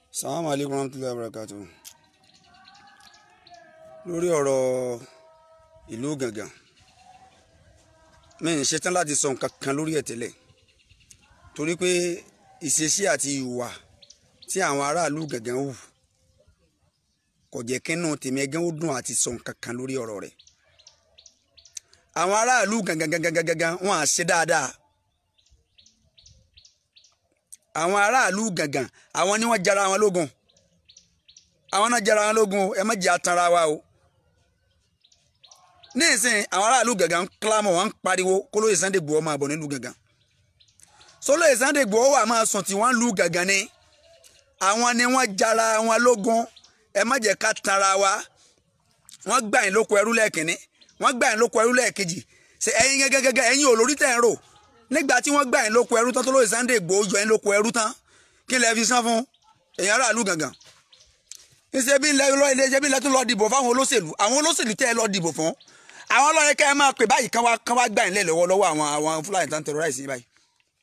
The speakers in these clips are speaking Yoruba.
salamu aleykum rahmatulahi wabarakatu lórí ọ̀rọ̀ ìlú Gàngàn mi ń ṣetán láti sọ nǹkan kan lórí ẹ̀ tẹ́lẹ̀ torí pé ìṣesí àti ìwà tí àwọn aráàlú Gàngàn hù kò jẹ́ kínú tèmi ẹgẹ́ ó dùn àti sọ nǹkan kan lórí ọ̀rọ̀ rẹ̀ àwọn aráàlú Gàngàn Gàngàn Gàngàn wọn à ṣe dáadáa àwọn aráàlú Gàngàn àwọn ni wọ́n jara wọn lógun àwọn náà jara wọn lógun ẹ má jẹ́ atanra wa o ní ìsìn àwọn aráàlú Gàngàn ń kílámọ̀ wọn ń pariwo kólóyè Sunday Igboho máa bọ̀ nílùú Gàngàn sólóyè Sunday Igboho wà máa sùn tí wọ́n ń lu Gàngàn ni àwọn ni wọ́n jara wọn lógun ẹ má jẹ́ ká tanra wa wọ́n gbà yín lóko ẹrú lẹ́ẹ̀kínní wọ́n gbà yín lóko ẹrú lẹ́ẹ̀kejì ṣe ẹ̀yin gẹ́gẹ́gẹ́ ẹ̀yin olórí tẹ̀ ń rò nígbà tí wọ́n gbà yín lóko ẹrú tán tó lóye Sunday Igboho yọ yín lóko ẹrú tán kí lẹ fi san fún èèyàn aráàlú Gàngàn ṣe bí ilẹ̀ lọ ilé ṣe bí ilẹ̀ tó lọ dìbò fáwọn olóṣèlú àwọn olóṣèlú tẹ́ ẹ lọ dìbò fún àwọn ọlọ́yẹ kẹ́ ẹ máa pè báyìí kán wá kán wá gbà yín lẹ̀ lọ́wọ́ lọ́wọ́ àwọn àwọn Fúlàní tán terrorize yín báyìí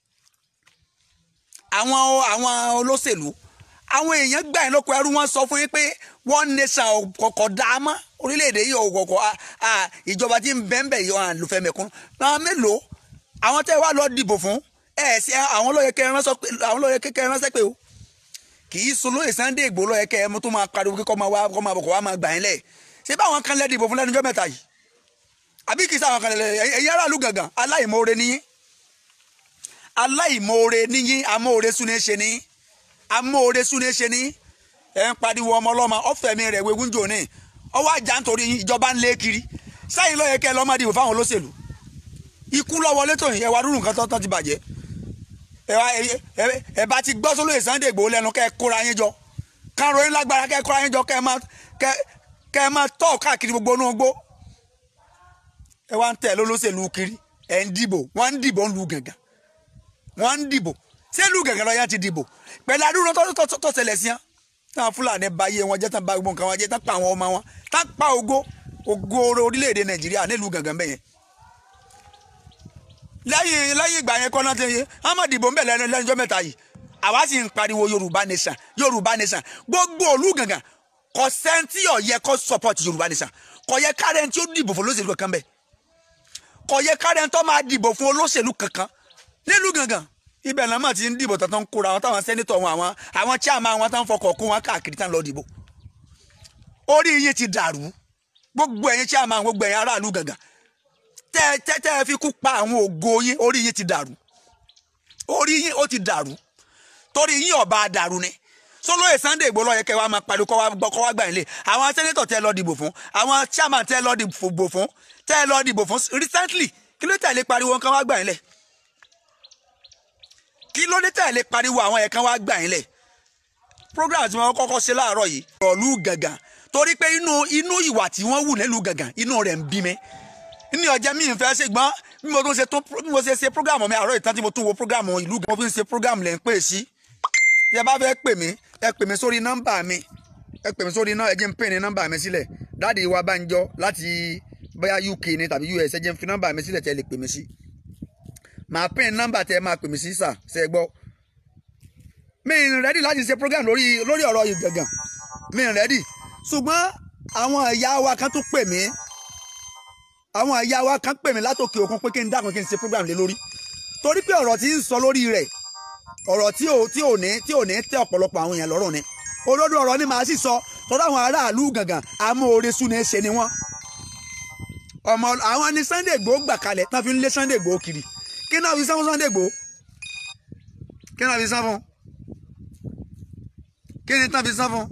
àwọn àwọn olóṣèlú àwọn èèyàn gbà yín lóko ẹrú wọn sọ fún yín pé one nation kọ̀kọ̀ dá a mọ́ orílẹ̀-èdè yìí ọ̀kọ̀kọ̀ ìjọba tí ń bẹ́ńbẹ̀ yìí wọn lùfẹ́ mẹ́kún náà mélòó àwọn tẹ́ wá lọ dìbò fún ẹ̀ sí àwọn lọ́yẹ kẹ́ ẹ ránṣẹ́ pé o kì í so lóye Sunday Igboho lọ́yẹ kẹ́ ẹ mú tó máa pariwo kíkọ́ máa wá kọ́ máa bọ̀ kọ́ wá máa gbà yín lẹ̀ ṣé báwọn kan lẹ́ dìbò fún lẹ́nu ọjọ́ mẹ́ta yìí àbí kì í sáwọn kan lẹ́ ẹ̀yin aráàlú Gàngàn aláìmoore níyín aláìmoore níyín amóore súné ṣe níyín amóore súné ṣe níyín ẹ̀ ń pariwo ọmọ ọlọ́mọ ọ̀fẹ́mi rẹ̀ wegún jò ní ọwọ́ àjà nítorí ìjọba ń lé kiri sẹ́yìn lọ́yẹ kẹ́ ẹ lọ́ọ́ máa dìbò fáwọn olóṣèlú ikú lọ́wọ́ létò yìí ẹ wá dúró nǹkan tó tán ti bàjẹ́ ẹ bá ti gbọ́ sólóyè Sunday Igboho lẹ́nu kẹ́ ẹ kóra yín jọ káró yín lágbára kẹ́ ẹ kóra yín jọ kẹ́ ẹ máa kẹ́ ẹ máa tọ́ káàkiri gbogbo inú gbó ẹ wá ń tẹ̀ lólóṣèlú kiri ẹ̀ ń dìbò wọ́n ń dìbò ń lu Gàngàn wọ́n ń dìbò ṣé lu Gàngàn lọ́yà ti dìbò pẹ̀lú àdúró tó ṣẹlẹ̀ sí wọn táwọn Fúlàní bá yé wọn jẹ́ tán bá gbogbo nǹkan wọn jẹ́ tán pa àwọn ọmọ wọn tán pa ògo ògo orílẹ̀-èdè Nàìjíríà nílùú Gàngàn bẹ́yẹn lẹ́yìn lẹ́yìn ìgbà yẹn kọ́nà tẹ́yẹ ahmed ibo ń bẹ̀ lẹ́nu lẹ́nujọ́ mẹ́ta yìí àwa sì ń pariwo yorùbá nation yorùbá nation gbogbo òlú Gàngàn kò sẹ́ńtì ọ̀yẹ kó support yorùbá nation kò yẹ kárẹ́ntì tí ó dìbò fún olóṣèlú kankan bẹ́ẹ̀ kò yẹ kárẹ́ntì tó máa dìbò fún olóṣèlú kankan nílùú Gàngàn ibẹ̀ náà mà ti ń dìbò tán kóra àwọn táwọn sẹ́nitọ̀ wọn àwọn àwọn chairman wọn tán fọkọ̀ kún wọn káàkiri tán lọ dìbò orí yín ti dàrú gbogbo ẹ̀yin chairman gbogbo ẹ̀yin aráàlú Gàngàn tẹ tẹ tẹ fi kú pa àwọn ògo yín orí yín ti dàrú orí yín ó ti dàrú torí yín ọba dàrú ni sọlọ́yè Sunday Igboho lọ́yẹ kẹ́ wa máa pariwo kọ́ wa gbọ́ kọ́ wa gbà yín lé àwọn sẹ́nẹ́tọ̀ tẹ́ lọ dìbò fún àwọn chairman tẹ́ lọ dìbò fún tẹ́ lọ dìbò fún recently kí ló tẹ̀lé pariwo nǹkan wa gbà yín lẹ̀ kí ló dé tẹ̀lé pariwo àwọn ẹ̀kan wa gbà yín lẹ̀ program tí wọ́n kọ́kọ́ ṣe láàárọ̀ yìí ọ̀lú Gàngàn torí pé inú inú ìwà tí wọ́n wù nílùú Gàngàn inú rẹ̀ ń bí mi ní ọjà mi ìfẹ́ ṣe gbọ́n bí mo tún ṣe tún bí mo ṣe ṣe program mi àárọ̀ ìtàn tí mo tún wo program ìlú gan mo fi ń ṣe program lẹ́ ń pè sí ẹ bá fẹ́ pè mí ẹ pè mí sórí nọ́mbà mi ẹ pè mí sórí náà ẹ jẹ́ ń pè ní nọ́mbà mi sílẹ̀ dáàdi wa Bánjọ láti bóyá UK ni tàbí US ẹ jẹ́ ń fi nọ́mbà mi sílẹ̀ tẹ́ lè pè mí sí màá pè ní nọ́mbà tẹ́ máa pè mí sí sà ṣe gbọ́ mi ì rẹ́dì láti ṣe program lórí lórí ọ̀rọ̀ yìí Gàngàn mi ì rẹ́dì ṣùgbọ́n àwọn ìyá wa kan tún pè mí àwọn àyà wa kan pè mí látòkè òkun pé kí n dákun kí n ṣe program lé lórí torí pé ọ̀rọ̀ tí ń sọ lórí rẹ̀ ọ̀rọ̀ tí ò tí ò ní tí ò ní tẹ́ ọ̀pọ̀lọpọ̀ àwọn èèyàn lọ́rùn ni olódò ọ̀rọ̀ ni màá sì sọ tọ́lá àwọn aráàlú Gàngàn amóore súnni ṣe ni wọ́n ọmọ àwọn ni Sunday Igboho gbà kalẹ̀ tán fi ń lé Sunday Igboho kiri kí náà fi sán fún Sunday Igboho kí náà fi sán fún kí ni tán fi sán fún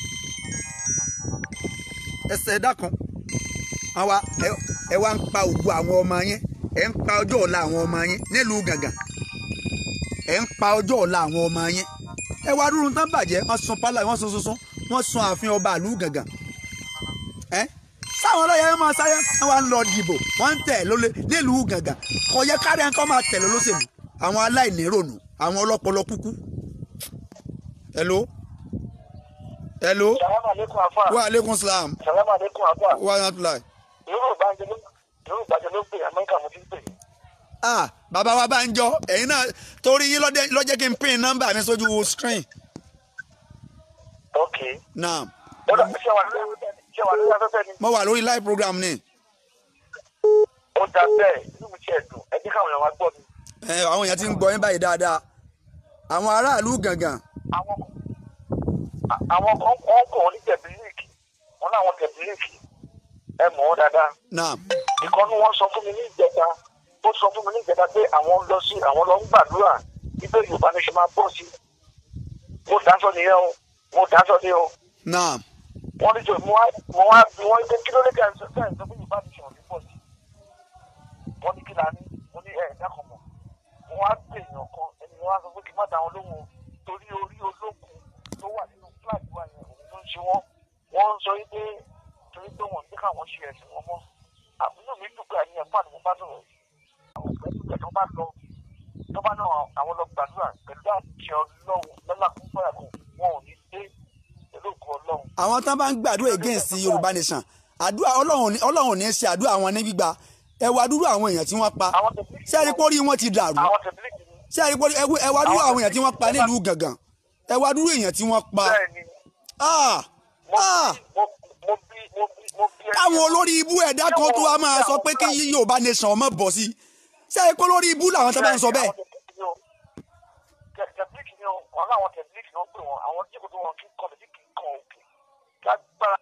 ẹsẹ̀ dákan àwa ẹ wá ń pa ògo àwọn ọmọ yẹn ẹ ń pa ọjọ́ ọ̀la àwọn ọmọ yẹn nílùú Gàngàn ẹ ń pa ọjọ́ ọ̀la àwọn ọmọ yẹn ẹ wá dúró tán bàjẹ́ wọ́n sun pálá wọ́n sun sunsun wọ́n sun ààfin ọba ìlú Gàngàn ẹ sáwọn ọlọ́yẹ ẹ máa sáré wọ́n wá ń lọ dìbò wọ́n ń tẹ̀ lólè nílùú Gàngàn kò yẹ kárí ẹ̀ ń kọ́ máa tẹ̀lé olóṣèlú àwọn aláìníròònù àwọn ọlọ́pọlọ kúkú. hello hello Salamu alaikum afa. wa aleykum salaam Salamu alaikum afa. wa rahmatulahi. Yóò gbàjọ ló yóò gbàjọ ló pè Amẹ́ríkà mo ti ń pè. ah bàbá wa Bánjọ ẹ̀yin náà torí yín lọ́jẹ́ lọ́jẹ́ kí n pín nọ́mbà mi sójú screen ok náà ó dà ṣé wà lórí ṣé wà lórí afẹ́fẹ́ ni mo wà lórí live program ni ó dà bẹ́ẹ̀ inú mi tiẹ̀ dùn ẹ jẹ́ káwọn èèyàn wá gbọ́ mi. ẹ àwọn èèyàn ti ń gbọ́ yín báyìí dáadáa àwọn aráàlú gangan àwọn a- àwọn kan wọ́n kọ̀ wọ́n ní tẹ̀bílíìkì wọ́n láwọn tẹ̀bílíìkì ẹ mọ̀ wọ́n dáadáa náà ìkọ́nú wọn sọ fún mi ní ìjẹta ó sọ fún mi ní ìjẹta pé àwọn lọ sí àwọn lọ ń gbàdúrà ibẹ̀ yorùbá ní ṣe máa bọ̀ sí mo dáṣọ nìyẹn o mo dáṣọ ní o náà wọ́n ní jọ mo wá mo wá bí wọ́n ní kí ló dé kẹ́hìn sọ kẹ́hìn sọ fún yorùbá ní ṣe òní bọ̀ sí wọ́n ní kí la ní mo ní ẹ̀ dákọ̀ mọ̀ mo wá pè èèyàn kan ẹni wọ́n wá sọ pé kí n má dá wọn lóhùn o torí orí ológun tó wà nínú fúláàgì wa yẹn òun ló ń ṣe wọ́n wọ́n ń sọ wípé torí pé wọ́n ní káwọn ṣe ẹ̀sìn wọn mọ́ àbúrò mi dùn pé àyẹ̀yẹ̀ fún àdúgbò bá sọ̀rọ̀ yìí àwọn pẹ̀lú ìgbà tó bá lọ tó bá náà àwọn lọ gbàdúrà pẹ̀lú àti ọlọ́run lọ́lá fún fúnra kan wọn ò ní dé pẹ̀lú òkú ọlọ́run àwọn tán bá ń gbàdúrà against yorùbá nation àdúrà ọlọ́run ní- ọlọ́run ò ní ṣe àdúrà wọn ní gbígbà ẹ wá dúró àwọn èèyàn tí wọ́n pa àwọn tẹ̀lé ṣé ẹ rí pórí wọn ti dàrú àwọn tẹ̀lé kìíní ṣé ẹ rí pórí ẹ wú- ẹ wá dúró àwọn èèyàn tí wọ́n pa nílùú gangan ẹ wá dúró èèyàn tí wọ́n pa bẹ́ẹ̀ ni ah mo ah bí mo mo bí mo bí mo bí ẹni- káwọn olórí ibú ẹ̀dá kan tó wá máa sọ pé kí yorùbá nation ọmọ bọ̀ sí ṣé ẹ rí pé olórí ibú làwọn tó bá ń sọ bẹ́ẹ̀ tẹ̀blíkì ni o wọn láwọn tẹ̀blíkì ni wọ́n pè wọ́n àwọn jíkò tó wọn kí kọ́ lè kí kan òkè lágbára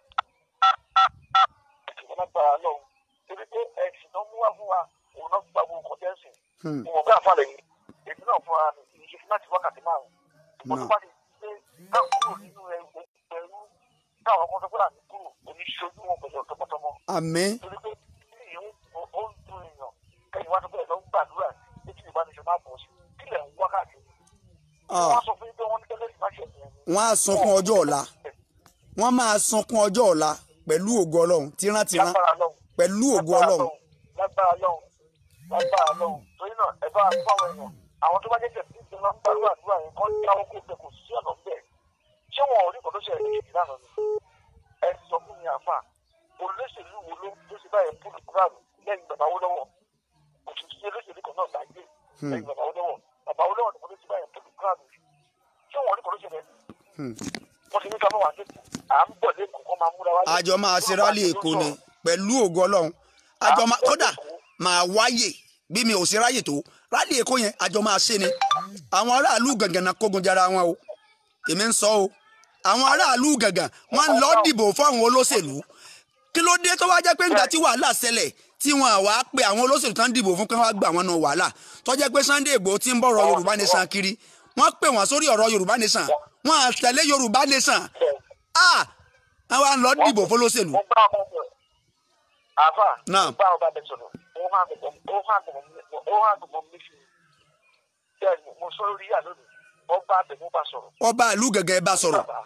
wọn lágbára lọ́wọ́ torí pé ẹ̀sìn tó mú wá fún wa òun náà gba gbogbo kọjá ẹ̀sìn Hmm. ìwọ̀n bá àfàlẹ̀ yìí èmi náà fún ara mi ìṣe fún láti wákàtí márùn ìwọ̀n tó bá ti ṣe ká kúrò nínú ẹrú ẹrú táwọn kan tó kúrò àti kúrò oníṣojú wọn pẹ̀lú ọ̀tọ́mọtọ́mọ àmín torí pé kí ni ìyẹn ó ó ń dun èèyàn kẹ́yìn wá tó bẹ̀rẹ̀ lọ ń gbàdúrà ní kí ìbánisọ̀ máa bọ̀ sí kílẹ̀ ń wákàtí ah wọ́n sọ fún yín pé wọ́n ní tẹ́lẹ̀ ìbáṣẹ̀ yẹn ni. wọ́n á sunkún ọjọ́ ọ̀la wọ́n máa sunkún ọjọ́ ọ̀la pẹ̀lú ògo ọlọ́run tírántírán lágbára lọ́hùn pẹ̀lú ògo lágbára ọlọ́run lọ́hùn lágbára lọ́hùn lágbára lọ́hùn torí náà ẹ bá fáwọn èèyàn àwọn tó bá jẹ́ tẹ̀sí ti máa ń gbàdúrà àdúrà yẹn kọ́ ní àwọn kó bẹ kò sí ọ̀nà bẹ́ẹ̀ ṣé wọn ò rí kò tó ṣe ẹ̀rí kejì lánàá ni ẹ sọ fún mi àfà olóṣèlú wo ló ló ṣe báyẹn fún ìkúrààrùn lẹ́yìn bàbá wo lọ́wọ́ kò tún sí olóṣèlú kan náà láyé lẹ́yìn bàbá wo lọ́wọ́ bàbá wo lọ́wọ́ nìkan ló ṣe báyẹn fún ìkúrààrùn ṣé wọn ò rí kò tó ṣe ẹ̀rí wọ́n ti ní ká bá wà lẹ́kọ̀ọ́ à ń bọ̀ lẹ́kọ̀ọ́ kọ́ máa múra wá lẹ́kọ̀ọ́. àjọ máa ṣe rálì èkó ni pẹ̀lú ògo ọlọ́run àjọ máa kódà máa wáyè bí mi ò ṣe ráyè tó rálì èkó yẹn àjọ máa ṣe ni àwọn aráàlú gàngàn náà kógun jara wọn o èmi ń sọ o àwọn aráàlú gàngàn wọn ń lọ dìbò fún àwọn olóṣèlú kí ló dé tó wá jẹ́ pé nígbà tí wàhálà ṣẹlẹ̀ tí wọn àwa pe àwọn olóṣèlú tán dìbò fún kí wọ́n gbà wọn náà wàhálà tó jẹ́ pé Sunday Igboho ti ń bọ̀rọ̀ Yorùbá nation kiri wọ́n pè wọ́n sórí ọ̀rọ̀ Yorùbá nation wọ́n á tẹ̀lé Yorùbá nation ah àwọn à ń lọ dìbò fún olóṣèlú mo bá ọmọ bẹ àfà Náà. mo bá ọba bẹ sọ̀rọ̀ ó hàn gbọmọ ó hàn gbọmọ ó hàn gbọmọ mi fi bẹ́ẹ̀ ni mo sọ lórí yà lónìí ọba bẹ mo bá sọ̀rọ̀ ọba ìlú gẹ́gẹ́ bá sọ̀rọ̀ bàbá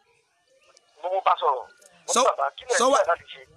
mo mo bá sọ̀rọ̀ mo ní Sọ- bàbá kílẹ̀ sọ ń wà- tẹ̀ láti ṣe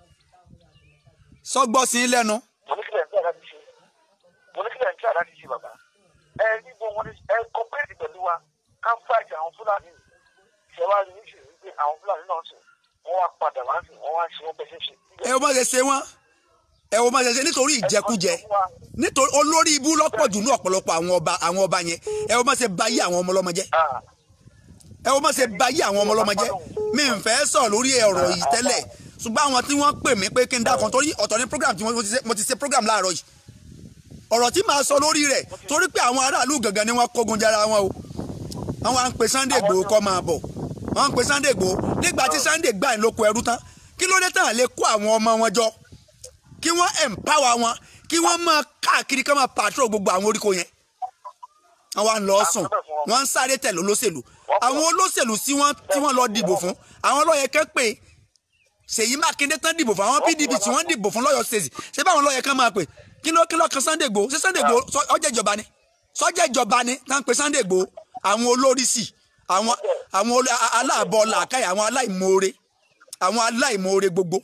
sọgbọ́ sí i lẹ́nu mo ní kílẹ̀ ń tẹ̀ láti ṣe mo ní kílẹ̀ ń tẹ̀ láti ṣe bàbá ẹ níbo wọn ni ẹ kọ́pẹ́ẹ̀tì pẹ̀lú wa ká fáìtì àwọn fúlàní ṣẹwàá ní ìṣèlú pé àwọn fúlàní náà sùn wọ́n wá padà wá sí wọ́n wá ṣe wọ́n bẹ́ẹ̀ ṣe ṣe. ẹ wo má ṣe ṣe wọ́n ẹ wo má ṣe ṣe nítorí ìjẹkújẹ nítorí olórí ibú lọ́pọ̀ jù ní ọ̀pọ̀lọpọ̀ àwọn ọba àwọn ọba yẹn ẹ wo má ṣe bayé àwọn ọmọ ọlọ́mọ jẹ́ Ah. ẹ wo má ṣe bayé àwọn ọmọ ọlọ́mọ jẹ́ mi ń fẹ́ sọ lórí ọ̀rọ̀ yìí tẹ́lẹ̀ ṣùgbọ́n àwọn tí wọ́n pè mí pé kí n dákan torí ọ̀tọ̀ ní program tí mo ti ṣe- mo ti ṣe program láàárọ̀ yìí ọ̀rọ̀ tí màá sọ lórí rẹ̀ torí pé àwọn aráàlú gangan ni wọ́n kógun jara wọn o àwọn à ń pe Sunday Igboho kọ́ máa bọ̀ wọ́n ń pe Sunday Igboho nígbà tí Sunday gbà ń lóko ẹrú tán kí ló dé tán lè kó àwọn ọmọ wọn jọ kí wọ́n empower wọn kí wọ́n máa káàkiri ká máa patrol gbogbo àwọn oríko yẹn àwọn à ń lọ sùn wọ́n ń sáré tẹ̀lé olóṣèlú àwọn olóṣèlú tí wọ́n tí wọ́n lọ dìbò fún àwọn lọ́yẹ̀ kẹ́ pé Ṣèyí Mákindé tán dìbò fún àwọn PDP tí wọ́n dìbò fún lọ́yọ̀ state ṣé báwọn lọ́yẹ̀ kan máa pè kí ló kí ló kan Sunday Igboho ṣé Sunday Igboho sọ- ọjọ́ ìjọba ni sọ́jà ìjọba ni tá ń pe Sunday Igboho àwọn olóríṣì àwọn àwọn olú- a- aláàbọ̀ làákàyè àwọn aláìmoore àwọn aláìmoore gbogbo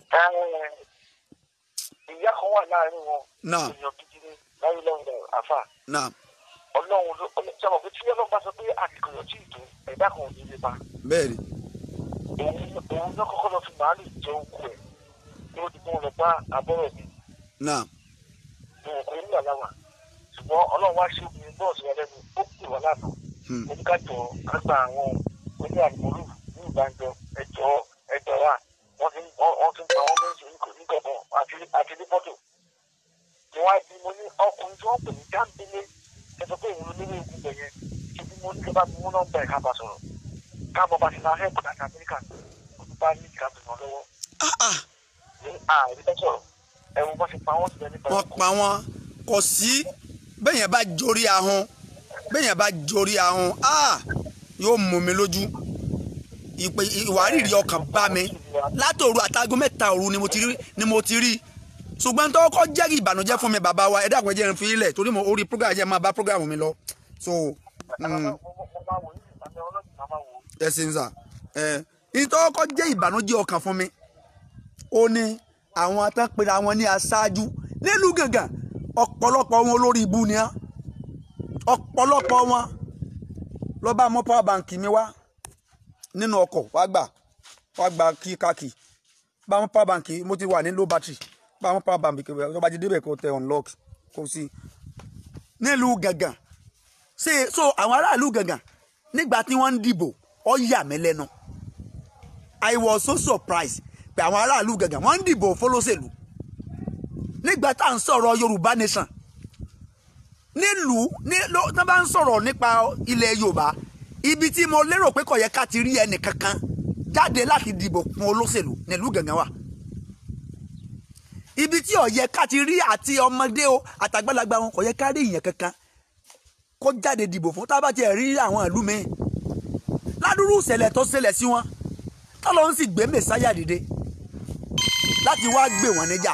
ìyá kan wà láàrin wọn Náà. èèyàn gidi ni láyé lọ́wọ́ àfà náà ọlọ́run ló sábà pé tí ọlọ́run bá sọ pé àtìkọ̀yọ̀ tí ì tó ẹ̀dá kan ò ní lè bá bẹ́ẹ̀ ni òun òun náà kọ́kọ́ lọ fi màálù jẹ oko ẹ̀ ló di kó lọ bá abọ́rọ̀ mi náà ní òkú nígbà láwà ṣùgbọ́n ọlọ́run wá ṣe obìnrin bọ́ọ̀sì wa lẹ́nu ó pè wá lánàá Hmm. oníkàjọ àgbà àwọn oní àlùmọ́lù ní olùgbàjọ ẹjọ́ ẹjọ́ wa wọ́n ti wọ́n ti ń pa wọ́n méjì nígbàgbọ́ àti àti ní fọ́tò tí wọ́n á di mo ní ọkùnrin tí wọ́n pè ní jáǹdélé ẹ sọ pé òun ló nílé ìlú bẹ̀ yẹn ṣe bí mo ní kí bá mú nọ́mbà ẹ̀ ká bá sọ̀rọ̀ ká bọ́ bá ti náà hẹ́ẹ̀pù láti amẹ́ríkà òun bá ní ìka bìnrin lọ́wọ́ Ah, ah. ní ààrẹ bẹ́ẹ̀ sọ̀rọ̀ ẹ̀rù bọ́ ti pa wọ́n sílẹ̀ nípa wọ́n pa wọ́n kò sí bẹ́yẹn bá jorí ahun bẹ́yẹn bá jorí ahun ah, yóò mú mi lójú ìpè ìwárìrì ọkàn bá mi látòru àtàgọ́ mẹ́ta òru ni mo ti rí ni mo ti rí ṣùgbọ́n tó kọ́ jẹ́ ìbànújẹ́ fún mi bàbá wa ẹ dákun ẹ jẹ́ n fi ilẹ̀ torí mo orí program jẹ́ máa bá program mi lọ so mm, ẹ ṣe ń sà ẹ nítorí kọ́ jẹ́ ìbànújẹ́ ọkàn fún mi ó ní àwọn tán pera wọn ní aṣáájú nílùú gàngàn ọ̀pọ̀lọpọ̀ wọn olórí ibu ni á ọ̀pọ̀lọpọ̀ wọn lọ bá mú power bank mi wá nínú ọkọ̀ wá gbà wá gba kíkàkì bá mú power bank mo ti wà ní low battery bá mú power bank tó bá ti débẹ̀ kó tẹ unlock kó sí nílùú gàngàn ṣe so àwọn aráàlú gàngàn nígbà tí wọ́n ń dìbò ó yà mí lẹ́nu I was so surprised pé àwọn aráàlú gàngàn wọ́n ń dìbò fọlọ́sẹ̀lú nígbà tá à ń sọ̀rọ̀ Yorùbá nation nílùú ní ló tó bá ń sọ̀rọ̀ nípa ilẹ̀ Yorùbá ibi tí mo lérò pé kò yẹ ká ti rí ẹnì kankan jáde láti dìbò fún olóṣèlú nílùú gàngàn wà ibi tí ó yẹ ká ti rí àti ọmọdé o àtàgbàlagbà wọn kò yẹ ká rí ìyẹn kankan kó jáde dìbò fún tá a bá tiẹ̀ rí àwọn ìlú mi ládùúrú ìṣẹ̀lẹ̀ tó ṣẹlẹ̀ sí wọn tọ́lọ́ ń sì gbé mẹ́sáyà dìde láti wá gbé wọn níjà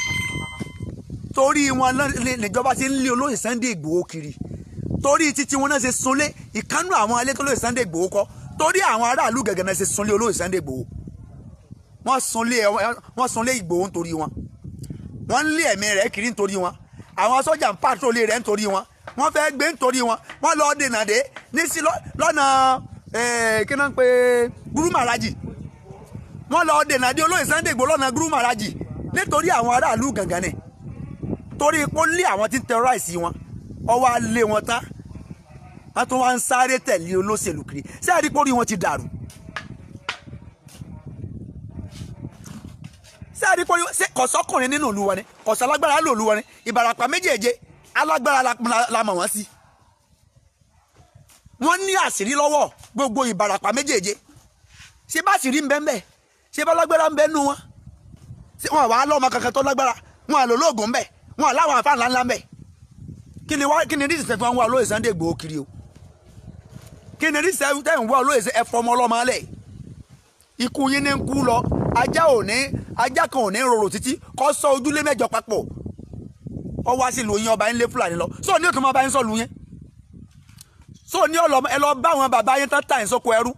torí wọn lọ- níjọba ti ń lé olóyè Sunday Ìgbòho kiri torí títí wọn náà ṣe sunlé ìkánú àwọn ilé tó lóyè Sunday Ìgbòho kọ torí àwọn aráàlú gẹ́gẹ́ náà ṣe sunlé olóyè Sunday Ìgbòho wọ́n sunlé wọ́n sunlé Ìgbòho nítorí wọn wọ́n ń lé ẹ̀mí rẹ̀ kiri nítorí wọn àwọn sọ́jà ń pàtrólé rẹ̀ nítorí wọn wọ́n fẹ́ gbé nítorí wọn wọ́n lọ́ọ́ dènà dé ní sí lọ́- lọ́nà eh, kí náà ń pe gúrúmàrájì wọ́n lọ́ọ́ dènà dé olóyè Sunday Ìgbòho lọ́nà gúrúmàrájì nítorí àwọn aráàlú gàngán ni torí pé ó lé àwọn tí ń terrorize wọn ọwọ́ á lé wọn tán wọ́n tún wá ń sáré tẹ̀lé olóṣèlú kiri ṣé àdìpọ̀ orí wọn ti dàrú ṣé àdìpọ̀ orí wọn ṣé kọ̀sọ́kùnrin nínú ìlú wọn ni kọ̀sọ́ alágbára ló ìlú wọn ni ìbàràpá méjèèje alágbára la, la, la mọ̀ wọ́n sí wọ́n ní àṣírí lọ́wọ́ gbogbo ìbàràpá méjèèje ṣé bá àṣírí ń bẹ́ẹ̀ bẹ́ẹ̀ ṣé bá lágbára ń bẹ́ẹ̀ nù wọn ṣé wọn wàá lọ́mọ kankan tó lágbára wọn àlọ́ lóògùn ń bẹ̀ wọn àláwọn àfa ńlá ńlá ń bẹ̀ kí ni wá kí ni rísì tẹ̀fọ́n wá olóyè Sunday Igboho kiri o kí ni rísì tẹ̀fọ́n wá olóyè ẹ̀fọ́ ọmọ ọlọ́mọ alẹ̀ ikú yín ní ń kú lọ ajá ò ní ajá kan ò ní rorò títí kọ́ sọ ojúlé mẹ́jọ papọ̀ ọ wá sí lóyún ọba yín lé Fúlàní lọ sọ ní òtún máa bá yín sọ lu yẹn sọ ní ọlọmọ ẹ lọ bá àwọn bàbá yín tán tà yín sóko ẹrú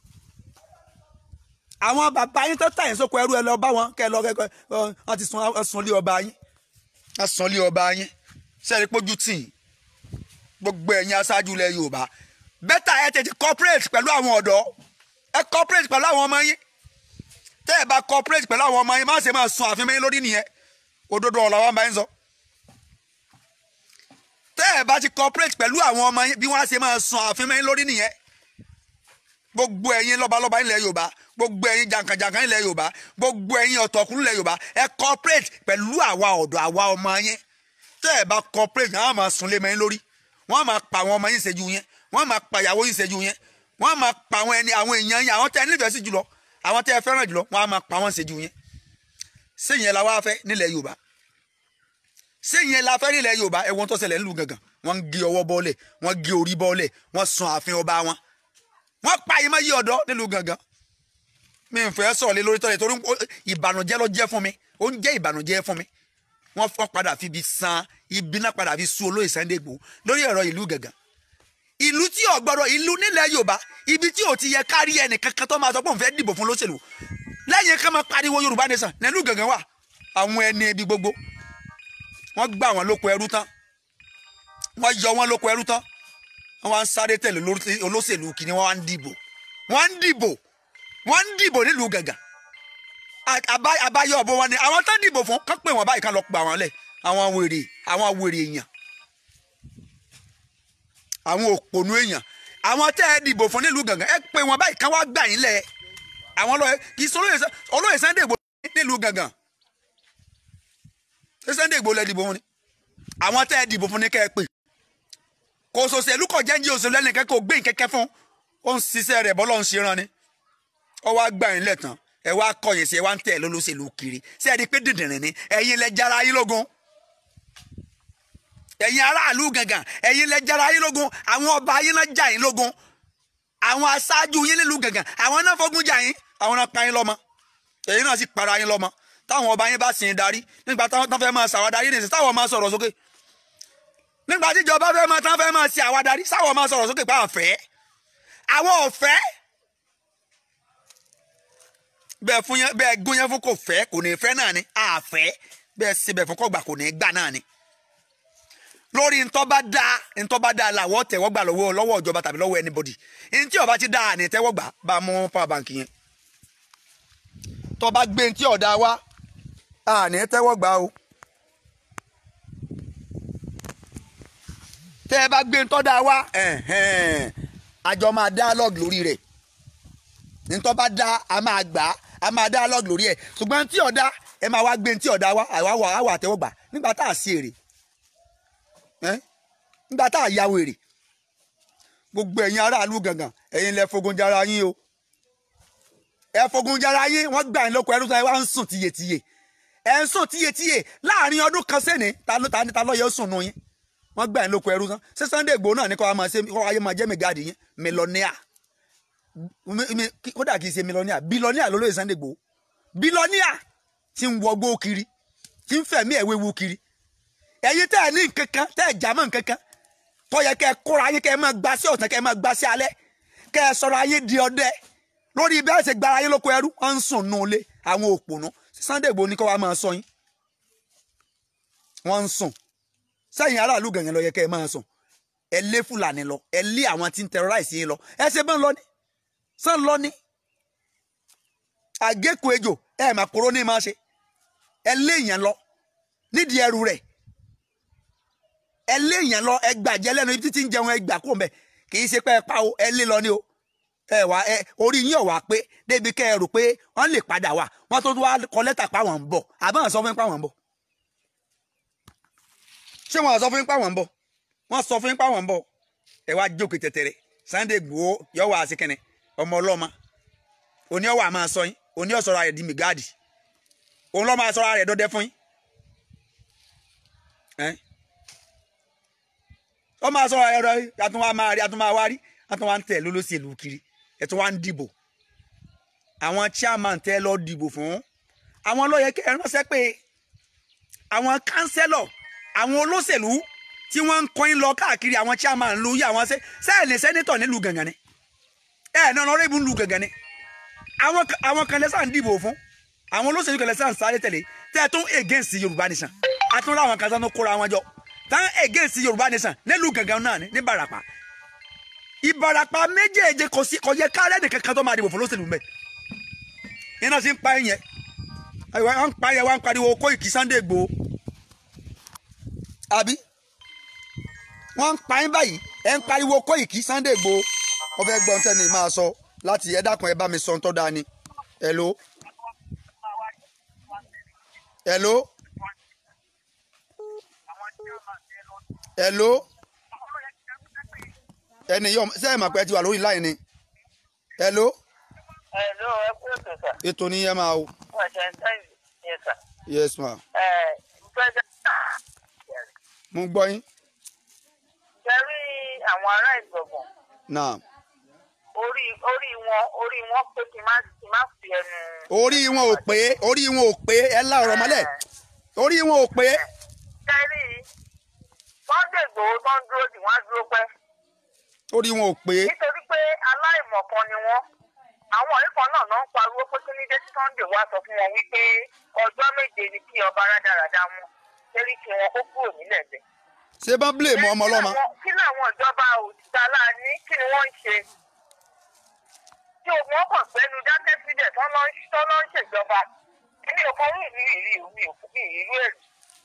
àwọn bàbá yín tán tà yín sóko ẹrú ẹ lọ bá wọn kẹ lọ kẹ wọn ti sun sun lé ọba yín wọn sun lé ọba yín sẹ́ẹ̀rí pójú tì í gbogbo ẹ̀yin aṣáájú ilẹ̀ Yorùbá bẹ́tà ẹ tètè cooperate pẹ̀lú àwọn ọ̀dọ́ ẹ cooperate pẹ̀lú àwọn ọmọ yín tẹ́ ẹ bá cooperate pẹ̀lú àwọn ọmọ yín má ṣe máa sun àfihàn yín lórí nìyẹn òdodo ọ̀la wa máa ń sọ tẹ́ ẹ bá ti cooperate pẹ̀lú àwọn ọmọ yín bí wọ́n á ṣe máa sun àfihàn yín lórí nìyẹn gbogbo ẹ̀yin lọ́balọ́ba ilẹ̀ Yorùbá gbogbo ẹ̀yin jàǹkànjàǹkàn ilẹ̀ Yorùbá gbogbo ẹ̀yin ọ̀tọ̀kùn ilẹ̀ Yorùbá ẹ cooperate pẹ̀lú àwa ọ̀dọ́ àwa ọmọ yín tẹ́ ẹ bá cooperate náà máa sun lé mẹ́yìn lórí wọ́n máa pa àwọn ọmọ yín ṣẹ́jú yẹn wọ́n máa pa ìyàwó yín ṣẹ́jú yẹn wọ́n máa pa àwọn ẹni àwọn èèyàn yín àwọn tẹ́ ẹ nífẹ̀ẹ́ sí jùlọ àwọn tẹ́ ẹ fẹ́ràn jùlọ wọ́n á máa pa wọ́n ṣẹ́jú yẹn sẹ́yìn la wá fẹ́ nílẹ̀ Yorùbá sẹ́yìn la fẹ́ nílẹ̀ Yorùbá ẹ̀wọ̀n tó ṣẹlẹ̀ nílùú gangan wọ́n ń gé ọwọ́ bọ́ọ̀lẹ̀ wọ́n gé orí bọ́ọ̀lẹ̀ wọ́n sun ààfin ọba wọn wọ́n pa ìmọ̀ yí ọ̀dọ́ nílùú gangan mi ń fẹ́ sọ̀rọ̀ lé lórí tọ́lẹ̀ torí ìbànújẹ́ ló jẹ́ fún mi ó ń jẹ́ ìbànújẹ́ fún mi wọ́n fọ́n padà fi ibi san ibi náà padà fi sú olóyè Sunday Igboho lórí ọ̀rọ̀ ìlú gangan ìlú tí ò gbọ́dọ̀ ìlú nílẹ̀ Yorùbá ibi tí ò ti yẹ kárí ẹnì kankan tó máa sọ pé òun fẹ́ dìbò fún lóṣèlú lẹ́yìn ká máa pariwo Yorùbá nation nílùú gangan wà àwọn ẹni ibi gbogbo wọ́n gbà wọ́n lóko ẹrú tán wọ́n yọ wọ́n lóko ẹrú tán wọ́n wá ń sáré tẹ̀lé olóṣèlú kìíní wọ́n wá ń dìbò wọ́n ń dìbò wọ́n ń dìbò nílùú gangan àbáyọ ọ̀bọ wọn ni àwọn tó dìbò fún kán pè wọ́n báyìí kán lọ pa wọ́n lẹ̀ àwọn wèrè àwọn wèrè èèyàn àwọn òpònú èèyàn àwọn tẹ́ ẹ dìbò fún nílùú gangan ẹ pè wọ́n báyìí kán wá gbà yín lẹ̀ àwọn olóyè kì í sọ olóyè Sun- olóyè Sunday Igboho nílùú gangan ṣé Sunday Igboho lẹ dìbò fún ni àwọn tẹ́ ẹ dìbò fún ni kẹ́ ẹ pè kò sòṣèlú kò jẹ́njí òṣèlú ẹnìkan kò gbé nkẹ́kẹ́ fún ó ń ṣiṣẹ́ rẹ̀ bọ́lọ́ ń ṣe rán ni ó wá gbà yín lẹ́tàn ẹ wá kọ̀yìn sí ẹ wá ń tẹ̀ lólóṣèlú kiri ṣé ẹ di pé dìndìnrín ni ẹ̀yin lẹ jára yín lógun ẹ̀yin aráàlú gangan ẹ̀yin lẹ jára yín lógun àwọn ọba yín náà jà yín lógun àwọn aṣáájú yín nílùú gangan àwọn náà fọgún jà yín àwọn náà pa yín lọ́mọ èyí náà sì para yín lọ́mọ táwọn ọba yín bá sìn darí nígbà táwọn tán fẹ́ máa ṣàwádarí nìyẹn táwọn máa sọ̀rọ̀ sókè nígbà tí ìjọba fẹ́ máa tán fẹ́ máa ṣe àwádarí sáwọn máa sọ̀rọ̀ sókè pé àfẹ́ àwọn ọ̀fẹ́ bẹ́ẹ̀ fún yẹn bẹ́ẹ̀ gún yẹn fún kò fẹ́ kò ní fẹ́ náà ni àfẹ́ bẹ́ẹ̀ síbẹ̀ fún kọ́gbà kò ní gbà náà ni lórí ntọ́ba dá ntọ́ba dá làwọ̀ tẹ̀wọ́ gbà lọ́wọ́ lọ́wọ́ ìjọba tàbí lọ́wọ́ anybody ntí ọba ti dá àní tẹ́wọ́ gbà bá a mú power bank yẹn tọ́ba gbé ntí ọ̀dà wa àní tẹ́wọ́ gbà o tẹ́ ẹ bá gbé ntọ́da wa ẹ̀hẹ́n, àjọ máa dialogue lórí rẹ̀ ntọ́ba dá a máa gbà á a máa dialogue lórí ẹ̀ ṣùgbọ́n ntí ọ̀dà ẹ máa wá gbé ntí ọ̀dà wa àwa wà á wà tẹ́wọ́ gbà nígbà tá a sí èrè ẹ́ nígbà tá a ya wèrè gbogbo ẹ̀yin aráàlú gangan ẹ̀yin lẹ fogun jara yín o ẹ fogun jara yín wọ́n gbà yín lóko ẹrú sọ ẹ wá ń sùn tiyetiye ẹ ń sùn tiyetiye láàrin ọdún kan sẹ́ni ta ló ta ni ta lọ́yẹ̀ ó sùn nù yín wọ́n gbà yín lóko ẹrú sàn ṣé Sunday Igboho náà ní kọ́ máa ṣe kọ́ ayé máa jẹ́ mẹ́gáàdì yín mílíọ̀nìà kódà kì í ṣe mílíọ̀nìà bílíọ̀nìà ló lóye Sunday Igboho bílíọ̀nìà ti ń wọgbó kiri ti ń fẹ̀mí ẹ̀wéwu kiri ẹ̀yin tẹ́ ẹ̀ ní nkankan tẹ́ ẹ̀ jámọ́ nkankan tó yẹ kẹ́ ẹ kóra yín kẹ́ ẹ máa gbá sí ọ̀sán kẹ́ ẹ máa gbá sí alẹ́ kẹ́ ẹ sọ̀rọ̀ ayé di ọdẹ lórí bẹ́ẹ̀ ṣe gbára yín lóko ẹrú wọ́n ń sùn nù lé àwọn òpònú Sunday Igboho ní kọ́ wa máa sọ yín wọ́n ń sùn sẹ́yìn aráàlú gàngàn lọ yẹ kẹ́ ẹ máa sùn ẹ lé Fúlàní lọ ẹ lé àwọn tí ń terrorize yín lọ ẹ ṣe bẹ́ẹ̀ lọ ní sàn lọ ní àgékù ejò ẹ mà kúrò ní máa ṣe ẹ lé èèyàn lọ nídìí ẹrù rẹ̀ ẹ lé èèyàn lọ ẹ gbàjẹ lẹ́nu ibi títí ń jẹun ẹ gbà kó mbẹ kì í ṣe pé ẹ pa o ẹ lé lọ ní o ẹ wá ẹ orí yín ọ̀wá pé débi kẹ́ ẹ rò pé wọ́n lè padà wá wọ́n tó wá kọ lẹ́tà pa wọ́n ń bọ̀ àbáwọn sọ fún yín pa wọ́n ń bọ̀ ṣé wọ́n sọ fún yín pa wọ́n ń bọ̀ wọ́n sọ fún yín pa wọ́n ń bọ̀ ẹ wá jókòó tẹ̀tẹ̀rẹ̀ Sunday Igboho yọ wá sí kẹ́nẹ̀ ọmọ ọlọ́mọ òní ọwọ́ àmọ́ sọ yín òní ọ̀sọ̀rọ̀ rẹ̀ di mìgáàdì òun lọ́ máa sọ̀rọ̀ rẹ̀ dọ́dẹ́ fún yín ó máa sọ̀rọ̀ ẹ̀rọ àtún wa máa rí àtún máa wá rí àtún wa ń tẹ̀ lólóṣèlú kiri ẹ̀tún wa ń dìbò àwọn chairman tẹ́ lọ dìbò fún àwọn ló yẹ kẹ́ ẹ ránṣẹ́ pé àwọn kánsẹ́lọ̀ àwọn olóṣèlú tí wọ́n ń kọ́yìn lọ káàkiri àwọn chairman lu yí àwọn sẹ́ẹ̀lì sẹ́nitọ̀ nílùú gàngàn ni ẹ̀ náà lọ́rọ́ ìbú nílùú gàngàn ni àwọn àwọn kan lẹ́sà ń dìbò fún àwọn olóṣèlú kan lẹ́sà ń sáré tẹ̀lé tẹ́ ẹ tún against Yorùbá nation àtúnrà àwọn kan sánú kóra wọn jọ tán against yorùbá nation nílùú gangan náà ní barapa ìbarapa méjèèje kò sí kò yẹ káàrẹ́ nìkan kan tó máa dìbò fún lóṣèlú mbẹ iná sì ń pa ẹ̀yẹ wọ́n ń pa ẹ̀yẹ wọ́n ń pariwo Koiki Sunday Igboho àbí wọ́n ń pa ẹ̀yìn báyìí ẹ̀ ń pariwo Koiki Sunday Igboho wọ́n fẹ́ gbọ́n tẹ́ni máa sọ láti ẹ dákun ẹ bá mi sọ ń tọ́ da ni hello hello hello ẹni yọ sẹ́yìn mọ̀ pé ẹ ti wà lórí láì ni hello Hello, ẹ kú ètò sà. ètò ní yẹn máa o Wọ́n ṣe ń tẹ́yìn yẹn sà. yes ma Ẹ ìgbẹ́jọ́ mo gbọ́ yín jẹ́rí àwọn ará ìgbọ̀ngàn náà orí orí wọn orí wọn pé kí n má kí n má fi ẹnu. orí wọn ò pé orí wọn ò pé ẹ lá ọ̀rọ̀ mọ́lẹ̀ orí wọn ò pé jẹ́rí Sunday Igboho tó ń dúró dì wọ́n á dúró pẹ́ orí wọn ò pé nítorí pé aláìmọ̀kan ni wọ́n àwọn ọ̀rẹ́ kan náà náà ń pariwo pé kí ní dé tí Sunday wá sọ fún wọn wípé ọjọ́ méje ni kí ọba rádaràda wọn lérí kí wọn kó kúrò nílẹ̀ bẹ́ẹ̀. ṣé bá blame ọmọ ọlọ́mọ kí làwọn ìjọba òtítà láàní kí ni wọ́n ń ṣe tí ogun ọkọ̀ gbẹ́nu dákẹ́ síbẹ̀ tán lọ́ ń ṣèjọba èmi ò kọ́ rí ìrírí ìrírí mi ò fún mi ìrírí èrè.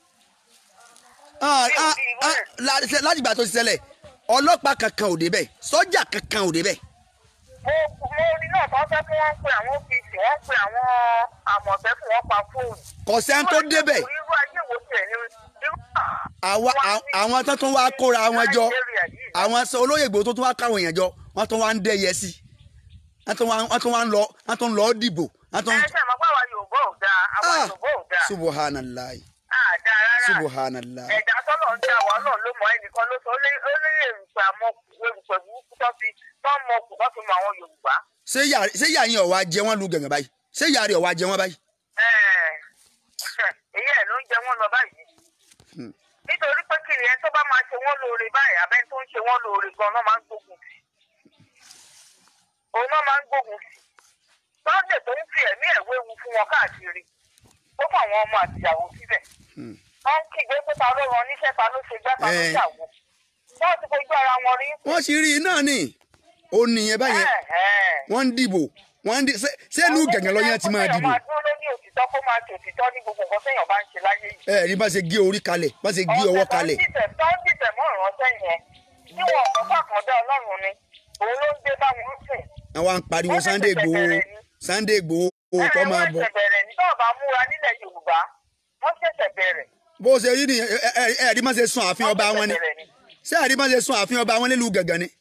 Ah, ah, ah, la- ṣe- láti ìgbà tó ti ṣẹlẹ̀ ọlọ́pàá kankan ò débẹ̀ sọ́jà kankan ò débẹ̀ mo mo rí náà tán fẹ́ kí wọ́n pe àwọn OPC wọ́n pe àwọn àmọ̀tẹ́kùn wọn pa fóònù. kò sẹ́ni tó débẹ̀ irú ayé wo tiẹ̀ ni irú àwa àwọn tó tún wá kóra wọn jọ àwọn sọ olóyè Ìgbòho tó tún wá káwọn èèyàn jọ wọ́n tún wá ń dẹ́yẹ sí i wọ́n tún wá wọ́n tún wá ń lọ wọ́n tún lọ dìbò wọ́n tún. ẹ ṣe àmọ́ pé àwa Yorùbá ò dáa àwa Ah, Yorùbá ò dáa subhanallah àdá rárá subhanallah ẹ̀dá tọ́lọ̀ ń dá wa náà ló mọ ẹnìkan ló sọ ó lé èrùpẹ̀ àmọ́ èrùpẹ̀ burúkú tó fi tó mọ kù tó fi mọ àwọn Yorùbá. ṣé yà ṣé yà yín ọ̀wá jẹ wọ́n lu gàngàn báyìí ṣé yà rẹ̀ ọ̀wá jẹ wọ́n báyìí. Ẹ̀ẹ̀, èyí ẹ̀ ló ń jẹ wọ́n lọ báyìí. Hmm. nítorí pé kí ni ẹ tó bá máa ṣe wọ́n lóore báyìí abẹ́ tó ń ṣe wọ́n lóore gan-an máa ń gbógun sí. òun náà máa ń gbógun sí. Sunday tó ń fi ẹ̀mí ẹ̀ wéwu fún wọn káàkiri ó fún àwọn ọmọ àtìyàwó síbẹ̀. Hmm. wọ́n ń kígbe pé ta ló ran níṣẹ́ ta ló ṣe gbá ta ló Eh. ṣàwò. wọ́n ti fojú ara wọn rí. wọ́n sì rí iná ni ó nìyẹn báyẹn Ẹ̀hẹ̀n. wọ́n ń dìbò wọ́n ń di ṣé ṣé ìlú gàngàn lọ́yàn ti máa dìbò Ó máa dúró lórí òtítọ́ kó máa ṣe òtítọ́ ní gbogbo nǹkan téèyàn bá ń ṣe láyé yìí. ẹ rí bá ṣe gé orí kalẹ̀ bá ṣe gé ọwọ́ kalẹ̀ ọ̀sẹ̀ tó ń dìtẹ̀ mọ́ ìránṣẹ́ yẹn tí wọn ọ̀pọ̀ pàkàndá ọlọ́run ni òun ló ń dé bá wọn sìn. àwọn ń pariwo Sunday Igboho Sunday Igboho kọ́ máa bọ̀ wọ́n ṣẹ̀ṣẹ̀ bẹ̀rẹ̀ ní tọ́ọ̀ bá múra nílẹ̀ Yorùbá wọ́n ṣẹ̀ṣẹ̀ bẹ̀rẹ̀. bó ṣe rí nìyẹn ẹ ẹ- ẹ rí bá ṣe sun ààfin ọba wọn ni ṣé ẹ rí bá ṣe sun ààfin ọba wọn nílùú gàngàn ni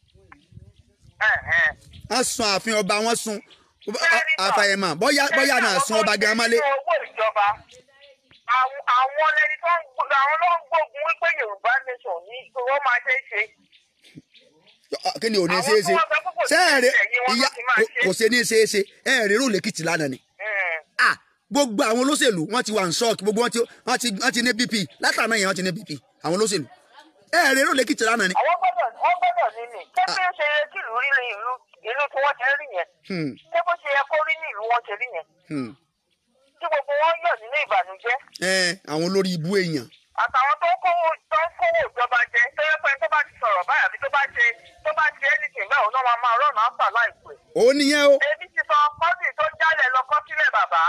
wọ́n sun ààfin ọba wọn sun àfàyèmọ̀ bóyá bóyá náà sun ọba gan mọ́lé nínú owó ìjọba àwọn- àwọn lẹni tó ń gbó- àwọn ló ń gbógun wípé Yorùbá nation ní wọ́n máa ṣe é ṣe. kí ni ò ní ṣe é ṣe ṣé ẹ rí ìyá kò ṣe ní ṣe é ṣe ẹ rí rò lẹ́kìtì lánàá ni Mm. ah gbogbo àwọn olóṣèlú wọ́n ti wà ní ṣọ́ọ̀kì gbogbo wọn ti wọ́n ti wọ́n ti ní bp látàná yẹn wọ́n ti ní bp àwọn olóṣèlú ẹ rí rò lẹ́kìtì lánàá ni. àwọn gbọ́dọ̀ wọ́n gbọ́dọ̀ ní mi ṣé bí ó ṣe yẹ kí ìlú rí ní ìlú ìlú tí wọ́n ti rí yẹn Hmm, ṣé bó ṣe yẹ kó rí ní ìlú wọn ṣe rí yẹn hmm. tí gbogbo wọn yọ̀ nínú ìbànújẹ́ ẹ àwọn olórí ibú èèyàn àtàwọn tó ń kówó tó ń kówó ìjọba jẹ tó yẹ pé tó bá ti sọ̀rọ̀ báyà bí tó bá ṣe tó bá ṣe anything bẹ́ẹ̀ òun náà máa máa rọ̀nà áfà láìpẹ́. òun nìyẹn o. ebi ti sọ kọ́sì tó jálẹ̀ lọ kọ́ sílẹ̀ bàbá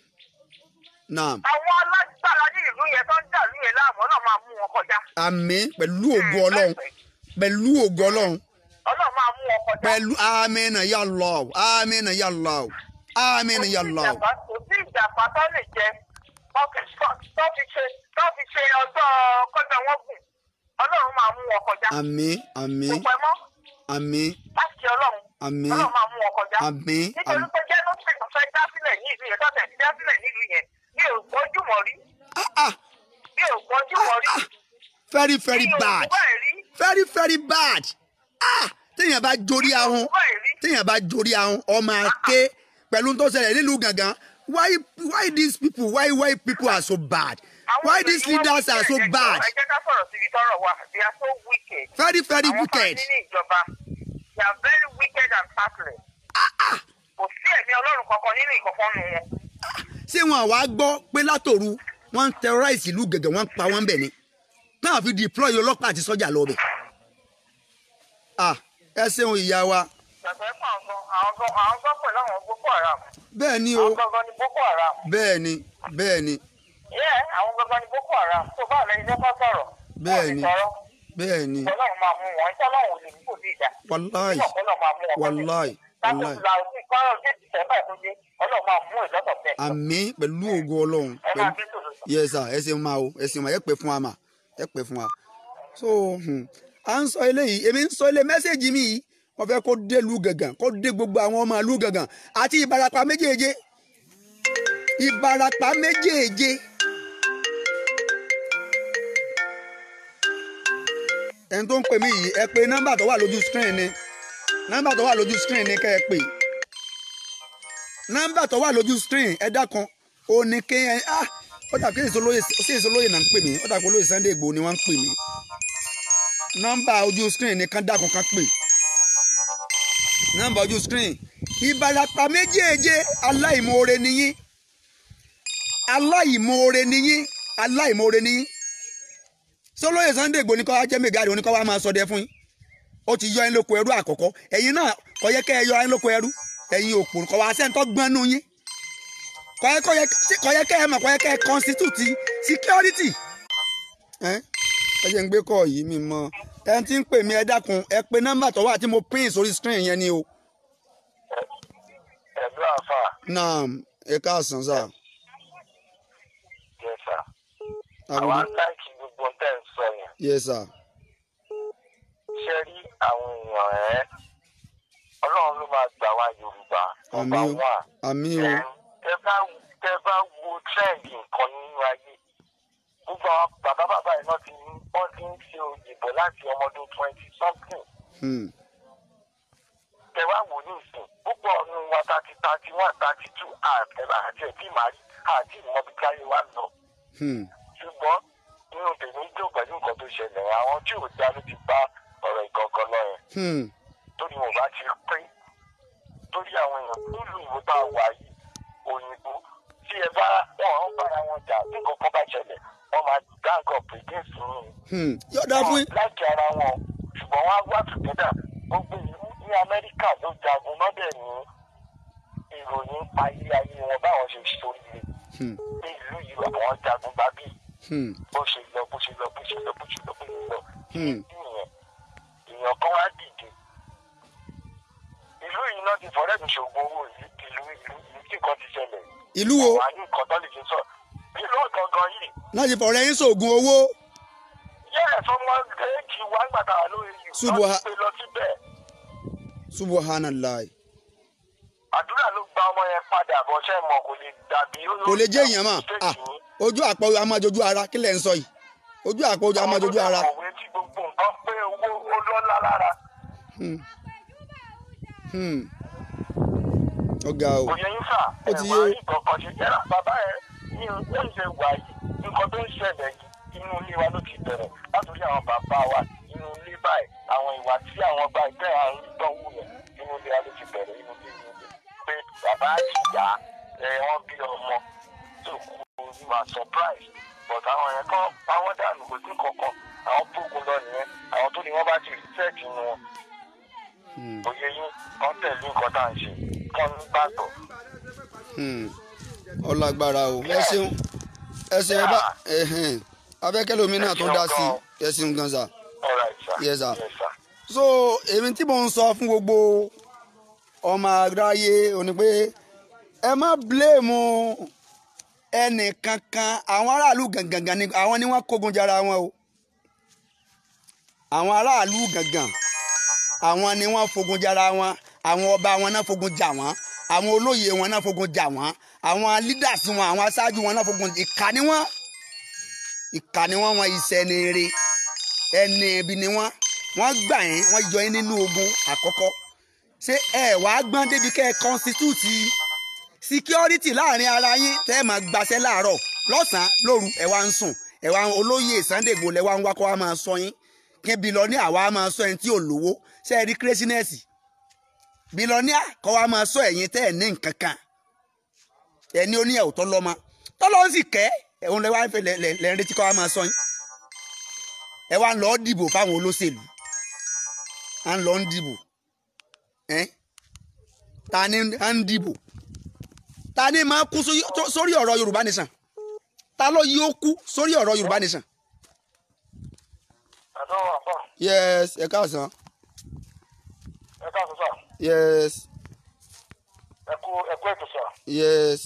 naam àwọn alágbára ní ìlú yẹn tó ń dàlú yẹn láàmú náà máa mú wọn kọjá. àmín pẹ̀lú ògo ọlọ́run pẹ̀lú ògo ọlọ́run ọlọ́run máa mú wọn kọjá. pẹ̀lú amínà ya Allah amínà ya Allah amínà ya Allah. ìjàpá kò sí ìjàpá tó lè jẹ tó fi tó fi ṣe tó fi ṣe ọjọ́ kọjá wọn gùn ọlọ́run máa mú wọn kọjá. àmín àmín kò pẹ́ mọ́ àmín láti ọlọ́run àmín ọlọ́run máa mú wọn kọjá. àmín nítorí pé jẹ́nọ́sì tó fẹ́ dá sílẹ̀ ní ìlú yẹn tó tẹ̀ sí dá sílẹ̀ nílùú yẹn bí ò gbọ́jú mọ́ rí ah ah bí ò gbọ́jú mọ́ rí. very very bí ò bad gbọ́ ẹ̀ rí very very bad ah téèyàn bá jorí ahun gbọ́ ẹ̀ rí. téèyàn bá jorí ahun ọmọ ake pẹ̀lú tó ṣẹlẹ̀ nílùú gàngán why why these people why why people are so bad Àwọn why èèyàn these ni wọ́n leaders are so wicked, bad ẹ jẹ́ ká sọ̀rọ̀ síbi tọ́rọ̀ wà they are so wicked. very very àwọn wicked fáwọn nínú ìjọba they are very wicked and heartless. kò sí ẹ̀mí ọlọ́run kankan nínú ìkọ̀kan nù wọn. ṣé wọn àwa gbọ́ pé látòru wọ́n ń terrorize ìlú gẹ̀gẹ̀ wọ́n ń pa wọ́n bẹ̀ ni náà fi deploy ọlọ́pàá àti sọ́jà lọ bẹ̀. ah ẹ ṣeun ìyá wa Yàtọ̀ ẹ̀ fún àwọn gan àwọn gan àwọn gan pẹ̀lú àwọn Boko Haram. bẹ́ẹ̀ ni o Àwọn gangan ni Boko Haram. bẹ́ẹ̀ ni bẹ́ẹ̀ ni Yẹ́ àwọn gangan ni Boko Haram. Tó bá lẹ́yìn lẹ́kọ́ sọ̀rọ̀. Bẹ́ẹ̀ ni. Wọ́n ti sọ̀rọ̀. bẹ́ẹ̀ ni Ọlọ́run máa mú wọn. Iṣẹ́ ọlọ́run ò lè ní kò sí ìjà. wàláì Ọlọ́run máa mú wọn. wàláì Láti wàláì la òfin kọ́rọ̀ dé Dìsẹ́mbà tó dé. Ọlọ́run máa mú ìlọ́tọ̀ bẹ́ẹ̀. àmín pẹ̀lú ògo ọlọ́run Ẹ máa pẹ̀lú gbé tòlótò. yes sir ẹ ṣeun máa o ẹ ṣeun máa ẹ pẹ́ fún wa mà ẹ pẹ́ fún wa. so hmm, à ń sọ eléyìí èmi ń sọ ilé mẹ́sẹ̀gì mi yìí wọ́n fẹ́ kó dé lu gàngàn kó dé gbogbo àwọn ọmọ ìlú gàngàn àti ìbarapá méjèèje ìbarapá méjèèje. ẹni tó ń pè mí yìí ẹ pè nọ́mbà tó wà lójú screen ni nọ́mbà tó wà lójú screen ni kẹ́ ẹ pè nọ́mbà tó wà lójú screen ẹ dákan ó ní kí ẹ ah ó dà kí ìsolóye sí ìsolóye náà ń pè mí ó dà kí olóye Sunday Igboho ni wọ́n ń pè mí nọ́mbà ojú screen ni kán dákan kán pè nọ́mbà ojú screen ìbarapá méjèèje aláìmoore niyín aláìmoore niyín aláìmoore niyín sọlóye Sunday Igboho ní kọ́ wá jẹ́ mẹ́gàdì oníkọ́ wá máa sọdẹ fún yín ó ti yọ ẹ́ lóko ẹrú àkọ́kọ́ ẹ̀yin náà kò yẹ kẹ́ ẹ yọ ẹ́ lóko ẹrú ẹ̀yin òpó kò wá sẹ́ńtọ́ gbọ́nú yín kò yẹ kò yẹ kò yẹ kẹ́ ẹ mọ̀ kò yẹ kẹ́ ẹ constitute security. ẹ ẹ jẹ́ ń gbé kọ́ yìí mi mọ́ ẹ ti ń pè mí ẹ dákun ẹ pe nọ́mbà tó wà tí mo pín sórí screen yẹn ni o naam ẹ káàsán sà Yes, sir. agogo àwa láìkí gbogbo tẹ́ ń sọ yẹn yes sà ṣe rí àwọn èèyàn ẹ̀ ọlọ́run ló máa gbà wá yorùbá àmì o wà. àmì o tẹ bá tẹ bá wo trend nǹkan nínú ayé gbogbo àwọn bàbá bàbá yìí náà ti ní wọ́n ti ń ṣe òyìnbó láti ọmọdún twenty something Hmm, tẹ wá wò ní ìsìn púpọ̀ ọ̀nù wa thirty thirty one thirty two àtẹ̀bà àti ẹ̀bí màrí àti ìmọ̀bí káyé wa lọ hmm, ṣùgbọ́n nínú tèmi dùn pẹ̀lú nǹkan tó ṣẹlẹ̀ àwọn tí ò dá ló ti bá ọ̀rọ̀ ìgangan lọ yẹn hmm, torí wọn bá ti pín torí àwọn èèyàn nílùú ìwé bá wà yìí òyìnbó tí ẹ bá wọn ń bára wọn jà tí nǹkan kan bá ṣẹlẹ̀ wọn máa gang up against yín hmm. yóò dáa fún wọn láìkí ara wọn ṣùgbọ́n wọn á wá tùtẹ́dà gbogbo ìlú ní amẹ́ríkà ló jagun lọ́dẹ̀ ní ìròyìn ayé ayé wọn báwọn ṣe ṣoríire Hmm, ní ìlú yìí àwọn jagun bá bí hmm, bó ṣe lọ bó ṣe lọ bó ṣe lọ bó ṣe lọ bó ṣe lọ hmm. ìyẹn èèyàn kan wá dìde ìlú yìí náà ti fọ̀rẹ́ mi ṣògùn owó ìlú ìlú ìlú ìlú tí nǹkan ti ṣẹlẹ̀ ìlú wo wà ní nǹkan tó lè fi sọ ìlú gangan yìí láti fọ̀rọ̀ ẹ̀yin sóògùn owó yẹ́ẹ̀ sọmọ èjì wá gbàtà lórí yìí Subha- lọ́ọ́ ti gbé lọ síbẹ̀ subhanallah àdúrà ló gba ọmọ yẹn padà bọ́ ṣẹ́ mọ̀ kò lè dàbí ó kò lè jẹ́ èèyàn mà ah ojú àpò amájojú ara kí lẹ̀ ń sọ yìí ojú àpò amájojú ara òwe tí gbogbo nǹkan pé owó ó lọ́lá lára Hmm, hmm. ọ̀gá o òye yín fà Ó ti ẹ̀ yé. wá rí kankan ṣe yẹ́ra bàbá ẹ̀ ní ó ń ṣe wà yìí nǹkan tó ń ṣẹlẹ̀ yìí inú ilé wa ló ti bẹ̀rẹ̀ látòrí àwọn bàbá wa inú ilé báyìí àwọn ìwà tí àwọn gba ìtẹ́ àrùn ìdánwò yẹn inú ilé wa ló ti bẹ̀rẹ̀ inú ilé inú ilé pé bàbá àti ìyá ẹ̀ wọ́n bí ọmọ tó kú ní ma surprise but àwọn yẹn kọ́ pawọ́ dànù kò sí kankan àwọn bógun lọ nìyẹn àwọn tó ní wọ́n bá ti research inú wọn Hmm, òye yín kọ́ tẹ̀lé nǹkan tá à ń ṣe kọ́ ń gbàgbọ́. hmm. ọlágbára o ẹ ṣeun ẹ ṣe ẹ bá ẹhìn abẹ́kẹ́lómi náà tó dá sí ẹ ṣeun gan sa All right, sir. Yes, sir. Yes, sir. so èmi tí mò ń sọ fún gbogbo ọmọ aráyé ò ní pé ẹ má bíléèmù ẹnì kankan àwọn aráàlú gangan ni àwọn ni wọ́n kógun jara wọn o àwọn aráàlú gangan àwọn ni wọ́n fogun jara wọn àwọn ọba wọn náà fogun jà wọ́n àwọn olóyè wọn náà fogun jà wọ́n àwọn leaders wọn àwọn aṣáájú wọn náà fogun ìkà ni wọ́n ìkà ni wọ́n wọn iṣẹ́ ni eré ẹni ibi ni wọ́n wọ́n gbà yín wọ́n yọ yín nínú ogun àkọ́kọ́ ṣé ẹ wàá gbọ́n débi kẹ́ ẹ constitute security láàrin ara yín tẹ́ ẹ máa gbaṣẹ́ láàárọ̀ lọ́sàn-án lóru ẹ wá ń sùn ẹ wá ń olóyè Sunday Igboho lẹ wá ń wá kó wá máa sọ yín kí bílọ́níà wá máa sọ ẹni tí ò lówó ṣé ẹ rí craziness bílọ́níà kó wá máa sọ ẹ̀yin tẹ́ ẹ̀ ní nǹkan kan ẹni ó ní ẹ̀ ò tọ́ lọ́mọ tọ́lọ́ ń sì kẹ́ ẹ̀hún lẹ wá ń fẹ́ lẹ́ lẹ́ lẹ́ ń retí kó wá máa sọ yín ẹ wá ń lọ dìbò fáwọn olóṣèlú à ń lọ ń dìbò ẹ ta ni à ń dìbò ta ni máa kú sórí tó- sórí ọ̀rọ̀ Yorùbá nation ta ló yí ó kú sórí ọ̀rọ̀ Yorùbá nation. Ẹ̀dọ́ àpá, yes ẹ káàsán ẹ káàsán sà, yes ẹ kú ẹ kú ètò sà. yes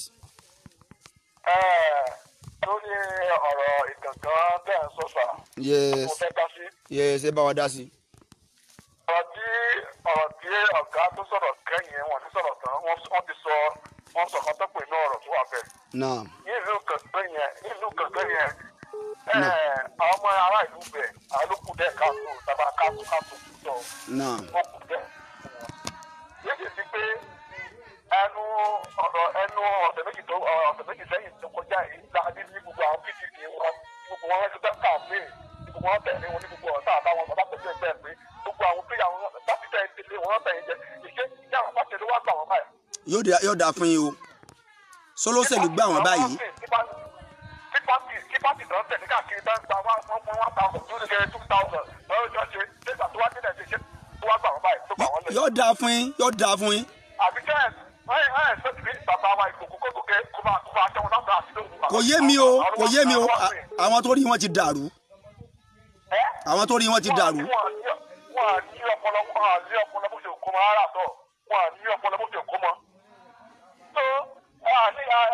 Ẹ́ẹ̀, Lórí ọ̀rọ̀ ìgangan bẹ́ẹ̀ ń sọ sà, yes mo fẹ́ dá sí. yes ẹ bá wa dá sí. Ọ̀rọ̀ tí ọ̀rọ̀ tí ọ̀gá tó sọ̀rọ̀ kẹ́yìn wọn ti sọ̀rọ̀ tán, wọ́n wọ́n ti sọ wọ́n sọ kan tó pè ní ọ̀rọ̀ tó wà bẹ́ẹ̀. náà nílùú kankan yẹn nílùú kankan yẹn ẹ àwọn ọmọ ará ìlú bẹ àwọn ló kù dẹ káàtó tàbá káàtó káàtó tó náà ó kù dẹ. yéèdè sí pé ẹnu ọ̀rọ̀ ẹnu ọ̀sẹ̀ méjì tó ọ̀sẹ̀ méjì sẹ́yìn tó kọjá yìí láàbí ní gbogbo àwọn pdp wọn gbogbo wọn ti tẹ́ kàmpé gbogbo wọn tẹ̀lé wọn ní gbogbo ọ̀tá àtàwọn bàbá pẹ̀lú ẹgbẹ́ pé gbogbo àwọn pé àwọn láti tẹ̀ tẹ̀lé wọn tẹ̀lé jẹ ìṣe ìjà àwọn pàṣẹ ló wá gbà wọn báyìí yóò dá yóò dá fún yín o sọlọ́sẹ̀lú gbà wọ́n báyìí tí pàtì tí pàtì tó ń tẹ̀lé káàkiri bá ń gba wá wọ́n fún one thousand two hundred two thousand lọ́wọ́ ìjọ ṣe nígbà tó wá dé nàìjíríà ṣe tó wá gbà wọ́n báyìí tó gbà wọ́n lẹ̀. yóò dá fún yín yóò dá fún yín àbí kẹ́ ẹ̀ ẹ̀ ẹ̀ ṣe ti bàbá wa ìkòkò kókò kẹ́ kó máa kó máa ṣẹ́wọ́n láti àti lóhùn. kò yé mi o kò yé mi o à- àwọn tó rí wọn ti dàrú àwọn tó rí wọn ti dàrú wọ́n á ní ọpọlọ wọ́n á ní ọpọlọ bó ṣe kó mọ ara tọ̀ wọ́n á ní ọpọlọ bó ṣe kó mọ. tó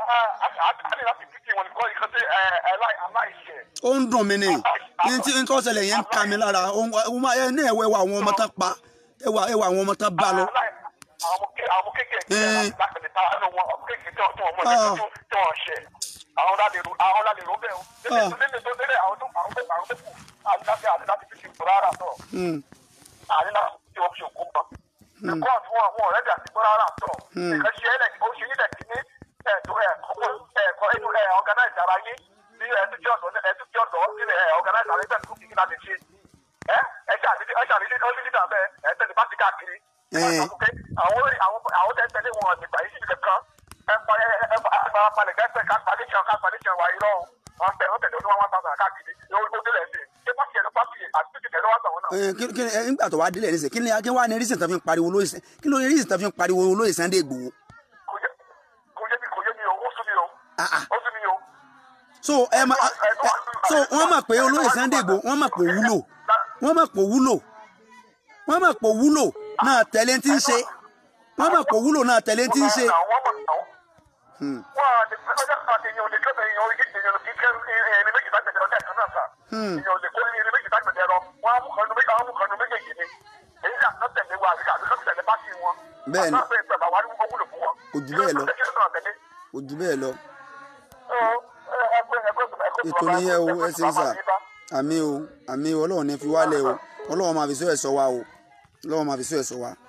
àkàlẹ̀ láti títí wọn nìkan ìkan tí aláìṣẹ̀. ó ń dùn mí ni ní tí ń tọ́ ṣẹlẹ̀ yẹn ń ka mi lára ó ń- ó máa- ẹ ní ẹ̀wọ̀ ẹ̀wọ̀ àwọn ọmọ tán pa ẹ̀wọ̀ ẹ̀wọ̀ àwọn ọmọ tán bá lọ. àwọn ké- àwọn kéékèèké Eh. lápẹ̀lẹ̀ tá a nù wọn ọmọ kéékèèké tí wọ́n tí wọ́n mọ̀ Ah. ní tí wọ́n ṣẹ̀ àwọn lálẹ́rú àwọn lálẹ́rú bẹ́ẹ̀ o Ah. lẹ́nu tó délé àwọn tó àwọn tó àwọn tó kù àti láti àti láti fi ṣètò rárá tọ̀ Hmm. àti láti fi ṣe òfin òkú mọ́ ẹ̀kọ́ àti wọn wọn ọ̀rẹ́dì àti gbọ́ rárá tọ̀ Hmm. nǹkan ṣe ẹ̀lẹ̀ ó ṣe yílẹ̀ kí ní ẹ̀ẹ́dọ̀ ẹ̀kọ́ ẹ̀kọ́ ẹ̀dù ẹ̀ ọ̀gánáìsì ara yé ní ẹ̀ẹ́dùjì ọ̀dọ́ ẹ̀ẹ́dùjì ọ̀dọ́ sílẹ̀ ẹ̀ ọ̀gánáìsì ara yé bẹ́ẹ̀ tó kí láti ṣe ẹ̀ ẹ̀ ṣàlìdí ẹ̀ ṣàlìdí ó ní dídà bẹ́ẹ̀ ẹ̀ tẹ̀lé bá ti káàkiri Eh. àwọn àwọn àwọn tẹ́ tẹ́lẹ̀ wọn nígbà yìí síbi kankan ẹ pa ẹ ẹ pa ẹ fara balẹ̀ kẹ́sẹ̀ ká palẹ̀ ṣan ká palẹ̀ ṣan wà irọ́ o wọn bẹ wọn tẹ̀lé ọdún wọn tàbí káàkiri yóò ó délẹ̀ sí ṣé pàṣẹ ẹ̀rọ pàṣẹ àti títí tẹ̀lé wọn tàwọn náà. Eh, kí kí ẹ, nígbà tó wá délẹ̀ nísìnyí kí ni kí wá ní rísìn tó fi ń pariwo lóyè Sàn- kí ló ní rísìn tó fi ń pariwo lóyè Sunday Igboho. kò yé kò yé mi kò yé mi o ó sún mi o Ah, ah. ó sún mi o. so ẹ ma ẹ so wọ́n mọ̀ pé olóyè Sunday Igboho wọ́n mọ̀ pé ó wúlò wọ́n mọ̀ pé ó wúlò wọ́n mọ̀ pé ó wúlò náà tẹ̀lé tí ń ṣe wọ́n mọ̀ pé ó wúlò náà tẹ̀lé tí ń ṣe. àwọn ọmọ àwọn Hmm. wọn à lè fẹ́ ọjọ́ kan èèyàn ò lè kẹ́ èèyàn ò lè èèyàn ò lè kẹ́ ẹni méjì lágbẹ̀dẹ̀ ọjọ́ kan náà sà Hmm. èèyàn ò lè kó ẹni méjì lágbẹ̀dẹ̀ lọ wọn á mú kan nu méjì àwọn mú kan nu méjèèjì ni èyí là ń tẹ̀lé wa àbíkà àbíkà tẹ̀lé pátì wọn. Bẹ́ẹ̀ni. àtàwọn ẹgbẹ́ bàbá wa ní wọ́n wúlò fún wọn. Kò jù bẹ́ẹ̀ lọ. kí ló náà tẹ̀lé? kò jù bẹ́ẹ̀ lọ Ẹ, ẹ, ẹgbẹ́- ẹgbẹ́- ẹgbẹ́ ètò bàbá- nìyẹn o ẹgbẹ́ ẹ ṣe ń bàbá sà yín bá. àmì o àmì o ọlọ́run ní fi wálẹ̀ o ọlọ́run máa fi sọ ẹ̀ sọ wa o ọlọ́run máa fi sọ ẹ̀ sọ wa.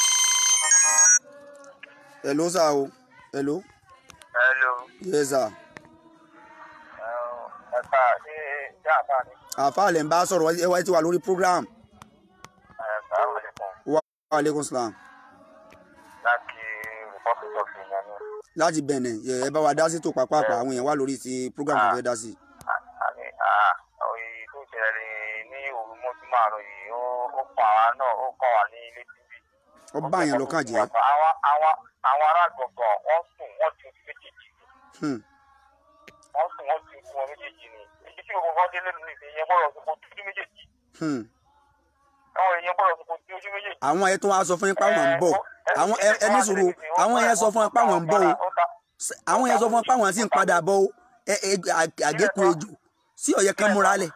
hello sà o hello Hello. yes sà Ẹ ká ṣe ṣé àbá ni? àfa lè ń bá sọ̀rọ̀ ẹ wá ti wà lórí program Ẹ sàrò àlékún wa aleykum salam láti Republic of Benin ni. láti bẹ̀nẹ̀ ẹ ẹ bá wa dá sí tó pàápàá àwọn èèyàn wà lórí ti program tó fẹ́ dá sí. àmì òye tó ṣẹlẹ̀ ní òru mọ́júmọ́ àárọ̀ yìí ó ó kọ́ àwa náà ó kọ́ wa ní ilé tv. ó bá yẹn lọ́kàn jẹ́ àwọn àwọn àwọn ará gbọ̀ngàn wọ́n sùn wọ́n ti ojú méjèèjì ni Hmm. wọ́n sùn wọ́n ti ojú wọn méjèèjì ni èyí tí gbogbo wọn délé nínú ìfẹ́ yẹn gbọ́dọ̀ sọ ojú méjèèjì Hmm. àwọn èèyàn gbọ́dọ̀ sọ ojú méjèèjì. àwọn ẹ̀ tó wá sọ fún yín páwọn ń bọ̀ àwọn ẹ ẹ ní sùúrù àwọn yẹn sọ fún yín páwọn ń bọ̀ o àwọn yẹn sọ fún yín páwọn sì ń padà bọ̀ o ẹ ẹ à- àgékù ejò sí ọ̀yẹ́ kan múra lẹ̀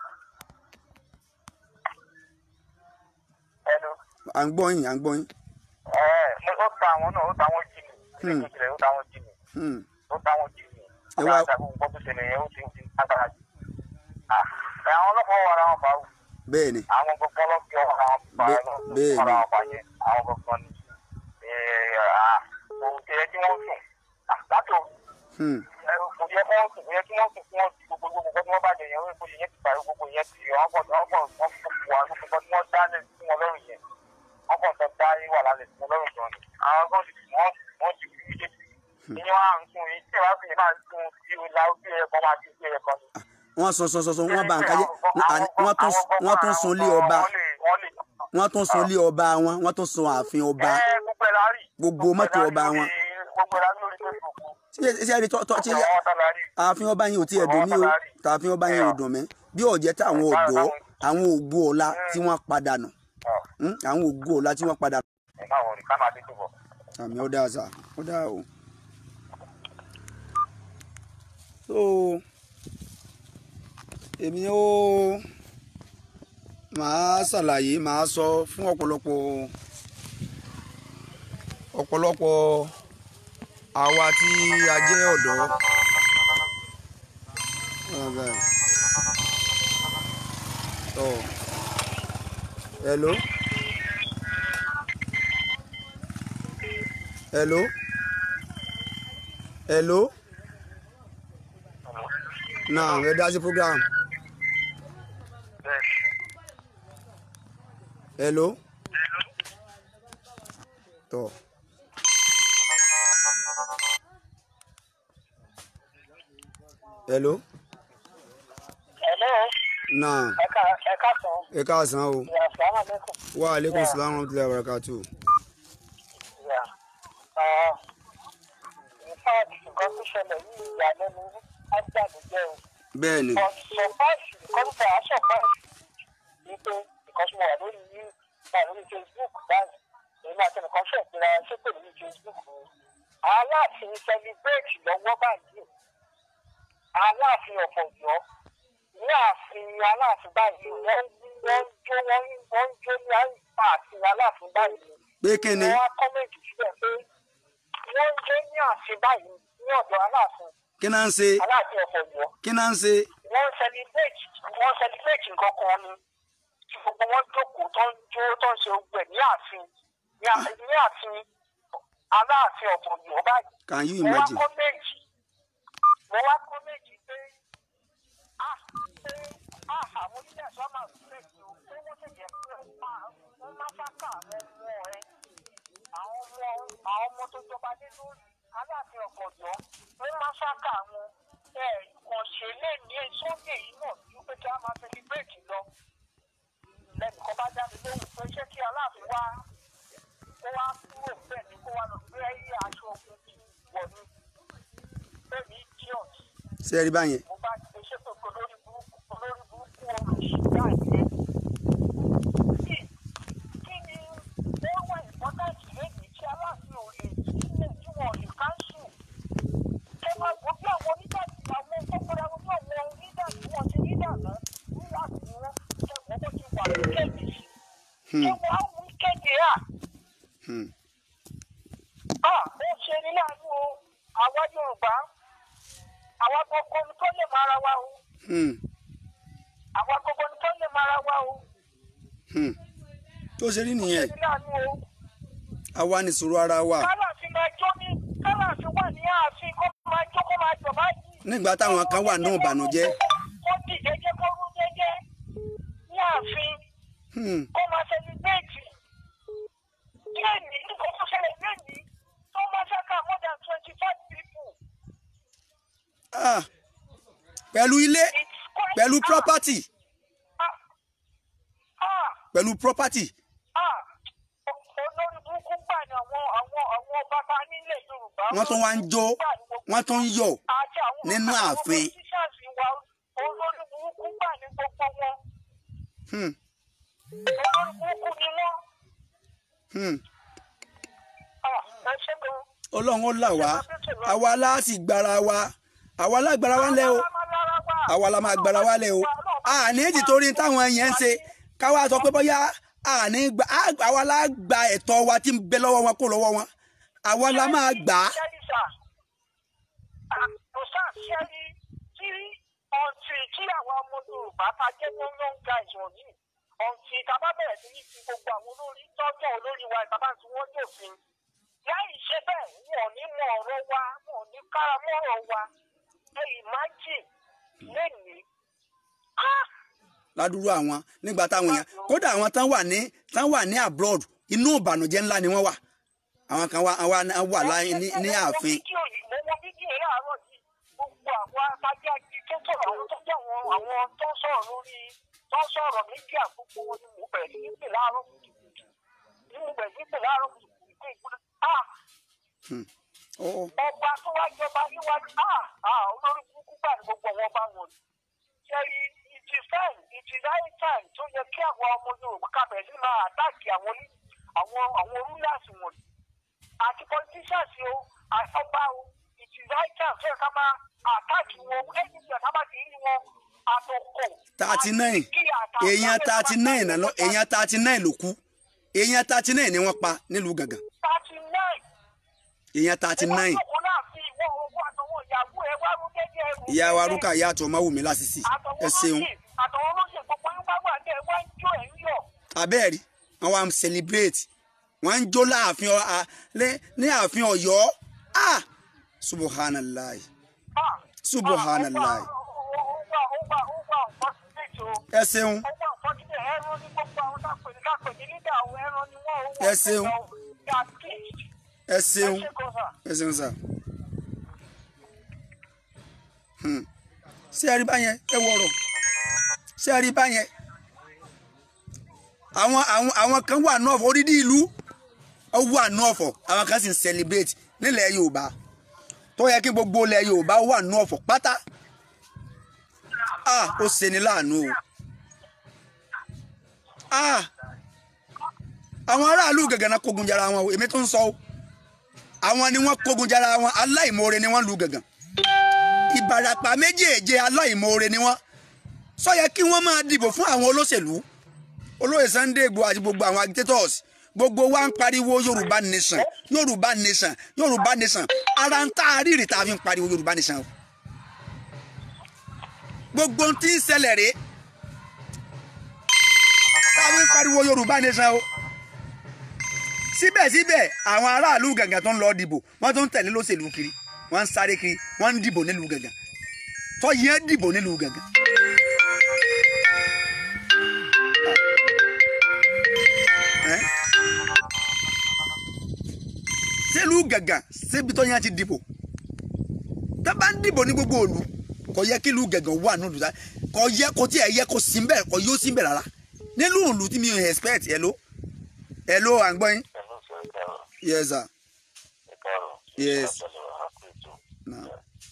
ẹnu à ń gbọ́ yín à ń gbọ́ yín. ẹ ó ta àwọn náà ó ta àwọn jì mí ilé Hmm. ìjìnlẹ̀ ó ta àwọn jì mí Hmm. ó ta àwọn jì mí Ẹ wá- àgbà gbogbo tó ṣẹlẹ̀ yẹn ó ti ó ti agbára jù. Ah, ẹ, àwọn ọlọ́pàá wà ara wọn fà á bẹ́ẹ̀ ni àwọn gbogbo ọlọ́pàá wà ara wọn fà á Bẹ́ẹ̀- náà bẹ́ẹ̀ ara ni. wọn fà á yẹn àwọn gbogbo ni ẹ, ah, kò yẹ kí wọ́n sùn Ah, látò Hmm. ẹ, kò yẹ kí wọ́n sùn kò yẹ kí wọ́n sùn kí wọ́n ti gbogbo gbogbo nǹkan tí wọ́n bá jẹ yẹn wọ́n kò yẹ ti parí gbogbo yẹn ti wọ́n kọ̀ wọ́n kọ̀ wọ́n kọ̀ wà gbogbo nǹkan tí wọ́n dá lẹ̀ fún wọn lọ́rùn yẹn wọ́n kọ̀ tó dá wà lálẹ́ fún wọn lọ́rùn gan ni àwọn kan ti wọ́n wọ́n ti fi méjèèjì ìyẹn wà ń sùn yìí tí ìwà fi máa ń sùn sí ìlà ojú ẹ̀kọ́ máa ti sí ẹ̀kọ́ ni. wọ́n sọ sọ sọ sọ wọ́n bá nǹkan jẹ́ wọ́n tún wọ́n tún sun lé ọba wọ́n tún sun lé ọba wọn wọ́n tún sun ààfin ọba gbogbo ẹ̀ la rí. gbogbo mọ́tò ọba wọn. gbogbo ẹ̀ la rí lórí Facebook. ṣé ṣé ẹni tọ́ tọ́ ṣé gbogbo àwọn tá la rí. ààfin ọba yẹn ò tiẹ̀ dùn mí o tààfin ọba yẹn ò dùn mí bí ọ̀jẹ́ táwọn ọ̀dọ́ àwọn ògbó ọ̀la tí wọ́n padà nù Ọ̀, Hmm? àwọn ògbó ọ̀la tí wọ́n padà nù. ẹ̀ máa wọ̀rì ká máa dé tó bọ̀. àmì ọ̀dà àṣà ọ̀dà o. so èmi ó màá ṣàlàyé màá sọ fún ọ̀pọ̀lọpọ̀ ọ̀pọ̀lọpọ̀ àwa tí a jẹ́ ọ̀dọ́. Ọ̀gá. Tọ́. Hello. Hello. Hello. Now, ẹ dá sí program. Hello. Tọ́. Hello. Hello, Now, ẹ̀ka ẹ̀ka sàn. ẹ káàsán o. Ìyá sàmà lẹ́kùn. Wa alaikum salaam wa rahmatullahi wa barakatuh. Ìyá. Ah, In fact, nǹkan tó ṣẹlẹ̀ yìí ìyàlẹ́nu ágbàlójẹ́ o. Bẹ́ẹ̀ni. But surprise, nǹkan tó wà surprise ni pé nǹkan tí mo wà lórí yìí wà lórí Facebook báyìí. Èmi àti ẹnìkan ṣe ìpínlẹ̀ ṣépè lórí Facebook o. aláàfin celebrate lọ́wọ́ báyìí aláàfin ọ̀fọ̀jọ́ ní ààfin aláàfin báyìí wọ́n wọ́n jó wọ́n wọ́n jó ní ààfin aláàfin báyìí pé kí ni wọ́n á kọ́mẹ̀ntì síbẹ̀ pé wọ́n jó ní ààfin báyìí ní ọ̀dọ̀ aláàfin kí náà ń ṣe aláàfin ọ̀fọ̀jọ́ kí náà ń ṣe wọ́n celebrate wọ́n celebrate nǹkan kan ni tí gbogbo wọn jókòó tó ń jó tó ń ṣe ogun ẹ̀ ní ààfin ní à- ní ààfin aláàfin ọ̀fọ̀jọ́ báyìí can you mo wá imagine kọ́mẹ̀ntì mo wá kọ́mẹ̀ntì pé a pé a àwọn onílẹ̀ sọ́mà sílẹ̀ tó pé wọ́n sì jẹ́ pé wọ́n máa wọ́n máa sáká àwọn ọmọ ẹ àwọn ọmọ àwọn ọmọ tó jọba lé lórí aláàfin ọ̀kọ̀jọ́ wọ́n máa sáká àwọn ẹ̀ ìkànṣe lè ní sókè yìí náà ju pé kí a máa sẹlẹ̀bírẹ̀tì lọ lẹ́nìkan bá dá mi lóhùn pé ṣé kí aláàfin wá kó wá kúrò bẹ́ẹ̀ ni kó wá lọ gbé aṣọ ogun wọ̀ ni bẹ́ẹ̀ ni idiot ṣe rí báyẹn mo bá ti ṣe pé olórí burúkú olórí burúkú olùṣèlú àìyẹ. kí kí ni ó wà ìpọ́tàkì lẹ́yìn tí aláàfin ò lè sílẹ̀ tí wọ́n lè káńsù. ẹ máa gbọ́ bí àwọn onídàájú àwọn kọ́kọ́rọ́ àwọn bí àwọn onídàájú wọn ti rí dàná ní láti wọn kẹ́kọ̀ọ́ bó ti wà lókèjì. ṣé wọ́n á wí kéde à? Hmm. à ó ṣe ní láàánú o àwa Yorùbá àwa gbogbo ni tó lè máa ra wa o Hmm. àwa gbogbo ni tó lè máa ra wa o Hmm. tó ṣe rí nìyẹn ṣe ní láàánú o àwa ní sùúrù ara wa kálàfin máa jó ní kálàfin wà ní ààfin kó máa jó kó máa jọ báyìí. nígbà táwọn kan wà náà bànújẹ́ kó dì jẹ́jẹ́ kó rú jẹ́jẹ́ ní ààfin Hmm. kó máa sẹlẹ̀bẹ̀tì díẹ̀ ní kó tó ṣẹlẹ̀ lẹ́yìn tó máa ṣàkà more than twenty five people. Ah. pẹ̀lú ilé It's quite pẹ̀lú ah, property ah, ah. pẹ̀lú property Ah, olórí burúkú gbà ní àwọn àwọn àwọn bàbá nílẹ̀ Yorùbá. wọ́n tún wá ń jó wọ́n tún ń yọ̀ Àti àwọn nínú àwọn ààfin. politicians wa olórí burúkú gbà ní gbogbo wọn. Hmm. Olórí burúkú ni wọ́n. Hmm. Ah, ẹ ṣe gan. ọlọ́run ó là wá àwa láti gbára wa àwa lágbára wa lẹ́ o àwa la máa gbára wa lẹ́ o àní èjì torí táwọn yẹn ń ṣe káwa sọ pé bóyá àní gbà á- àwa la gba ẹ̀tọ́ wa tí ń bẹ lọ́wọ́ wọn kó lọ́wọ́ wọn àwa la máa gbà á Ṣẹ́rí sà, ah, kò sáà ṣẹ́rí tí ọ̀ǹtì tí àwọn ọmọ Yorùbá ta jẹ́ young guys wọ̀nyí ọ̀ǹtì ìtàbá bẹ̀rẹ̀ sí ní fi gbogbo àwọn olórí tọ́jú olórí wa ìtàbá tí wọ́n dòfin. láì ṣe bẹ́ẹ̀ wọn ò ní mọ ọ̀rọ̀ wa wọn ò ní kára mọ́rọ̀ wa ẹ imagine lẹ́nìí. Ah! ládùúrú àwọn nígbà táwọn èèyàn kódà àwọn tán wà ní tán wà ní abroad inú ìbànújẹ́ ńlá ni wọ́n wà àwọn kan wà wà wà láyé ní ní ààfin mo wo fídíò yìí mo wo fídíò yìí láàárọ̀ yìí gbogbo àwọn atajá agi tó sọ̀rọ̀ àwọn tó jẹ́ àwọn àwọn tó sọ̀rọ̀ lórí tó sọ̀rọ̀ méjì àgbogbo wọn ni mo bẹ̀rẹ̀ sí pè láàárọ̀ kùtùkùtù ni mo bẹ̀rẹ̀ sí pè láàárọ̀ kùtùkùtù pé ìgbóná ah Ó, ọba tó wá jọba níwájú ah ah olórí burúkú gbà ní gbogbo àwọn ọba wọn ni ṣẹ́rí it is time it is high time tó yẹ kí àwọn ọmọ Yorùbá kábẹ̀rẹ̀ sí máa àtàkì àwọn ní àwọn àwọn rulers wọ̀nyí àti politicians o àtọ́gbà o it is high time tó yẹ ká máa àtàkì wọn ẹni tí ọ̀tá bá ti rí wọn àtòkò. thirty nine èèyàn thirty nine náà lọ èèyàn thirty nine ló kú èèyàn thirty nine ni wọ́n pa nílùú gàngàn thirty nine. èèyàn thirty nine ìyá wa rúkà ìyá àtọ̀ ọmọ wùmí lásìsì ẹ ṣeun àtọwọ́ lóṣè gbogbo yín bá wà ní ẹ̀ wá ń jó ẹ̀ ń yọ̀. abẹ́ẹ̀rí wọ́n wá ń celebrate wọ́n ń jó láàfin ọ- a- lé- ní ààfin ọ̀yọ́ ah subhanallah Ah, Subhanallah. ah, ó wà ó wà ó wà ó wà unfortunate o. ẹ ṣeun ó wà unfortunate ẹran ní gbogbo àwọn tápè ní kápè ní nígbà àwọn ẹran ni wọ́n ó wà. Ẹ ṣeun. They are pleased. ẹ ẹ ṣeun ṣe kọ́ sà. ẹ ṣeun sà Hmm. ṣé ẹ rí báyẹn ẹ wọ̀rọ̀ ṣé ẹ rí báyẹn àwọn àwọn àwọn kan wà náà fọ orídìí ìlú ó wà náà fọ àwọn kan sì ń celebrate nílẹ̀ Yorùbá tó yẹ kí gbogbo ilẹ̀ Yorùbá wà náà fọ pátá ah ó ṣeni láàánú o ah àwọn aráàlú gẹ̀gẹ̀ náà kógun jara wọn o èmi tó ń sọ o àwọn ni wọ́n kógun jára wọn aláìmoore ni wọ́n lu gàngàn ìbàràpá méjèèje aláìmoore ni wọ́n sọ yẹ kí wọ́n máa dìbò fún àwọn olóṣèlú olóyè Sunday Igboho àti gbogbo àwọn agitators gbogbo wa ń pariwo Yorùbá nation Yorùbá nation Yorùbá nation ara ń tá a rírì tá a fi ń pariwo Yorùbá nation o gbogbo ohun tí ń ṣẹlẹ̀ rèé tá a fi ń pariwo Yorùbá nation o síbẹ̀síbẹ̀ àwọn aráàlú gàngàn tó ń lọ dìbò wọ́n tó ń tẹ̀lé lóṣèlú kiri wọ́n ń sáré kiri wọ́n ń dìbò nílùú gàngàn tó yẹn dìbò nílùú gàngàn. Ẹ́? sílùú gàngàn síbi tó yẹn ti dìbò tó bá ń dìbò ní gbogbo òlu kò yẹ kí ìlú gàngàn wà nílùú sá kò yẹ kò tí ẹ yẹ kó sí bẹ́ẹ̀ kò yóò sí bẹ́ẹ̀ rárá nílùú òlu tí mi ò expect hello hello à ń gbọ́ yín. Hello, sir. Ẹ káàárọ̀. yes sir. Ẹ káàárọ̀. Yes. Ìṣàjọyọ̀ àpèjọ. Now.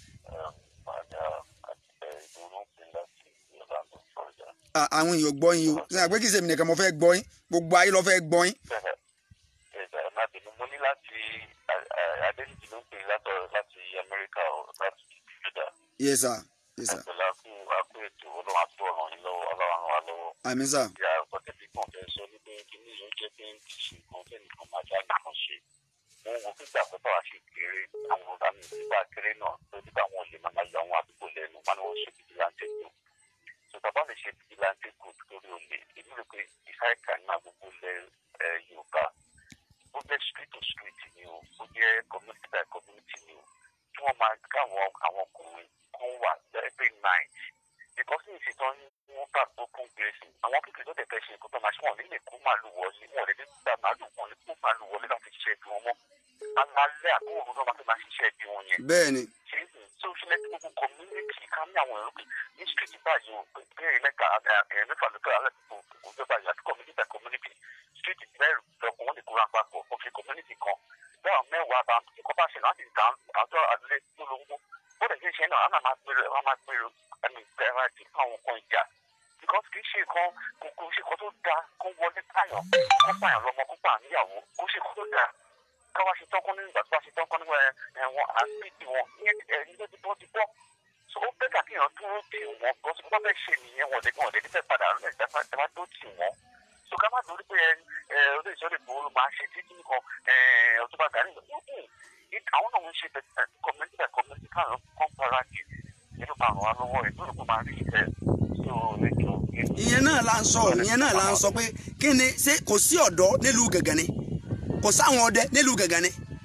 Màdà àti ìdúró pé láti Orlando, Florida. à- àwọn èèyàn gbọ́ yín o ṣe àpé kí sèmi nìkan mo fẹ́ gbọ́ yín gbogbo ayé ló fẹ́ gbọ́ yín. Ẹ̀dá ẹ̀ má bínú. Mo ní láti Adéníjì ló ń pè látọ̀ láti Amẹ́ríkà ọ̀ láti Florida. yes sir yes sir Ẹ̀pẹ̀lá kú àkó ètò ọlọ́run àti ọ̀ràn yín lọ́wọ́ ọlọ́run ràn wá lọ́wọ́. àmín sir Ìyá ọ̀pọ̀tẹ́bí kan fẹ́ sọ ní pé kí ní yóò jẹ́ pé ń ti ṣe nǹkan fẹ́ nìkan máa já nìkan ṣe. Wọ́n wo fígbà pé báwa ṣe kéré àwọn ọ̀gá mi nígbà kéré náà tó nígbà wọn ò lè máa yọ àwọn àdúgbò lẹ́nu wọn ni wọ́n ṣe fìdíláńtẹ́ kù. Tó bàbá mi ṣe fìdíláńtẹ́ kù torí olè èmi rò pé ìsáìkà ní àgbègbè ilẹ̀ ẹ̀, Yorùbá ó jẹ́ street to street ni o ó jẹ́ community by community ni o tí wọ́n máa káwọn àwọn ọkùnrin kan wà every night because ní ìṣètò wọn bá gbókun gbèsè àwọn kékeré tó tẹ̀tẹ̀ ṣe nǹkan tó máa ṣe wọn nílé kó màálù wọlé wọn lè ní gba màálù wọn lè kó màálù wọlé láti ṣiṣẹ́ ibi wọn mọ́ alálẹ́ àbúrò ló máa fi máa ṣiṣẹ́ ibi wọn yẹn bẹ́ẹ̀ ni ṣe é sìn tó ṣe lẹ́tí gbogbo community ká ní àwọn èrò pé ní street báyìí o bẹ́ẹ̀ mẹ́ta ẹ̀ mẹ́fà ló fẹ́ alẹ́ tó kò fẹ́ báyìí àti community by community street mẹ́rin lọ́kùn wọn lè kóra papọ̀ kó fi community kan bẹ́ẹ̀ mẹ́wàá bá kíkọ́ bá ṣe láti dá àjọ àdúlé lólobó bó lè ṣe ṣe náà àná máa gbèrò ẹ̀ máa gbèrò ẹ̀mí ìgbẹ́ra ti fún àwọn kan ìjà because kì í ṣe nǹkan kò kò ṣe nǹkan tó dáa kó wọlé pààyàn kó pààyàn lọ́mọ kó pààyàn níyàwó kó ṣe nǹkan tó dáa káwá ṣe tọ́kọ́ ní ìgbà tó bá ṣe tọ́kọ́ nígbà ẹ̀wọ̀n àgbègbè wọn ìyẹn ẹ̀rí ló ti bọ́ ti bọ́ so ó bẹ́ẹ̀ kà kéèyàn dúró tì wọ́n bọ́ sí wọ́n fẹ́ ṣe nìyẹn wọ́n lè wọ́n lè nífẹ̀ẹ́ padà rẹ̀ ẹ̀ má dó tì wọ́n so ká má dórí pé ẹ olóyè sọ́dọ̀ ìgbòho ló máa ṣe títí nìkan ọ̀túnba gàrí àwọn náà ń ṣe community by community káwọn kan para jù nínú máa ràn wá lọ́wọ́ ẹ̀ lórí kó máa rí ẹ̀ so ẹ̀jọ̀ ìyẹn náà la ń sọ ìyẹn náà la ń sọ pé kí ni ṣé kò sí ọ̀dọ́ nílùú gàngàn ni kò sáwọn ọdẹ nílùú gàngàn ni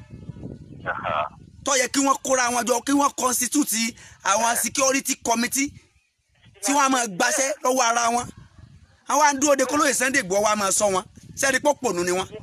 tó yẹ kí wọ́n kóra wọn jọ kí wọ́n constitute àwọn security committee tí wọ́n á máa gbaṣẹ́ lọ́wọ́ ara wọn àwọn àdúró de kólóyè Sunday Igboho wa máa sọ wọn sẹ́ni pọ́pọ̀nù ni wọ́n.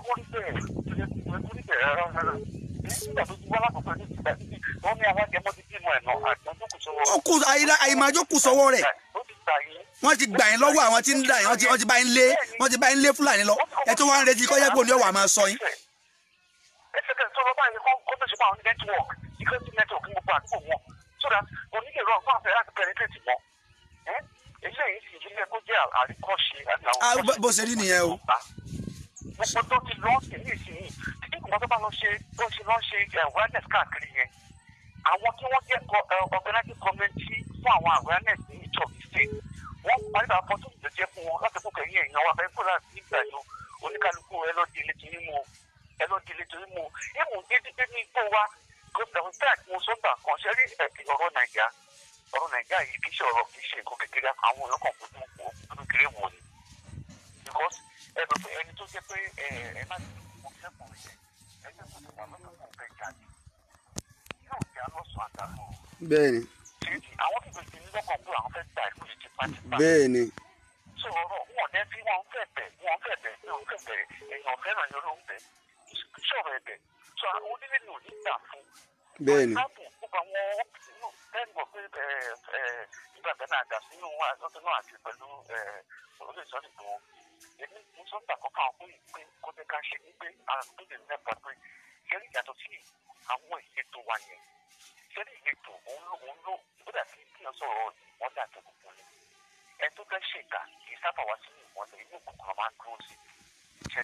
ó kù àyèmájó kù sọ́wọ́ rẹ̀ wọ́n ti gbà yín lọ́wọ́ àwọn tí ń dà yín wọ́n ti wọ́n ti bá yín lé wọ́n ti bá yín lé fúlàní lọ ẹ tó wá ń retí kọ́jẹ́ pò ní ọ̀wà máa sọ yín. ẹsẹ̀ kẹ́sì tó lọ báyìí kọ́ kó tó ṣe fún àwọn network security network ní gbogbo àdúgbò wọn so that onílé rọ fún àfẹ́ láti penetrate mọ́ eléyìí sì ilé kó jẹ́ àríkọ́ṣe àti àwọn. Ah, bó- bó ṣe rí nìyẹn o. gbogbo tó ti lọ sí ní ìsinyìí títí kò mọ́ tó bá lọ ṣe tó ṣe lọ ṣe eh, awareness káàkiri yẹn àwọn tí wọ́n jẹ́ co- eh, organizing committee fún àwọn awareness ní each of the state wọ́n parí àwọn fọ́tò tó jẹ́ fún wọn láti fún kẹ́yìn èèyàn wa fẹ́ kó láti nígbà yìí oníkálukú ẹ lọ́ọ́ di ilé torí mu o ẹ lọ́ọ́ di ilé torí mu o ìmù dédé ní igbó wa gómìnà táà tí mo sọ́gbà kan ṣe rí ẹ̀kí ọ̀rọ̀ nàìjíríà ọ̀rọ̀ nàìjíríà yìí kì í ṣe ọ̀rọ̀ kì í ṣe nǹkan kékeré àwọn èèyàn kan fojú wò ó kékeré wò ni because ẹ bẹ pé ẹni tó jẹ́ pé ẹ ẹ má ti mo fẹ́ kùn rẹ̀ ẹ jẹ́ kó tó wà lọ́kàn kó fẹ́ jáde yóò jẹ́ alọ́sùn àtàlù bẹ́ẹ̀ni ṣéèjì àwọn tó gbèsè ní lọ́kàn pé àwọn fẹ́ gba ìlú yìí tipátipá bẹ́ẹ̀ni so ọ̀rọ̀ wọn dẹ́ tí wọ́n fẹ́ bẹ̀ wọ́n fẹ́ bẹ̀ wọ́n fẹ́ bẹ̀ èèyàn fẹ́ràn yẹn ló ń bẹ̀ sọ̀rọ̀ ẹ̀bẹ̀ so àwọn onílé ní òní gbà fún bẹ́ẹ̀ni For example, gbogbo àwọn inú bẹ́ẹ̀ mọ̀ pé nígbà bẹ́ẹ̀ náà dà sínú àjọṣe náà àti pẹ̀lú olóòtú ìbò èmi mo sọ gbà kọ́kọ́ àwọn fún ìpín kó jẹ́ ká ṣe wípé àwọn tó lè mẹ́ta pé ṣẹ́rí ìyàtọ̀ sí àwọn ìletò wa yẹn ṣẹ́rí ìletò òun ló òun ló ìgbọ́dà tí kí wọ́n sọ̀rọ̀ ìmọ̀lẹ̀ àti òkùnkùn ni ẹ tó fẹ́ ṣèkà kì í sábà wá sínú ìmọ̀lẹ̀ inú òkùnkùn máa ń dúró sí ṣẹ́kẹ̀ mi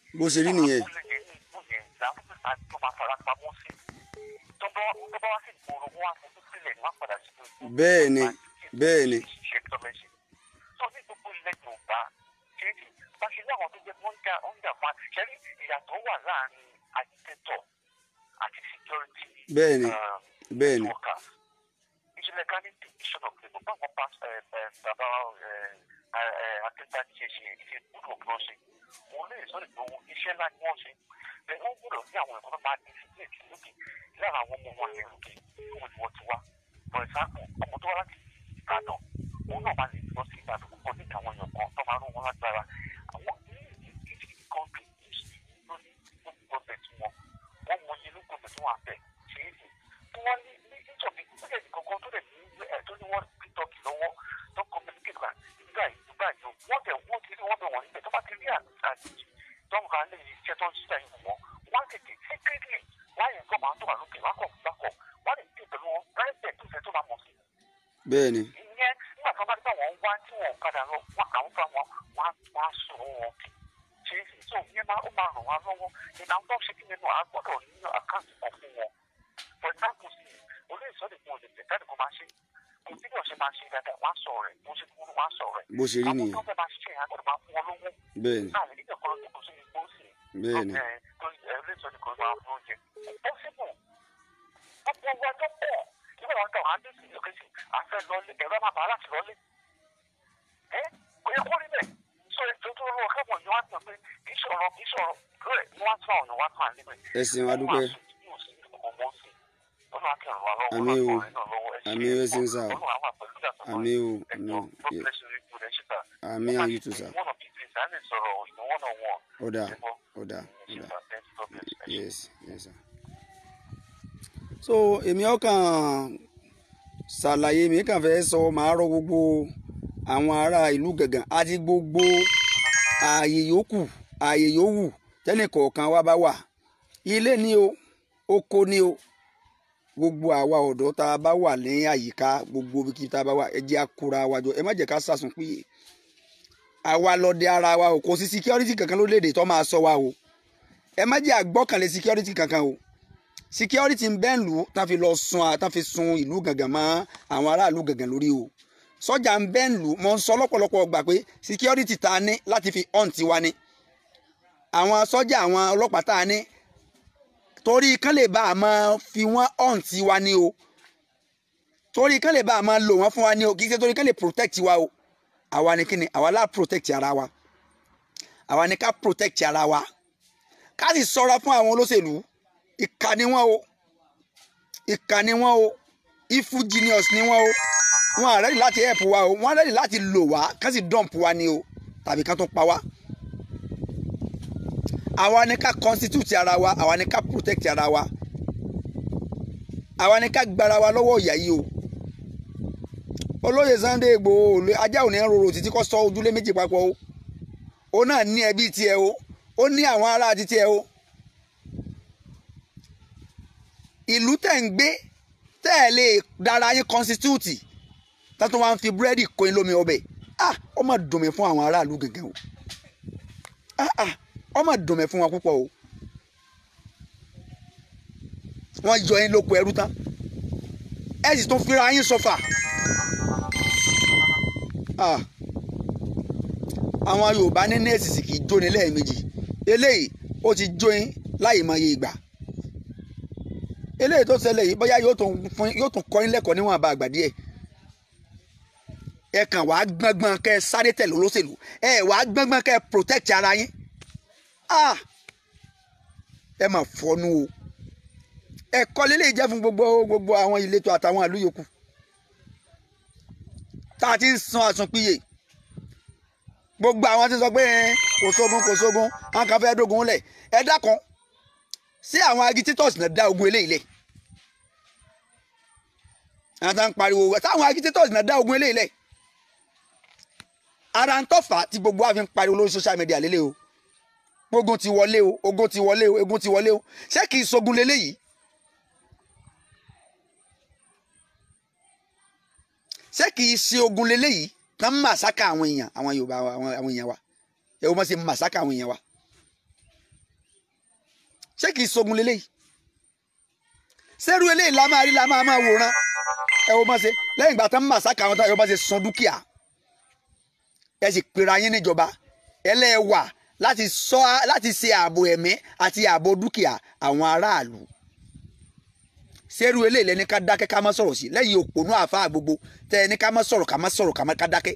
bó ṣe rí nìyẹn abúlé yẹn ní ìlú yẹn làwọn tó máa tó máa fara pamọ́ sí tọ́bọ̀ tọ́bọ̀ wá sí ìgboro wọn á fojú sílẹ̀ ní wọ́n padà sí ìgboro. bẹ́ẹ̀ ni bẹ́ẹ̀ ni ṣe tó bẹ́ẹ̀ ṣe. sọ ní gbogbo ilẹ̀ yorùbá kéèké bá ṣe ní àwọn tó jẹ́ wọ́n ń jà wọ́n ń jà fún wa ṣẹ́rí ìyàtọ̀ wà láàrin agitator àti security bẹ́ẹ̀ ni um, bẹ́ẹ̀ ni workers. ìṣẹ̀lẹ̀ ká ní division of labour báwọn pass bàbá akẹ́kọ̀ọ́ ṣe ṣe ṣe gbúdọ̀ kí wọ́n ṣe wọn lè sọ ìgbòho iṣẹ́ ńlá ni wọ́n ṣe bẹ́ẹ̀ wọ́n gbúdọ̀ ní àwọn ẹ̀kọ́ tó máa di sí èkì lókè lára àwọn ọmọ wọn yẹn lókè fún ìwọ ti wá for example ọmọ tó wá láti ìbàdàn òun náà máa lè lọ sí ìbàdàn púpọ̀ níta àwọn èèyàn kan tó máa rún wọn lágbára àwọn ìdíje kọ́ńtì lórí gọ́ọ̀mẹ̀ntì wọn wọ́n mọ iye ló gọ́ọ̀mẹ̀ntì wọn àbẹ̀ ṣe é sì tí wọ́n ní ní ìjọba ìpínlẹ̀ kankan tó lè ní ẹ̀ tó ní wọ́n ti tọ́kì lọ́wọ́ tó communicate gbà nígbà yìí nígbà yìí wọ́n tẹ̀ wọ́n ti rí wọ́n bẹ̀ wọ́n níbẹ̀ tó bá ti rí àjèjì tó ń kan lè iṣẹ́ tó ń ṣiṣẹ́ yìí wọ́n wọ́n á tètè secretly wọ́n á yẹn kọ́ máa tó wà lókè wọ́n á kọ̀ gbákọ̀ wọ́n á lè dé pẹ̀lú wọn private tó fẹ́ tó máa mọ̀ sí bẹ́ẹ̀ ni ìyẹn nígbà tó bá dé báwọn wá tí wọn padà lọ wọn àwọn fún wọn wọn á wọn á sọ wọn kì ṣe é sì tó ìyẹn máa ó máa ràn wá lọ́wọ́ ìlànà tó ṣe kí nínú àgbọ̀dọ̀ nínú àkáǹtì kan fún wọn for example sí olóyè sọ́dọ̀ kún olè tẹ̀ káàdì kó máa ṣe kò sí bí ọ̀ṣẹ́ máa ṣe dáadáa wọ́n á sọ rẹ̀ bó ṣe kúrú wọ́n á sọ rẹ̀ bó ṣe rí àwọn nìyẹn tó fẹ́ máa ṣiṣẹ́ yẹn àgbọ̀dọ̀ máa fún wọn lówó bẹ́ẹ̀ ni láàrin nígbà kan lọ́dún kò sí ní gbóòsì bẹ́ẹ̀ ni olóyè sọ́dọ̀ kò máa fún oúnjẹ possible gbogbo wa tó pọ̀ nígbà wọn kàn án dé sí ìlú kejì àfẹ́ lọlé ẹ̀rọ máa bá láti lọlé ẹ kò yẹ kó rí bẹ́ẹ̀ sọ ètò tó lọ́wọ́ kábọ̀ ni wọ́n á tàn pé kì í sọ̀rọ̀ kì í sọ̀rọ̀ rẹ̀ ni wọ́n á tàn ọ̀nà wọ́n á tàn án níbẹ̀. ẹ ṣeun adúpẹ́ Àmín o. Àmín ẹ ṣeun sá o. àmì o àmì o Ye- àmì àwọn yìí tó sà ọ̀dà ọ̀dà ọ̀dà yes yes sir. so èmi ọkàn ṣàlàyé mi kàn fẹ́ sọ màá rọ gbogbo àwọn ará ìlú gàngàn àti gbogbo ààyè yòókù ààyè yòówù tẹ́nìkọ̀ọ̀kan wa bá wà ilé ni o oko ni o gbogbo àwa ọ̀dọ́ tá a bá wà ní àyíká gbogbo ibi tá a bá wà ẹ jẹ́ àkúra wa jọ ẹ má jẹ́ ká sàsùn péye àwa lọ́dẹ ara wa o kò sí security kankan lórílẹ̀‐èdè tó máa sọ wa o ẹ má jẹ́ àgbọ́kànlé security kankan o security ń bẹ́ẹ̀ lù tá fi lọ sun tá fi sun ìlú gàngàn mọ́ àwọn aráàlú gàngàn lórí o sọ́jà ń bẹ́ẹ̀ lù mọ́ ń sọ lọ́pọ̀lọpọ̀ gbà pé security tá a ní láti fi hunt wa ni àwọn sọ́jà àwọn ọlọ́pàá tá a ní torí kán lè bá a máa fi wọ́n hunt wa ni o torí kán lè bá a máa lò wọ́n fún wa ni o kì í ṣe torí kán lè protect wa o àwa ni kíni àwa lá protect ara wa àwa ni ká protect ara wa ká sì ṣọ́ra fún àwọn olóṣèlú ìkà ni wọ́n o ìkà ni wọ́n o evil genius ni wọ́n o wọ́n á ready láti help wa o wọ́n á ready láti lò wá ká sì dump wa ni o tàbí ká tó pa wá àwa ni ká constitute ara wa àwa ni ká protect ara wa àwa ni ká gbára wa lọ́wọ́ ìyà yìí o olóyè Sunday Igboho olè ajá òní rorò títí kọ́ sọ ojúlé méjì papọ̀ o ó náà ní ẹbí tiẹ̀ o ó ní àwọn ará àti tiẹ̀ o ìlú tẹ̀ ń gbé tẹ́ ẹ̀ lè dára yín constitute tátó wá ń fi búrẹ́dì kó yín lómi ọbẹ̀ ah ó mà dùn mí fún àwọn aráàlú gẹ́gẹ́ o ah ah ó mà dùn mí fún wọn púpọ̀ o wọ́n yọ yín lóko ẹrú tán ẹ sì tún fira yín sọfà ah àwọn Yorùbá ní nẹ́ẹ̀sì sì kì í jóni lẹ́ẹ̀mejì eléyìí ó ti jóyin láì mọye ìgbà eléyìí tó ṣẹlẹ̀ yìí bóyá yóò tún fún yóò tún kọ́ yín lẹ́kọ̀ọ́ níwọ̀n àbá àgbà díẹ̀ ẹ kàn wàá gbọ́ngbọ́n kẹ́ ẹ sáré tẹ̀lé olóṣèlú ẹ wàá gbọ́ngbọ́n kẹ́ ẹ protect ara yín ah ẹ mà fọnú o ẹ̀kọ́ lélẹ̀ jẹ́ fún gbogbo gbogbo àwọn ìletò àtàwọn ìlú yòókù tá a ti ń san àsunpìyè gbogbo àwọn tí ń sọ pé kò sógun kò sógun àwọn kan fẹ́ẹ́ dógun lẹ̀ ẹ dákun sí àwọn agitators náà dá ogun eléyìí lẹ̀ àwọn tá ń pariwo táwọn agitators náà dá ogun eléyìí lẹ̀ ara ń tọ́fà tí gbogbo wa fi ń pariwo lórí social media lélẹ̀ o ogun ti wọlé o ogun ti wọlé o ogun ti wọlé o ṣé kì í sogun leléyìí ṣé kì í ṣe ogun leléyìí tán màsáká àwọn èèyàn àwọn Yorùbá wa àwọn àwọn èèyàn wa ẹ wọ́n ṣe màsáká àwọn èèyàn wa ṣé kìí sogun lélẹ́yìí sẹ́rù eléyìí la máa rí la máa máa wòran ẹ wo bá ṣe lẹ́yìn ìgbà tán màsáka àwọn táwọn bá ṣe san dúkìá ẹ sì pera yín níjọba ẹlẹ́wà láti sọ láti ṣe ààbò ẹ̀mí àti ààbò dúkìá àwọn aráàlú sẹ́rù eléyìí lẹ́ni ká dákẹ́ ká má sọ̀rọ̀ sí lẹ́yìn òpònú àáfàá gbogbo tẹ́ ẹni ká má sọ̀rọ̀ ká má sọ̀rọ̀ ká má ká dákẹ́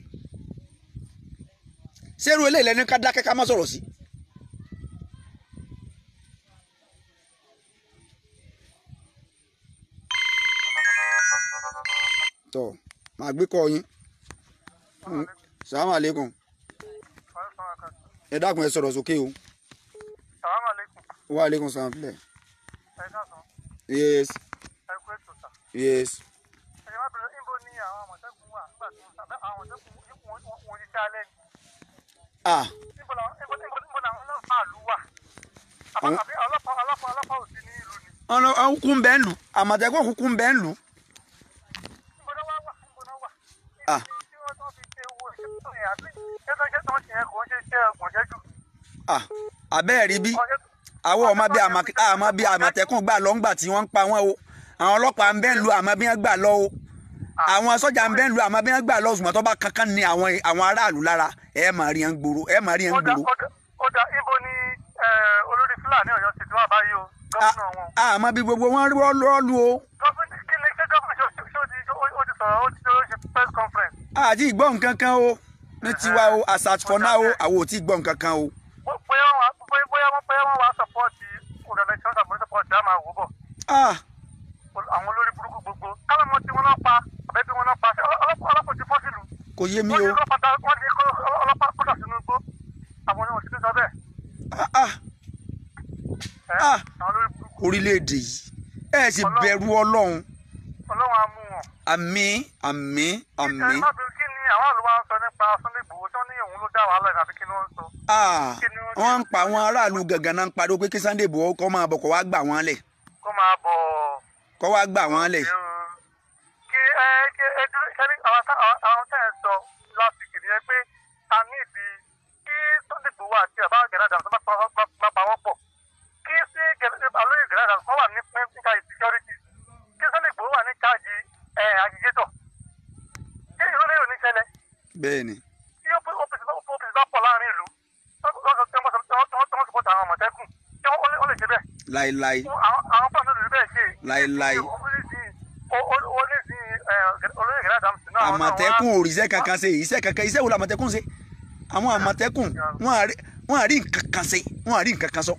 sẹ́rù eléyìí lẹ́ni ká dákẹ́ ká má sọ̀rọ̀ sí. tọ́ màá gbé kọ́ yín salamu aleykum ẹ dákun ẹ sọ̀rọ̀ sókè o Salaam alaikum. wa aleykum salam filẹ̀ Ẹ káàsán. yes Ẹ kú ètò sà. yes Ẹ̀yẹ́ má bẹ̀rẹ̀ níbo ni àwọn àmọ̀tẹ́kùn wà nígbà tí wọ́n sábẹ́ àwọn àmọ̀tẹ́kùn wọn wọn ti ṣe alẹ́ ni. ah Níbo làwọn níbo níbo níbo làwọn ọlọ́pàá ìlú wà? Àbá Àwọn- àbí ọlọ́pàá ọlọ́pàá ọlọ́pàá ò sí ní ìlú ni. ọ̀nà ọ̀kùnkùn bẹ́ẹ̀ lù àmọ̀tẹ́kùn kúkún bẹ́ẹ̀ lù Níbo náà wá wà? Níbo náà wà? Ah. Tí wọ́n tán fi ṣe owó ìṣẹ́ tó yẹn àbí ṣé tó ṣe tó ń ṣe yẹn kò ń ṣe iṣẹ́ ọgbọ̀nṣẹ́jú. ah abẹ́ẹ̀ rí bí àwọn ọmọ bíi àmà- àmọ́ bíi àmọ̀tẹ́kùn gbà lọ ńgbà tí wọ́n ń pa wọ́n o àwọn ọlọ́pàá ń bẹ́ẹ̀ lù àmọ́ bí wọ́n gbà lọ o àwọn sọ́jà ń bẹ́ẹ̀ lù àmọ́ bí wọ́n gbà lọ ṣùgbọ́n tó bá kankan ní àwọn àwọn aráàlú lára ẹ máa rí yẹn gbòòrò ẹ máa rí yẹn Ó dà gbòòrò ó dà ó dà ibo ni eh, olórí Fúlàní Ọ̀yọ́ ti tí wọ́n bá yí o gómìnà wọn. àmọ́ bí gbogbo wọn rọ́ọ̀lù o Gómìnà kí ni ṣé gómìnà ṣó ṣó ti ó ti sọ̀rọ̀ ó ti ṣe press conference. àti ìgbọ́ nǹkan kan o ní tiwa o as at for now o àwọn ò tí ì gbọ́ nǹkan kan o bóyá wọn bóyá bóyá wọn bóyá wọn wá sọpọ́ọ̀tì organization àbúrò sọpọ́ọ̀tì á máa wò bọ̀ ah àwọn olórí burúkú gbogbo kálọ̀ mọ́ tí wọ́n náà pa àbẹ́bí wọn náà pa ṣé ọlọ́pàá ọlọ́pàá ti fọ́ sílùú kò yé mi wọ́n ní o ọlọ́pàá dá- wọ́n ní kó ọlọ́pàá kó dà sínú igbó àwọn oníwọ̀n ti sọ bẹ́ẹ̀ ah ah ẹ́ Ah. àwọn olórí burúkú orílẹ̀-èdè yìí ẹ sì bẹ̀rù ọlọ́run ọlọ́wọ́n á mú wọn. àmín àmín àmín ẹ má bẹ̀rù kí ni àwọn àlùwà ń sọ nípa Sunday Igboho tí wọ́n ní òun ló dá wàhálà ẹ̀ àbí kí ni wọ́n ń sọ. ah wọ́n ń pa àwọn aráàlú gangan náà ń pariwo pé kí Sunday Igboho kó máa bọ̀ kó wá gbà wọ́n lẹ̀ kó máa bọ̀ kó wá gbà wọ́n lẹ̀ kí ẹ kí ẹ dúró sẹ́ni àwọn tá- àwọn- àwọn tẹ́ ẹ sọ last week nìyẹn pé a ní ìdí kí Sunday Igboho àti àbá gẹ̀rẹ́ àdàmú bá pa- bá- bá pa wọ́n pọ̀ kí sí gẹ̀rẹ́ alóyè gẹ̀rẹ́ àdàmú kọ́ wà ní níta security kí Sunday Igboho wà ní charge ẹ̀ agitator kí ìrọ̀lẹ́ yóò ní ṣẹlẹ̀ bẹ́ẹ̀ ni tí ó pèsè OPC bá pọ̀ láàrin ìlú lọ́sọ̀ tí wọ́n sọ tí wọ́n sọ àwọn àmọ̀tẹ́kùn tí wọ́n lè ṣe bẹ́ẹ̀ láéláé àwọn àwọn fáwọn olùdó bẹ́ẹ̀ ṣe. Láíláí. olóyè gẹ̀rẹ́ àdàmú sí náà. àmọ̀tẹ́kùn ò ríṣẹ́ kankan ṣe iṣẹ́ kankan iṣẹ́ wo la àmọ̀tẹ́kùn ṣe àwọn àmọ̀tẹ́kùn wọ́n à rí- wọ́n à rí nǹkan kan ṣe wọ́n à rí nǹkan kan sọ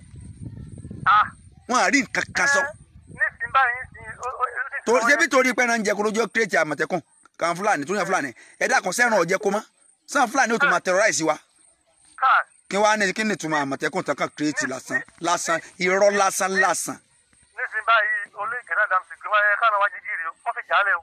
wọ́n à rí nǹkan kan sọ nísìnyí báyìí nísìnyí. tó ṣébí torí pé náà ń jẹ kó lójú kírètì àmọ̀tẹ́kùn kan fúlàní tó yàn fúlàní ẹ̀dá kan sẹ́ràn ọ̀jẹ̀ kó mọ́ sàn fúlàní ò tó máa terrorize wa káà kí wàá ní kí ni ìtumọ̀ àmọ̀tẹ́kùn tán kàn kírètì lásán lásán irọ́ lásán lásán nísìnyí báyìí olóyè gẹ̀rẹ́ àdàmú sí gbé wáyé káàná wájú gírì o wọ́n fi jálẹ̀ o.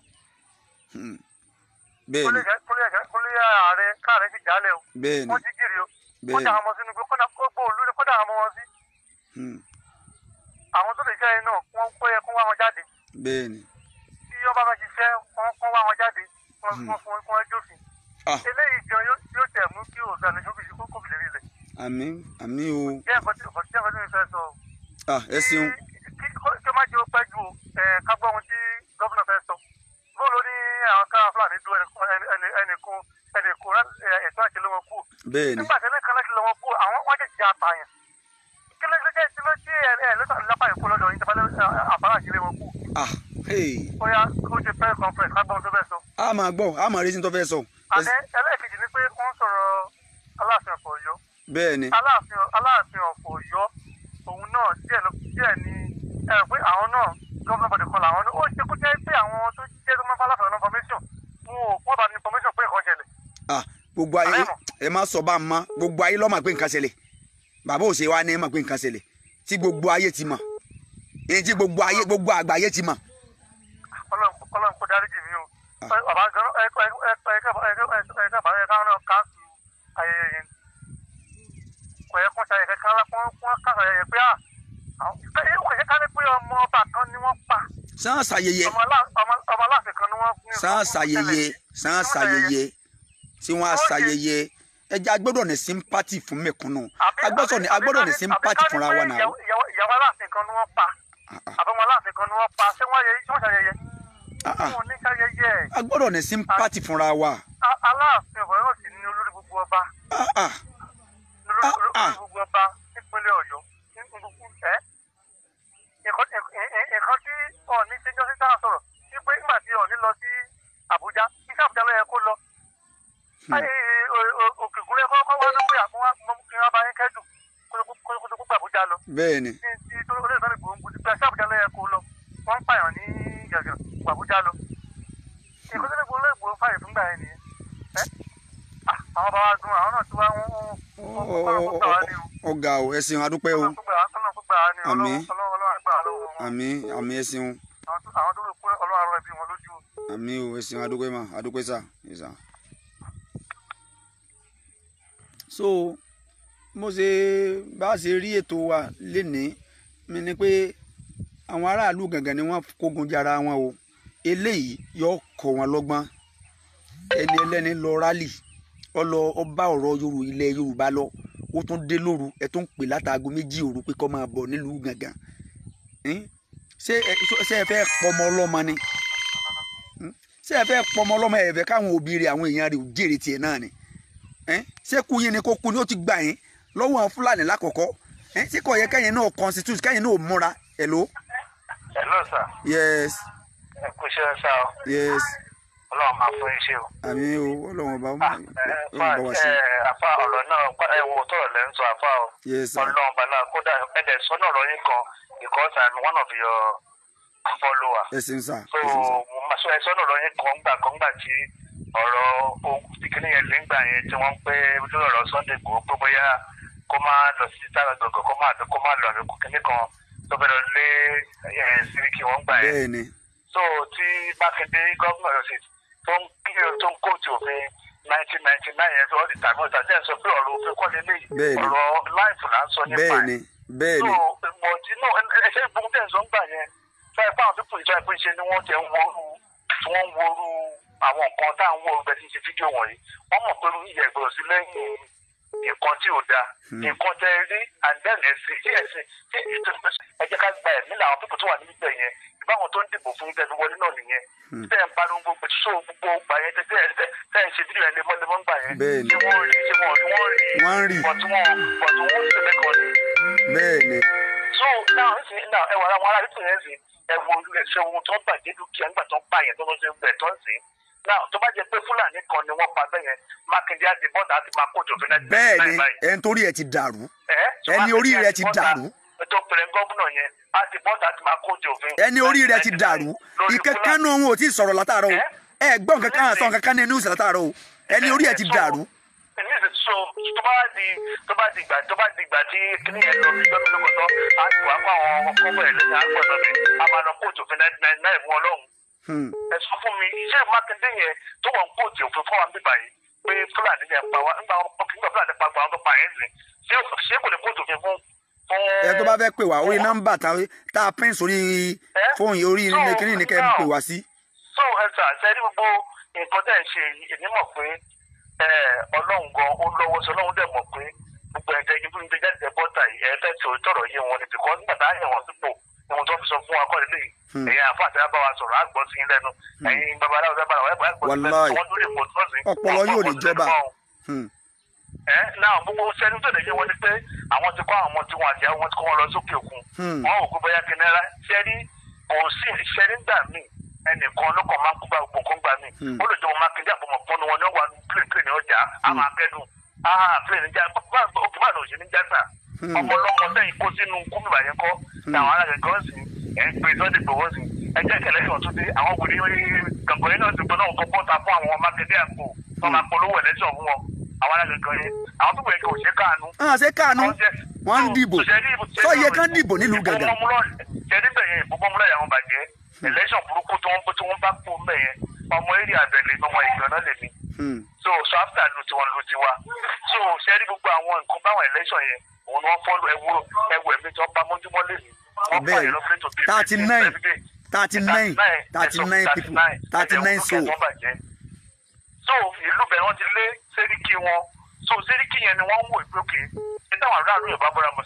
bẹ́ẹ̀ ni olóyè gẹ̀rẹ́- olóyè gẹ̀rẹ́- olóyè ààrẹ káàrẹ́ fi jálẹ̀ o. bẹ́ẹ̀ ni wọ́n jí gírì o. Bẹ́ẹ̀ni. kọ́dà àwọn ọmọ sínú gbé kọ́dà gbogbo olú ni kọ́dà àwọn ọmọ wọn sí. Hmm, àwọn tó lè jẹ́ iná wọ́n kó yẹ kó wá wọn jáde. bẹ́ẹ̀ ni tí wọ́n bá fẹ́ ṣiṣẹ́ wọ́n kó wá wọn jáde wọ́n fún fún fún ẹjọ́ òfin. ah eléyìí gan yóò yóò tẹ̀ mú kí òògùn àlejò fi ṣe kókó bìlẹ̀ rí lẹ̀. àmín àmín o jẹ́ ẹ̀kọ́ tí ẹ̀kọ́ tí ẹ̀kọ́ tí mi fẹ́ sọ. ah ẹ ṣeun kí kí kí ó má jẹ́ ó pẹ́ ju ẹ̀ ká gbọ́ ohun tí gómìnà fẹ́ sọ. bóòlù ní àwọn ká fúlàní dúró ẹnìkan ẹnìkan ẹnìkan ẹ̀tọ́ àti lọ́wọ́ kú. bẹ́ẹ̀ ni nígbà tí ẹnìkan láti lọ́wọ́ kú àwọn wọ́n jẹ́ jẹ́ apààyàn. kí ló jẹ́ tí ló tí ẹ̀ ẹ̀ lọ́tà lápá ìkú lọ́dọ̀ yìí tẹ́fẹ́ àbára àti lọ́wọ́ kú. ah hey bóyá ó ti fẹ́ conference ká gbọ́ ohun tó fẹ́ sọ. a máa gbọ́ a máa rí sí tó fẹ́ sọ àdé ẹlẹ́ẹ̀kejì ni pé wọ́n sọ̀rọ̀ aláàfin ọ̀pọ̀ ọ̀yọ́ bẹ́ẹ̀ ni aláàfin aláàfin ọ̀pọ̀ ọ̀yọ́ òun náà díẹ̀ ló díẹ̀ ni ẹ rò pé àwọn náà gọ́ọ̀nà bọ̀dẹ̀ kan làwọn náà ó ṣe kó jẹ́ pé àwọn tó jẹ́ tó máa bá aláàfin ọ̀nà information wọn ò wọ́n bá ní information pé nǹkan ṣẹlẹ̀ ah gbogbo ayé Àrẹ́mọ̀. ẹ má sọ bá a mọ gbogbo ayé ló mọ̀ pé nǹkan ṣẹlẹ̀ bàbá òsè wa ní ẹ mọ̀ pé nǹkan ṣẹlẹ̀ tí gbogbo ayé ti mọ̀ èyí tí gbogbo ayé gbogbo àgbáyé ti mọ̀ Ọlọ́run Ọlọ́run kó dáríjì mí o Ah. bàbá gan ẹ ẹ ẹ ẹ ẹ ẹ ẹ bàbá yẹn káwọn náà káàsù ayẹyẹ yẹn kò yẹ kó ṣayẹyẹ kankan lá fún fún káàsù ayẹyẹ pé à àwọn ẹ kò yẹ ká ní pé ọmọ ọba kan ni wọ́n pa sàn ṣàyẹyẹ ọmọ alá- ọmọ- ọmọ aláàfin kan ni wọ́n ní sàn ṣàyẹyẹ sàn ṣàyẹyẹ tí wọ́n á ṣàyẹyẹ ẹjẹ agbọ́dọ̀ ní sympathy fún mẹ̀kúnnù agbọ́dọ̀ ní agbọ́dọ̀ ní sympathy fúnra wa náà ìyàwó ìyàwó aláàfin kan ni wọ́n pa àbọ̀mọ aláàfin kan ni wọ́n pa ṣé wọ́n yẹ ṣé wọ́n ṣàyẹyẹ Ah, ah. wọn ò ní ṣàyẹyẹ a gbọ́dọ̀ ní sympathy fúnra wa A- aláàfin ọ̀rọ̀ náà sì ní olórí gbogbo ọba Ah, ah. olórí Ah, ah. olórí gbogbo ọba nípínlẹ̀ ọ̀yọ́ ní gbogbo ẹ̀ ẹ̀kọ́ ẹ̀kọ́ tí ọ̀ọ́ni ṣe jọ́sí sáà sọ̀rọ̀ sí pé nígbà tí ọ̀ọ́ni lọ sí àbújá iṣẹ́ àbújá ló yẹ kó lọ òkè gúnlẹ̀ kọ́kọ́ wá lópin àfọwọ́ kí wọ́n bá yín kẹ́dùn kó tó gbogbo àbújá lọ bẹ́ẹ̀ ni ní ti tó olóòtú náà gbòǹgbò ti gbà sábùjá ló yẹ kó lọ wọ́n ń pààyàn ní gàgà àbújá lọ èkó tó lè gbòǹgbò lè gbòǹgbò fàyè fúngbà yẹn nìyẹn ẹ́ Ah, àwọn bá wa dùn àwọn náà tí wọ́n ń ọ̀gá o ẹ̀sìn adúpẹ́ o Àmín. àmín àmín ẹ̀sìn o àwọn tó lè kó ọlọ́run àrùn ẹbí wọn lójú àmín o ẹ̀sìn adúpẹ́ mà adúpẹ́ sà yes sà. so mo ṣe bá a ṣe rí ètò wa lénìí mi ni pé àwọn aráàlú gangan ni wọ́n kógun jara wọn o eléyìí yóò kọ́ wọn lọ́gbọ́n ẹni ẹlẹ́ni lọ rálì ọlọ ọba ọ̀rọ̀ yorù ilẹ̀ yorùbá lọ ó tún dé lóru ẹ tún pè látàgò méjì òru pé kó máa bọ̀ nílùú gangan Hein? ṣé ẹ ṣé ẹ fẹ́ pọmọ ọlọ́mọ ni Hmm? ṣé ẹ fẹ́ pọmọ ọlọ́mọ ẹ fẹ́ káwọn òbí rẹ̀ àwọn èèyàn rẹ̀ ò jèrè tiẹ̀ náà ni Hein? ṣé kú yín ni kó kú ni ó ti gbà yín lọ́wọ́ àwọn fúlàní lákọ̀ọ́kọ́ Hein? ṣé kò yẹ kẹ́yìn náà constitute kẹ́yìn náà múra hello hello sir yes ẹ kú iṣẹ́ sá o yes ọlọ́run máa fún iṣẹ́ o. àmì o ọlọ́run ọba Ah, ẹ, ọlọ́run bá wa sí ẹ, àfa ọ̀rọ̀ náà pa- ẹ wo tọ̀rọ̀ lẹ́ ń sọ àfa o yes sir ọlọ́run bala kódà ẹ̀dẹ̀ sọ́nà ọ̀rọ̀ yín kan because I'm one of your followers ẹ̀sìn sà so ẹ̀sìn sà mo máa sọ ẹ sọ́nà ọ̀rọ̀ yín kan gbà kan gbà tí ọ̀rọ̀ ogun tí kìnìún yẹn lè ń gbà yẹn tí wọ́n ń pé lórí ọ̀rọ̀ Sunday Igboho pé bóyá kó máa lọ sí sára gbọ̀ngàn kó máa kó máa lọ àbíkú kìnìún kan tó fẹ́ lọ lé ẹ̀ síríkì wọ́n gbà yẹn bẹ́ẹ̀ ni so tí mákindé gómìnà ọ̀yọ́ sí tó ń kí tó ń kóòtù òfin nineteen ninety nine yẹn fi ọ́ di tàbí ọ̀tà tẹ́ ẹ̀ sọ pé ọ̀rọ̀ òfin kọ́lé léyìí Bẹ́ẹ̀ni. ọ̀rọ̀ láìfù là ń sọ nípa bẹ́ẹ̀ ẹ̀ ni bẹ́ẹ̀ so ni mọ̀tí náà ẹ̀ṣẹ́ ìgbóhùn tẹ̀ ń sọ ń gbà yẹn fẹ́ẹ́ fáwọn pípọ̀ ìjọ ìpín ṣe ni wọ́n tẹ̀ ń woru tí wọ́n ń woru àwọn nǹkan tá à ń woru bẹ́ẹ̀ tí ń ṣe fídíò wọ̀nyí wọ́n mọ̀ pé ìyẹ̀ gbọ́dọ̀ sí lẹ́yìn nǹkan tí ò dáa nǹkan tẹ rí and then ẹ̀sìn tí ẹ̀sìn tí ẹ jẹ́ ká gba ẹ̀mí làwọn pípọ̀ tó wà níbẹ̀ yẹn ìbáwọn tó ń dìbò fún tẹ̀sí wọlé náà nìyẹn tẹ́ ẹ̀ ń bá lóun gbogbo so gbogbo gbà yẹn tẹ́ ẹ̀ tẹ́ ẹ̀ ń ṣe fídíò yẹn lemọ́lemọ́ gbà yẹn Bẹ́ẹ̀ni. tí wọ́n rí tí wọ́n wọ́n rí Wọ́n rí. bọ̀tú wọn bọ̀tú wọn ń ṣe lẹ́kọ̀ọ́ ni bẹ́ẹ̀ ni so now nsìn now ẹ wà àwọn ará ìpín yẹn sìn ẹ wo ẹsẹ ohun tó ń bàjẹ́ dúkìá nígbà tó ń pa yẹn tó ń ṣe bẹ̀ tó ń sìn now tó bá jẹ pé fúlàní kan ni wọ́n pa bẹ́ẹ̀ yẹn mákindé àti bọ́dà àti máa kóòtù òfin náà bẹ́ẹ̀ ni ẹni torí ẹ̀ ti dàrú ẹni orí rẹ̀ ti dàrú. tó pèrè gómìnà yẹn àti bọ́dà àti máa kóòtù òfin. ẹni orí rẹ̀ ti dàrú ìkẹ́kẹ́ náà wọn ò tí ì sọ̀rọ̀ látàárọ̀ o ẹ gbọ́n kankan àtọ̀ kankan ní news látàárọ̀ o ẹni orí ẹ̀ ti dàrú. níbi so tó bá di tó bá di ìgbà tó bá di ìgbà tí kíní yẹn lọ bí gómìnà gbọdọ á ti wá kó àwọn ọkọ bẹ̀rẹ̀ lẹ́yìn àgbọ̀dọ̀ mi a máa lọ kóòtù òfin náà náà ìmú ọlọ́run Hmm. ẹ sọ fún mi iṣẹ́ mákindé yẹn tó wọ́n kóòtù òfin fún wa bíbá yìí pé fúlàní yẹn pa wá nígbà wọn kọ́ nígbà fúlàní pa àwọn tó pa yẹn sìn ṣé ṣé kò lè kóòtù òfin fún fún. ẹ tó bá fẹ́ pè wá orí nọ́mbà tá tá a pín sórí fóònù yìí orí ilé kìnìún ní kẹ́ ẹ pè wá sí. so ẹ sà ṣe ní gbogbo nǹkan tẹ̀ ń ṣe yìí èmi mọ̀ pé ẹ, ọlọ́run gan ó lọ́wọ́ sí ọlọ́run dẹ̀ mọ̀ pé gbogbo ẹ̀jẹ̀ yìí fún mi jáde bọ́tà yìí ẹ̀ fẹ́ tí òótọ́rọ̀ yé wọn ni bìkọ́ nígbà tá a yẹ̀ wọ́n sípò ohun tó fi sọ fún wa kọ́ lélẹ́yìí Hmm. ẹ̀yin àfa àti bá wa sọ̀rọ̀ àgbọ̀ sí yín lẹ́nu ẹ̀yin babaláwo fẹ́ bára wa ẹ̀gbọ́n àgbọ̀ sí Wàláì. lẹ́nu wọ́n lórí ìpò tó sì ọpọlọ yóò ní jọba. Hmm. ẹ náà gbogbo sẹ́ni tó lè yé wọn ni pé àwọn ti kọ́ àwọn ọmọ tí wọn àti àwọn tí kọ́ wọn lọ sókè òkun Hmm. wọn ò gbé bóyá kìnìún sẹ́ni kò sí sẹ́ni gbà mí ẹnìkan ló kàn máa ń kú bá gbogbo nǹkan gbà mí Hmm. ó lè jẹ́ wọn máa kéde àbọ̀mọ̀ fọ́nù wọn ní wà ní plane plane ọjà á máa kẹ́dùn ah plane níjà òkè máa lọ sí ní jásà Hmm. ọmọ ọlọ́mọ sẹ́yìn kó sínú kúmìbà yẹn kọ́ táwọn alágbègbè sí ẹ̀ ń pè sọ́dẹ̀ gbowó sí ẹjẹ́ kẹlẹ́ yọ̀ tún dé àwọn wòlíì gàngàn yẹn náà ti gbọ́dọ̀ kọ́ bọ́ta fún àwọn mákindé àpò tó máa polówó ẹ̀lẹ́sọ̀ fún wọn àwọn alágbègbè yẹn àwọn tó wẹ̀ kí òṣè káànú àwọn àṣẹ káànú wọ́n ń dìbò sọ yẹ kán dìbò nílùú gàngàn. jẹ́rí bẹ̀yẹn ìbúbọ́múlẹ̀ yàwọn bàjẹ́ election burúkú tí wọ́n tí wọ́n bá kú mẹ́yẹn ọmọ eré àbẹ̀lẹ̀ ọmọ ìgbọ̀nà lèmi Hmm. so so after lu tiwọn lu tiwa so sẹ́rí gbogbo àwọn nǹkan báwọn election yẹn òun ni wọ́n fọ́lù ẹ̀wù ẹ̀wù ẹ̀mí tí wọ́n bá mójúmọ́ lèmi wọ́n Bẹ́ẹ̀ pààyàn lọ́fíìlì tó bí thirty nine thirty nine thirty nine people thirty nine soul. so ìlú bẹ̀rẹ̀ wọ́n ti lé sẹ́ríkì wọn so sẹ́ríkì yẹn ni wọ́n ń wò ìgbókè ní táwọn aráàlú yorùbá bọ́ra mọ̀sá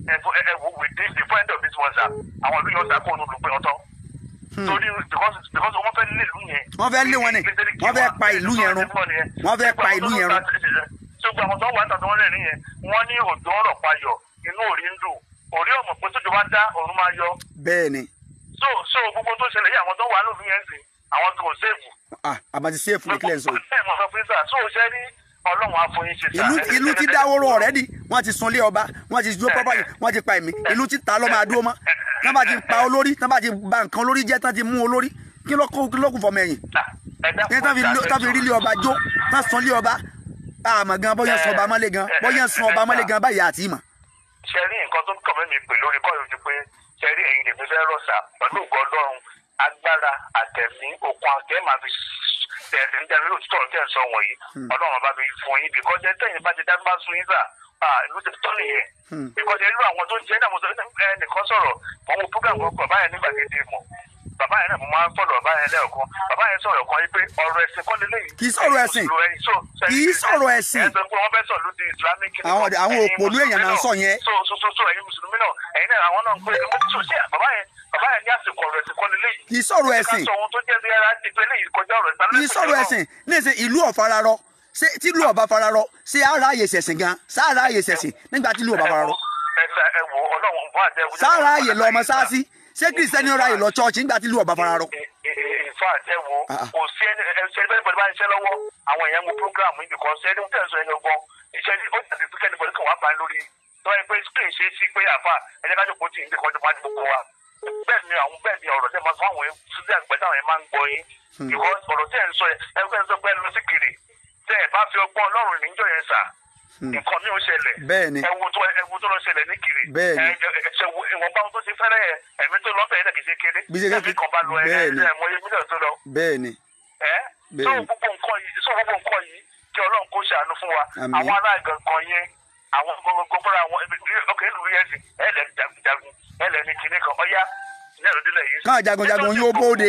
ẹ̀fọ́ ẹ̀wọ̀ within the point of this one sir àwọn ìlú yẹn ọ̀sà kó onú lùpẹ́ ọ̀tọ̀ torí because because wọ́n fẹ́ lé ìlú yẹn Wọ́n fẹ́ lé wọn ni. Wọ́n fẹ́ pa ìlú yẹn run. Wọ́n fẹ́ pa ìlú yẹn run. ṣùgbọ́n àwọn tó wà níta tó wọ́n lè rí yẹn wọ́n ní òjò ọ̀rọ̀ payọ̀ inú òrí ń dùn òrí ọmọ pé tójú bá dá òun máa yọ bẹ́ẹ̀ ni so so gbogbo tó ṣẹlẹ̀ yìí àwọn tó wà lóògùn yẹn sìn àwọn tó sèfù. ah àbàtì sèfù ní kílẹ̀ ń sọ yìí. ẹ mọ̀ sọ fún sà so ṣe ní ọlọ́run àfọyín ṣe sà. ìlú ìlú ti dáwọ́rọ́ ọ̀rẹ́dì wọ́n ti sunlé ọba wọ́n ti dúró pọ́pọ́ yìí wọ́n ti pa ẹ̀mí ìlú ti ta lọ́ máa dúró mọ́ tán bá ti pa olórí tán bá ti ba nǹkan olórí jẹ́ tán ti mú olórí kí ló kó kí ló kù fọmọ ẹ̀yìn ní tán fi tán fi rí lé ọba jó tán sunlé ọba àmọ́ gan bọ́yá sun ọba mọ́lé gan bọ́yá sun ọba mọ́lé gan báyìí àti ìmọ̀. ṣe rí nǹkan tó kàn mí pè lórí kọ́ ìròyìn pé ṣe rí ẹ̀yin lèmi fẹ́ rọ̀ sà pẹ̀lú ògbọ́ ọlọ́run agbára àtẹ̀mí okun àtẹ̀ máa fi tẹ̀sí ní jáde lóòótọ́ ọ̀rọ̀ tẹ̀ ń sọ wọ̀nyí ọlọ́run bá mi fún yín bìkọ́ jẹ́ tẹ̀yìn bá ti dá bá sun yín sà ìlú ti tọ́ nìyẹn bìkọ́ jẹ́ irú àwọn tó ń jẹ́ náà mo sọ ẹnìkan sọ̀rọ̀ mọ̀ mo program kan bàbá yẹn nígbà gidi mọ̀ bàbá yẹn náà mo máa ń fọ̀rọ̀ bàbá yẹn lẹ́ẹ̀kan bàbá yẹn sọ̀rọ̀ kan yìí pé ọ̀rọ̀ ẹ̀sìn kọ́ lélẹ́yìn Kì í sọ̀rọ̀ ẹ̀sìn. Kì í sọ̀rọ̀ ẹ̀sìn. ẹ sọ pé wọ́n fẹ́ sọ̀rọ̀ lóde islamic Àwọn- àwọn òpònú èèyàn náà ń sọ yẹn. so so so so ẹ̀yin mùsùlùmí náà ẹ̀yin náà àwọn náà ń pè é mo ti sọ sí bàbá yẹn bàbá yẹn ní àsìkò ọ̀rọ̀ ẹ̀sìn kọ́ lélẹ́yìn kì í sọ̀rọ̀ ẹ̀sìn ká sọ ohun tó jẹ́ bí ara ti pé léyìí kọjá ọ̀rọ̀ ìgbàlódé kì í sọ̀rọ̀ ẹ̀sìn ní ìsìn ìlú ọ̀fararọ ṣé tí ìlú ọba fararọ ṣé ara àyè ṣẹ̀sìn gan sára àyè ṣẹ̀sìn nígbà tí ìlú ọba fararọ ẹsẹ ẹ wo Ọlọ́run bá jẹ sára àyè lọ ọmọ sáàsì ṣé kìrìsìtẹ́nì ọ̀rọ̀ àyè lọ chọ́ọ̀chì nígbà tí ìlú ọba fararọ. ìfà àjẹ wo Ah, ah. kò sí ẹni ẹsẹ ẹni bẹ́ẹ̀ bá ń ṣe lọ́wọ́ àwọn èèyàn mú program yìí bìkọ́ ṣe ẹni tẹ̀ sọ ẹni ọgbọ́n iṣẹ́ ní ó tẹ̀sí pé kẹ́ni bọ̀dé kàn wá bá ń lórí tó wáyé pé screen ṣe é sí pé àfà ẹni kájọ kò tí ì ń gbé kọjú máa ń gbogbo wa bẹ́ẹ̀ ni àwọn bẹ́ẹ̀ ni ọ̀rọ̀ tẹ́ máa fún àwọn sísè àgbẹ̀ táwọn yẹn máa ń gbọ́ yín because ọ̀rọ̀ tẹ́ ẹ̀ ń sọ ẹ ẹ fẹ́ sọ pé ẹ lọ sí kiri tẹ́ ẹ bá fi ọgbọ́n Ọlọ́run níjọ́ yẹn sà nǹkan mi ò ṣẹlẹ̀ Bẹ́ẹ̀ ni. ẹ wo tó ẹ wo tó lọ ṣẹlẹ̀ ní kiri Bẹ́ẹ̀ ni. ẹ ẹ ṣe wo ìwọ̀nba ohun tó ti fẹ́rẹ̀ ẹ ẹ̀mí tó lọ́bẹ̀ yẹn kì í ṣe kéré Bí ṣe ẹ̀mí kan bá lọ ẹ bẹ́ẹ̀ ni. ẹ mọ iye mílíọ̀nù tó lọ bẹ́ẹ̀ ni ẹ Bẹ́ẹ̀ so ni. gbogbo nǹkan yìí so gbogbo nǹkan yìí kí Ọlọ́run kó ṣàánú fún wa Àmín. àwọn ará gangan yẹn àwọn gbogbo fúnra wọn ibi ọkọ ìlú yẹn sì ẹ lẹ jagunjagun ẹ lẹ ní kinní kan ọyá ní ẹ̀rọ délẹ̀ yìí. káwọn jagunjagun yóò bóde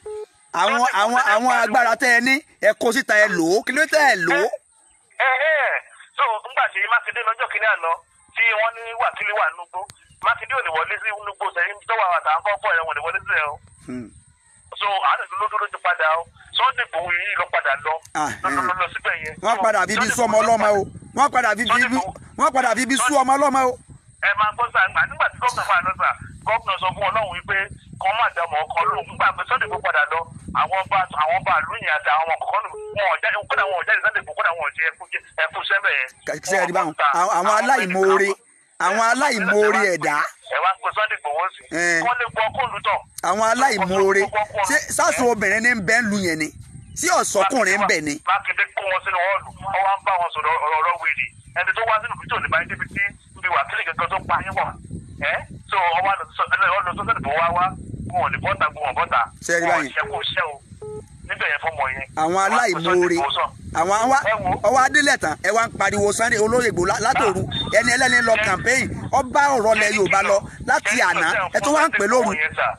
àwọn àwọn àwọn agbára tẹ ẹ ní ẹ kó síta ẹ lò ó kí ló tẹ ẹ lò ó. ẹ ẹ so ńgbà tí Mákindé lọ́jọ́ kìíní àná tí wọ́n ní wákìlì wà nùgbó Mákindé ò lè wọlé sí nùgbó sẹ́yìn tó wà àtàwọn kọ́ fọ́ ẹ̀ wọ́n lè wọlé sí ẹ̀ o Hmm. so àádọ́ tó lódó ló ti padà o Sunday Igboho yìí ló padà lọ Ah, lọ lọ lọ síbẹ̀ yẹn. wọ́n So, padà fi bí Sunday sú ọmọ Igboho ló ọlọ́mọ o wọ́n padà fi bí bí wọ́n padà fi bí sú ọmọ ọlọ́mọ o. ẹ máa gbọ́ sá nígbà nígbà tí gómìnà fà lọ sá gómìnà sọ fún ọlọ́run wípé kàn má dàmọ̀ ọkọ lóhùn nígbà pé Sunday Igboho padà lọ àwọn ọba àwọn ọba àlùyìn àti àwọn ọmọ kọ̀ọ̀kan wọn ò jáde kódà wọn ò jáde Sunday Igboho kódà wọn ò jẹ ẹkú jẹ ẹkú sẹ́bẹ̀ yẹn. ṣe é rí báwọn àwọn àwọn aláìmoore àwọn aláìmoore ẹ̀dá ẹ wá pé Sunday Igboho sí Eh. kọ́ lè gbọ́ kóòlù tán. àwọn aláìmoore ṣé sáṣọ obìnrin ní bẹ́ẹ̀ ń lu yẹn ni sí ọ̀sọ́kùnrin ń bẹ̀ ni. Mákindé kó wọn sínú họ́ọ̀lù wọ́n wá ń bá wọn sọ̀rọ̀ ọ̀rọ̀ ọ̀rọ̀ wèrè ẹni tó wá sínú fídíò nípa ẹni tí níbi wákìlì kankan tó pa yín wà ẹ́ so ọwọ́ ọ̀nà sọ́sẹ̀ tó wá wá kó wọn ní bọ́tà kó wọn bọ́tà Ṣé ẹ rí báyìí? ṣe kó ṣẹ́ o níbẹ̀ yẹn fọmọ yẹn. àwọn aláìmoore àwọn àwa ọwọ́ adélẹ̀ tán ẹ wá ń pariwo Sunday olóyè Igboho lá- látòru ẹni ẹlẹ́ni lọ campaign ọba ọ̀rọ̀ lẹ Yorùbá lọ láti àná ẹ tó wá ń pè lóru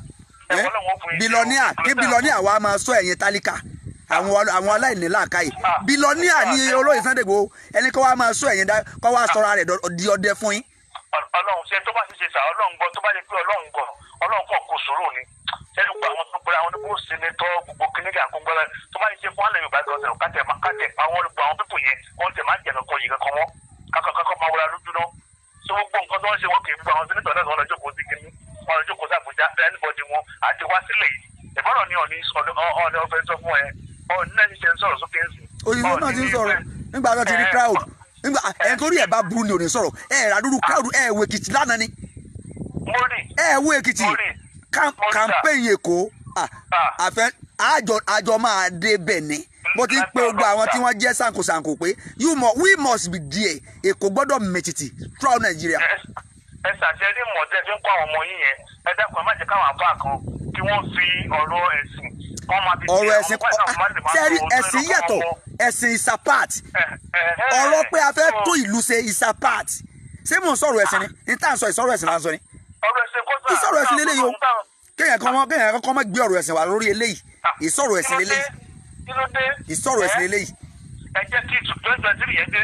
ẹ bilọ́níà kí bilọ́níà wa máa sọ ẹ̀yìn tálíkà àwọn àwọn aláìní làákàyè bilọ́níà ní olóyè Sunday Igboho ẹni kọ́ wa máa sọ ẹ̀yìn dá kọ́ wa sọra rẹ̀ dọ- di ọdẹ fún yín. ọlọ́run ṣe tó bá ti ṣe sà ọlọ́run gbọ́ tó bá yẹ pé ọlọ́run gbọ́ ọlọ́run kọ̀ kó sòrò ni ṣẹ́ni gbogbo àwọn tó pera àwọn onígbò sinetọ́ gbogbo kíníkà àkóńgbọ́lá tó bá yẹ ṣe fún alẹ́ yorùbá gan sẹ̀rọ̀ kátẹ̀ kátẹ̀ àwọn olùgbò àwọn pípò yẹn wọ́n tẹ̀ máa ń jẹ̀nà kọ yìí kankan wọ́n kakọ kakọ máa wọra lójú náà so gbogbo nǹkan tó ń ṣe wọ́n kì í gbogbo àwọn sinetọ̀ náà wọ́n lọ jókòó sí kíní wọ́n lọ jókòó sí Àbújá ẹnibọdì wọn àti wá sílẹ̀ yìí ìbọ̀rọ̀ ni ọ̀ní ọ̀ní ọ̀fẹ́ sọ fún ẹ ọ̀ní náà ti ṣe ń sọ̀rọ̀ sókè ń sìn. òyìnbó náà ti ń sọ̀rọ̀ nígbà tó ti rí crowd nígbà ẹni tó rí ẹ̀ bá burú ni ò ní sọ̀rọ̀ ẹ̀ ràdúrú crowd ẹ̀ wo Èkìtì lánàá ni mo rí ẹ̀ wo Èkìtì mo rí Cam- mo rí sà. campaign Èkó ah, Ah. àfẹ àjọ àjọ máa dé bẹ̀ ni bó ti ń pe gbogbo àwọn tí wọ́n jẹ́ sànkosànko pé you must we must be there Èkó gbọ́dọ̀ mẹ̀tìtì throughout Nigeria. ẹ ṣàṣẹ ní mọ̀tẹ́ fi ń kọ́ àwọn ọmọ yín yẹn ẹ dákun ẹ má jẹ́ káwọn àbá kan kí wọ́n fi ọ̀rọ̀ ẹ̀sìn kọ́ máa fi ọ̀rọ̀ ẹ̀sìn sẹ́rí ẹ̀sìn yàtọ̀ ẹ̀sìn is a part ọ̀rọ̀ pé a fẹ́ tó ìlú ṣe is a part ṣé mò ń sọ̀rọ̀ ẹ̀sìn ni ní tá à ń sọ ìsọ̀rọ̀ ẹ̀sìn là ń sọ ni ọ̀rọ̀ ẹ̀sìn kó kí sọ̀rọ̀ ẹ̀sìn lélẹ́yìí o kéèyàn kan mọ́ kéèyàn kan mọ́ gbé ọ̀rọ̀ ẹ̀sìn wà lórí eléyìí ìsọ̀rọ̀ ẹ̀sìn lélẹ́yìí kí ló dé ìsọ̀rọ̀ ẹ̀sìn lélẹ́yìí ẹ jẹ́ kí twenty twenty three yẹn dé nsìn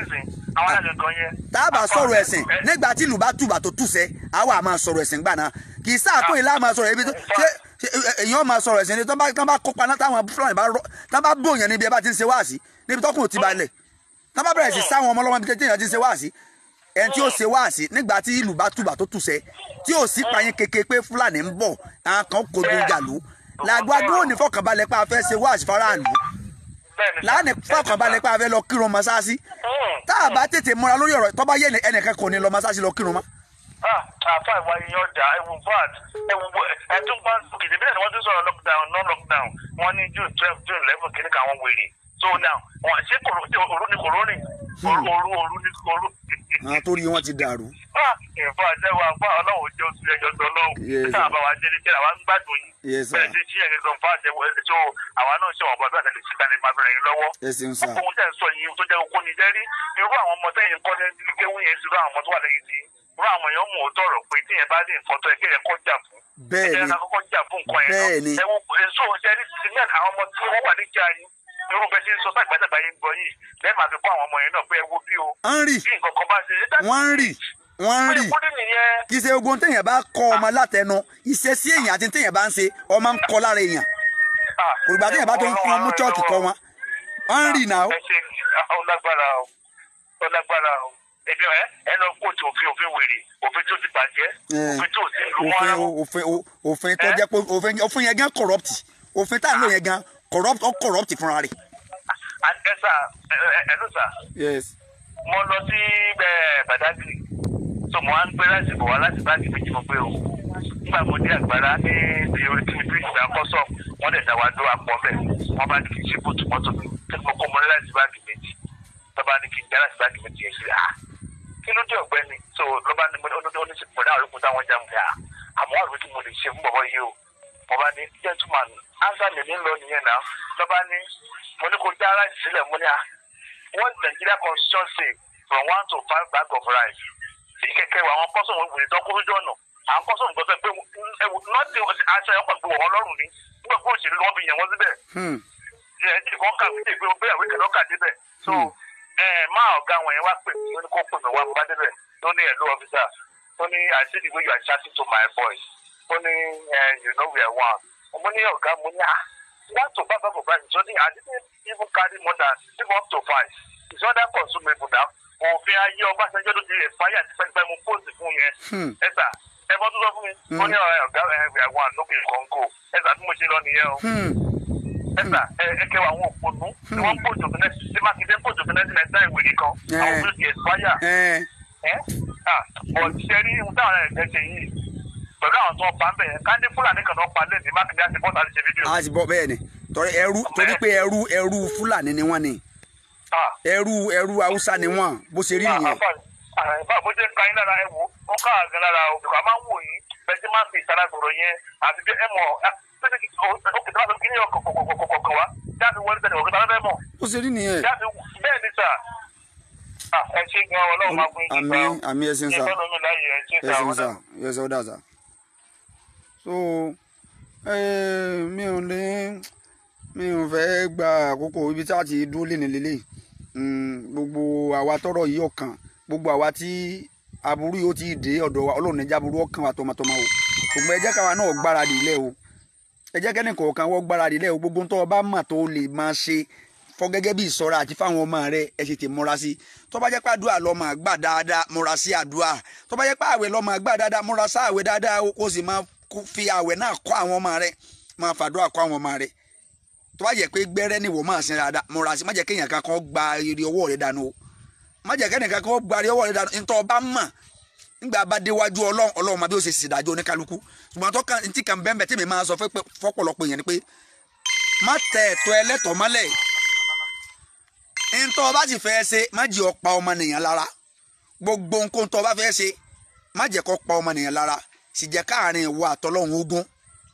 àwọn àgbẹ̀gàn yẹn. tá a bá sọ̀rọ̀ ẹ̀sìn nígbà tí ìlú bá tùbà tó tùsẹ̀ àwa máa sọ̀rọ̀ ẹ̀sìn gbà náà kì í sáàkó ìlà máa sọ̀rọ̀ ibi tó ṣé ṣé èèyàn máa sọ̀rọ̀ ẹ̀sìn ni tán bá tán bá kópa náà táwọn fúlàní bá rọ tán bá bòyàn níbi ẹ bá ti ń ṣe wáàsí níbi tọkùn ti balẹ̀ tán bá bẹ̀rẹ̀ sí sáwọn ọmọ ọlọ́mọ ibi tí èèyàn ti ń ṣe wáàsí ẹni tí ó ṣe wáàsí nígbà tí ìlú bá tùbà tó tùsẹ̀ tí ò sí payín keke pé fúlàní ń bọ̀ àwọn kan kò dé ìjà lù làgbàdo ò ní fọkànbalẹ̀ pé a fẹ́ ṣe wáàsí faraàlú bẹ́ẹ̀ni. láàánú fọkànbalẹ̀ pé a fẹ́ lọ kírun mọ́sáàsì Mm. tá a bá tètè múra lórí ọ̀rọ̀ tó bá yé ẹnìkan kò ní lọ mọ́sáàsì lọ kírun mọ́. Ah, àfa ìwà yìí ọjà ẹwù vat ẹwù ẹtún bá kìdí bẹ́ẹ̀ ni wọ́n ti sọ̀rọ̀ lockdown non lockdown wọ́n ní june twelve june eleven kìíní kan àwọn wèrè so now wọ́n ṣé kòrò ṣé òru ni kòrò rìn òru òru òru ni kòrò. àwọn tó rí wọn ti dàrú. Ah, ìfọ̀ àtẹ̀wọ̀ àfọ̀ ọlọ́run jẹ́ oṣù ẹjọ́ tó lọ́wọ́ Yes. tá a bá wa jẹ́ níṣẹ́ àwa ń gbádùn yìí Yes, sir. bẹ́ẹ̀ ṣe ṣí ẹ̀gẹ́ gan fún àtẹ̀wọ̀ ẹ̀ tó àwa náà ṣe wọ́n bọ́ bí àtẹ̀lẹ̀ ṣe kalẹ̀ máa bẹ̀rẹ̀ yín lọ́wọ́ ẹ ṣeun sá ohun tẹ̀ ń sọ yìí tó jẹ́ okó ni jẹ́rí irú àwọn ọmọ tẹ̀yìn kọ́ ní kéwú yẹn sí irú àwọn ọmọ tó wà lẹ́yìn tí irú àwọn èèyàn mú òótọ́ rọ̀ pé tíyẹn bá ní nǹkan tó yẹ kéèyàn kọ́ jà fún bẹ́ẹ̀ ẹ̀jẹ̀ ni náà kọ́kọ́ jà fún nǹkan yẹn Bẹ́ẹ̀ ni. náà ẹ̀wọ̀n èso jẹ́rí sílẹ̀ àwọn ọmọ tí wọ́n wà níjà yìí irú bẹ́ẹ̀ tí ń sọ sàgbàdàgbà yìí ń gbọ́ yìí lẹ́ẹ̀ máa fi kọ́ àwọn ọmọ yẹn náà pé ẹ wo bí o à ń rì bí nǹkan kan bá ṣe é wọ́n ń rì wọ́n ń rì kúndé nìyẹn kì í ṣe ogun téèyàn bá kọ́ ọmọ látẹnu ìṣesí èèyàn àti téèyàn bá ń ṣe ọmọ ń kọ́ lára èèyàn Ah, kò gbà téèyàn bá tó ń fún ọmú chọ́ọ̀kì kọ́ wọn wọ́n ń rì náà ẹ ṣe ó lágbára o ó lágbára o ẹbí ẹ ẹ lọ kóòtù òfin òfin wèrè òfin tó ti bàjẹ́ Eh, òfin tó ti lù òfin wọ́n òfin òfin tó jẹ́ pé òfin òfin yẹn gan corrupt òfin tá à ń lò yẹn gan corrupt ó corrupt fúnra rẹ̀. ẹ sà ẹ ẹ ló sà yes mo lọ sí ẹ Badagry so mo wá ń gbé láti bọ̀ wá láti báàgì méjì mo gbé o nígbà mo dé àgbàrá ní ibi orí kí mi bí ìgbà kọ́sọ̀ wọ́n dẹ̀ dá wa dó apọ̀ bẹ́ẹ̀ wọ́n bá ní kí n ṣe bóòtù mọ́tò mi kí mo kó mo ní láti báàgì méjì tó bá ní kí n já láti báàgì méjì yẹn sí ah kí ló dé ọ̀gbẹ́ni so ló bá ní mo ní ó ní sí pọ̀ náà olókùn táwọn já mi ah àmọ́ àrùn tí mo lè ṣe fún bọ̀bọ̀ yìí o mo bá ní gentleman answer mi ní lọ nìyẹn náà ló bá ní mo ní kó já láti sílẹ̀ mo ní ah one Nigeria constitution say from one to five bag of rice tí kẹ̀kẹ́ wa àwọn kọ́sọ̀ wọn wùdí tán kúrú jọ̀nà àwọn kọ́sọ̀ wọn gbọ́dọ̀ pé ẹwù nọ́ọ̀tì aṣọ ẹ̀kọ́ gbé wọn lọ́rùn ni nígbà fún òṣèlú wọn fi yàn wọ́n síbẹ̀ hmm. ẹ̀ ẹ̀ kọ́ kà wípé pé bẹ́ẹ̀ wíkẹ̀ lọ́kà débẹ̀ so ẹ̀ máa ọ̀gá wọn yẹn wá pè mí ó ní kó pè mí wá mo bá débẹ̀ ó ní ẹ̀ ló ọ́fíìsà ó ní I see the way you are chatting to my voice ó ní ẹ̀ you know we are one mo ní ọ̀gá mo ní ah one to five of rice so ní I didn't even carry more than even up to five it's other consumable now òfin ayé ọbásanjọ́ ló ti rẹ̀ fáyà tí pẹ́ẹ́pẹ́ mu póòsì fún yẹn Hmm. ẹ̀sà ẹ bọ́ tó sọ fún mi ó ní ọ̀rẹ́ ọ̀gá ẹ̀ wíwá wà lókè kọ́ńkò ẹ̀sà bí mo ṣe lọ nìyẹn o Hmm. ẹ̀sà ẹ kẹwàá àwọn òpònú tí wọ́n pòjò fún ẹ̀ tí mákindé pòjò fún ẹ̀ sí nàìjíríà ìwé nìkan àwọn Eh. tó ti ẹ̀sìpáyà Eh, ẹ̀ ọ̀ ṣe rí ohun táwọn ẹ̀ ṣe yìí pẹ̀lú àwọn tó ń pa ń bẹ̀ yẹn ká ní fúlàní kan tó ń pa lẹ́ẹ̀dì mákindé àti bọ́tà ti ṣe fídíò. a ti bọ bẹ́ẹ̀ ni torí ẹrú torí pé ẹrú ẹrú fúlàní ni wọ́n ni Ah, ẹrú ẹrú haúsá ni wọ́n bó ṣe rí nìyẹn àbá bó ṣe ń ka yín lára ẹ wò ó ká àgàn lára o bìkọ́ a máa ń wò yín bẹ́ẹ̀ tí máa ń fi ìtara gbòòrò yẹn àti bí ẹ mọ̀ ó kìí tó kí ní ọkọ̀kọ̀kọ̀kọ̀ wá jáde wọlé tẹ̀lé ọ̀gá tàbí mọ̀ bó ṣe rí nìyẹn jáde bẹ́ẹ̀ ni sà Ah, ẹ ṣe gan ọlọ́run máa fún yín àmì àmì ẹsìn sá ìfẹ́ lómi láyé ẹ ṣe sà ẹsìn sá ẹsìn ọdà sá so eh, mi ò lè mi ò fẹ́ gba àkókò ibi tí a ti dúró lé ní lélẹ̀ gbogbo àwa tọrọ yìí ọkàn gbogbo àwa tí aburú yìí ó ti dé ọ̀dọ̀ wa ọlọ́run ẹja aburú ọkàn wa tọmọtọmọ o ṣùgbọ́n ẹ jẹ́ káwa náà gbáradì ilẹ̀ o ẹ jẹ́ kẹ́ni kọ̀ọ̀kan wọ́n gbáradì ilẹ̀ o gbogbo tó o bá mọ̀ tó o lè máa ṣe fọ́ gẹ́gẹ́ bí ìṣọ́ra àti fáwọn ọmọ rẹ ẹ ṣètè múra sí tó bá jẹ́ pé àdúrà lọ́mọ àgbà dáadáa múra sí àdúrà tó bá jẹ́ pé àwẹ̀ lọ́mọ àgbà dáadáa múra sí àwẹ̀ dáadáa o kó sì máa kó- fi àwẹ̀ náà kọ́ àwọn ọmọ rẹ máa fàdúrà kọ́ àwọn ọmọ rẹ tó bá jẹ́ pé gbẹ́rẹ́ ni wò máa sin dáadáa múra sí má jẹ́ kéèyàn kan kan gba èrè ọwọ́ rẹ dànù o má jẹ́ kéèyàn kan kan gba èrè ọwọ́ rẹ dànù ntọ́ ọba mọ̀ nígbà bá déwájú ọlọ́run ọlọ́run máa bí ó ṣe ṣèdájọ́ oníkálukú ṣùgbọ́n tó kàn tí kàn bẹ́ẹ̀ bẹ́ẹ̀ tí mi máa sọ fẹ́ pé- fọ́pọ̀lọpọ̀ èèyàn ni pé má tẹ ẹ̀tọ́ ẹlẹ́tọ̀ọ́ mọ́lẹ̀ ntọ́ ọba sì fẹ́ ṣe má jẹ́ ó pa ọmọnìyàn lára gbogbo nǹkan tó ọba fẹ́ ṣe má jẹ́ kó pa ọmọnìyàn lára sì jẹ́ káàrin ìwọ àtọlọ́run ogun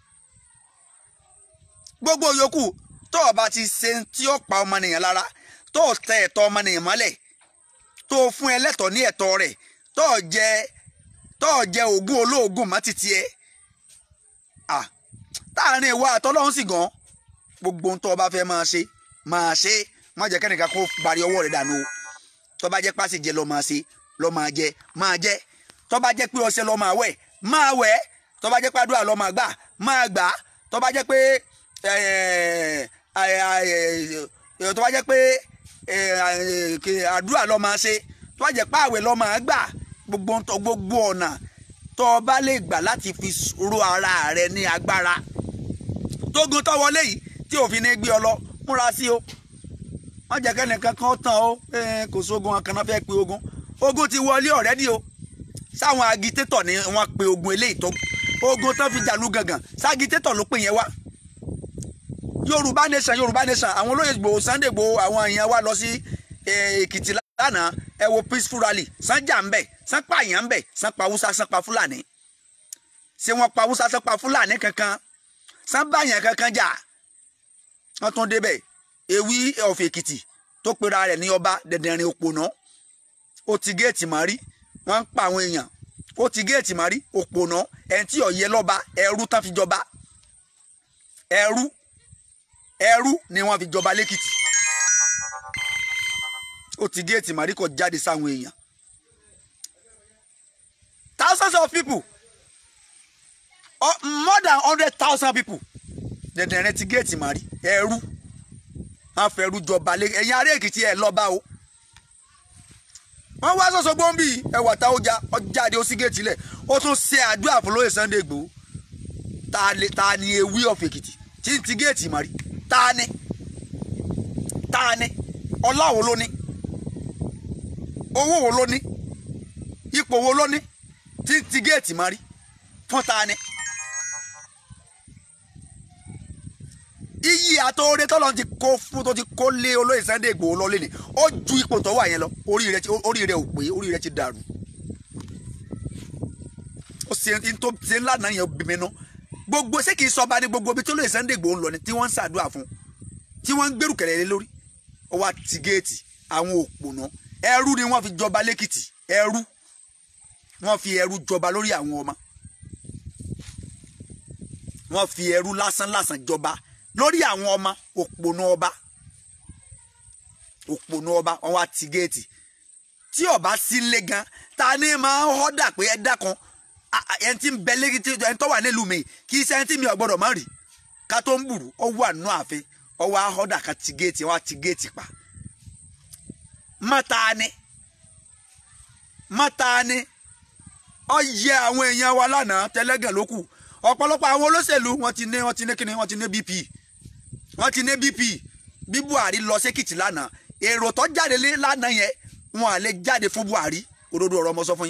gbogbo yòókù tó ọba ti ṣe tí ó pa ọmọnìyàn lára tó tẹ ẹ̀tọ́ ọmọnìyàn mọ́lẹ̀ tó fún ẹlẹ́tọ̀ọ́ ní ẹ̀tọ́ rẹ̀ tó jẹ tó jẹ ògùn olóògùn má títí ẹ à táàrin ìwọ àtọlọ́run sì gan gbogbo ohun tó ọba fẹ́ máa ṣe máa ṣe má jẹ́ kẹ́nìkan kó bari ọwọ́ rẹ̀ dànù o tó bá jẹ́ pàṣẹjẹ lọ́ máa ṣe lọ́ máa jẹ máa jẹ tó bá jẹ́ pé ọṣẹ lọ́ máa wẹ̀ máa wẹ̀ tó bá jẹ́ pé àdúrà lọ́ máa gbà máa gbà tó bá jẹ́ pé eh, eh, eh, tó bá jẹ́ pé eh, eh, àdúrà lọ́ máa ṣe tó bá jẹ́ pé àwẹ̀ lọ́ máa gbà gbogbo ntọ́- gbogbo ọ̀nà tó o bá lè gbà láti fi ro ara rẹ ní agbára tógun tó wọlé yìí tí òfin ní gbé ọ lọ múra sí o wọ́n jẹ́ kẹ́nìkan kan tán o eh, kò sógun wọn kan náà fẹ́ pe ogun ogun ti wọlé ọ̀rẹ́dì o sáwọn agitétọ̀ ni wọ́n pe ogun eléyìí tó ogun tán fi jàlú gangan ságitétọ̀ ló pè yẹn wá yorùbá nation yorùbá nation àwọn olóyè Ìgbòho Sunday Ìgbòho àwọn èèyàn wa lọ sí eh, èkìtì lánàá ẹ wo peaceful rally sanja ń bẹ sàn pa àyàn ń bẹ sàn pa haúsá sàn pa fúlàní ṣé wọ́n pa haúsá sàn pa fúlàní kankan sàn bá àyàn kankan jà wọ́n tún débẹ̀ ewì of èkìtì tó pera rẹ̀ ní ọba dẹ̀dẹ̀rin òpònà ó ti géètì mọ́rí wọ́n ń pa àwọn èèyàn ó ti géètì mọ́rí òpònà ẹ̀ tí ọ̀yẹ́ lọ́ba ẹrú tán fi jọba ẹrú ẹrú ni wọ́n fi jọba lẹ́kìtì ó ti géètì mọ́rí kò jáde sáwọn èèyàn thousands of people oh, more than hundred thousand people dẹ̀dẹ̀rin ti géètì mọ́rí ẹrú wọ́n fẹ́rú jọba lé ẹ̀yin ará èkìtì ẹ̀ lọ́ba o wọ́n wá sọ́sọ́ gbọ́nbí ẹwà tá ó já ọjáde ó sí géètì lẹ̀ ó tún ṣe àdúrà fún lóye Sunday Igboho ta ni ta ni ewì of èkìtì tí ń ti géètì mọ́rí ta ni ta ni ọlá wo ló ní owó wo ló ní ipò wo ló ní tí ń ti géètì mọ́rí fún ta ni. iyì àtòrè tọ́lọ́ ti kó fún tó ti kó lé olóyè Sunday Igboho lọ́lé ni ó ju ipò tó wà yẹn lọ orí rẹ̀ ti orí rẹ̀ ò pé orí rẹ̀ ti dàrú ó ṣe ń tó ṣe ńlá náà yẹn bí mi nú gbogbo ṣé kìí sọba ní gbogbo ibi tó olóyè Sunday Igboho ń lọ ni tí wọ́n ń ṣàdúrà fún tí wọ́n ń gbèrú kẹ̀lẹ́ lé lórí ó wá ti géètì àwọn òpònà ẹrú ni wọ́n fi jọba lẹ́kìtì ẹrú wọ́n fi ẹrú jọba lórí àwọn ọmọ wọ́n fi ẹrú lásán lásán jọba lórí àwọn ọmọ òpònú ọba òpònú ọba wọn wá ti géètì tí ọba sí lé gan ta ni máa ń họ́dà pé ẹ dákan ẹni tí ń bẹ lẹ́yìn tí ẹni tó wà nílùú mi kì í ṣe ẹni tí mi ò gbọ́dọ̀ má rí ká tó ń bùrù ọ wà nù ààfin ọ wá họ́dà ká ti géètì wọn á ti géètì pa mọ́ta ni mọ́ta ni ọ yẹ àwọn èèyàn wa lánàá tẹ́lẹ́gàn ló kù ọ̀pọ̀lọpọ̀ àwọn olóṣèlú wọn ti ní wọn ti ní kíni wọn ti ní bp wọn ti ní bp bí buhari lọ sékìtì lánàá èrò tó jáde lé lánàá yẹn wọn à lè jáde fún buhari òdodo ọ̀rọ̀ ọmọ sọ fún yín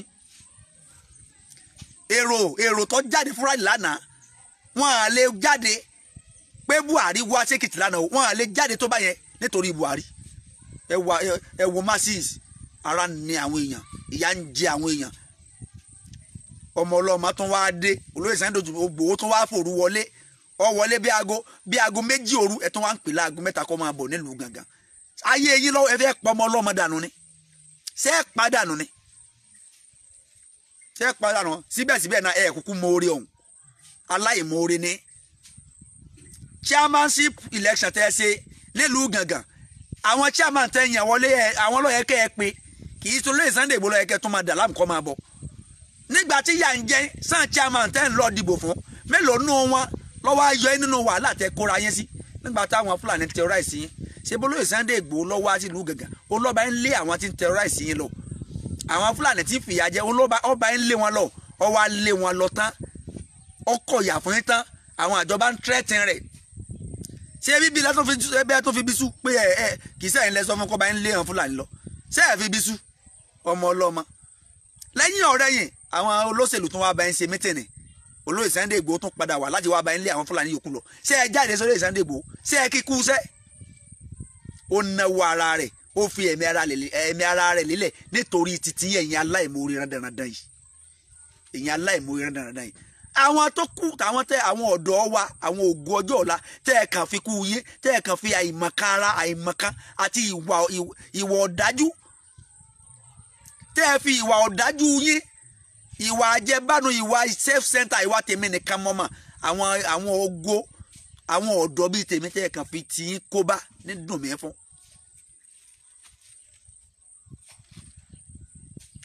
èrò èrò tó jáde fún rally lánàá wọn à lè jáde pé buhari wá sékìtì lánàá wọn à lè jáde tó bá yẹn nítorí buhari ẹ wà ẹ wò masses ara ní àwọn èèyàn ìyà ń jẹ àwọn èèyàn ọmọ ọlọ́mọ tún wá dé olóyè Sunday Igboho tún wá fòru wọlé ọ wọlé bí aago bí aago méjì òru ẹ tún wá ń pè láago mẹ́ta kọ́ máa bọ̀ nílùú gangan ayé yín lọ́wọ́ ẹ fẹ́ pa ọmọ ọlọ́mọ dànù ni ṣé ẹ pa dànù ni ṣé ẹ pa dànù síbẹ̀síbẹ̀ náà ẹ kúkú mọ́ọ́rẹ́ ọ̀hún aláìmọ́ọ́rẹ́ ni chairmanship election tẹ́ ẹ ṣe nílùú gangan àwọn chairman tẹ́ yàn wọlé ẹ àwọn lọ́yẹ̀ kẹ́ ẹ pé kì í tó olóyè Sunday Igboho lọ́yẹ̀ kẹ́ tó máa dà láàmú kọ́ máa bọ̀ nígbà tí yà ń jẹ́ sàn chairman tẹ́ ń lọ dìbò fún mélòó nù wọn lọ́wọ́ ayọ̀ ẹ́ nínú wàhálà tẹ́ kóra yẹn sí nígbà táwọn fúlàní terrorize yín ṣé bólóyè Sunday Igboho lọ́wọ́ àti ìlú gàngàn olóba ń lé àwọn tí ń terrorize yín lọ àwọn fúlàní tí ń fìyà jẹ olóba ọba ń lé wọn lọ ọwọ́ á lé wọn lọ tán ọkọ̀ yà fún yín tán àwọn àjọba ń tẹ́tìn rẹ̀ ṣé bíbí lẹ́tọ́ fi ẹbẹ́ tó fi bí sú pé ẹ ẹ kì í sẹ́yìn lẹ́sọ́ fún kọ́ba ń lé àwọn fúlàní lọ ṣé ẹ fi bí sú ọmọ ọlọ́mọ lẹ́yìn ọ̀rẹ́ yìí àwọn olóṣèlú tún wá bá ń ṣe mítìnì olóyè Sunday Igboho tún padà wá láti wá bá ń lé àwọn fúlàní yòókù lọ ṣé ẹ jáde sórí Sunday Igboho ṣé ẹ kíkú ṣẹ́ ó náwó ara rẹ̀ ó fi ẹ̀mí ara rẹ̀ lélẹ̀ nítorí títí ẹ̀yin aláìmoore randanrandan yìí ẹ̀yin aláìmoore randanrandan yìí àwọn tó kù àwọn tẹ àwọn ọ̀dọ́ wa àwọn ògo ọjọ́ ọ̀la tẹ́ ẹ kàn fi kú yé tẹ́ ẹ kàn fi àìmọ̀kan ara àìmọ̀kan àti ìwà ìwà ọ̀dájú tẹ́ ẹ fi ìwà ọ̀dájú yín ìwà àjẹbánu ìwà self center ìwà tèmi nìkan mọ́mọ́ àwọn àwọn ògo àwọn ọ̀dọ́ bíi tèmi tẹ́ ẹ kàn fi tì í kóbá ní dùn mí fún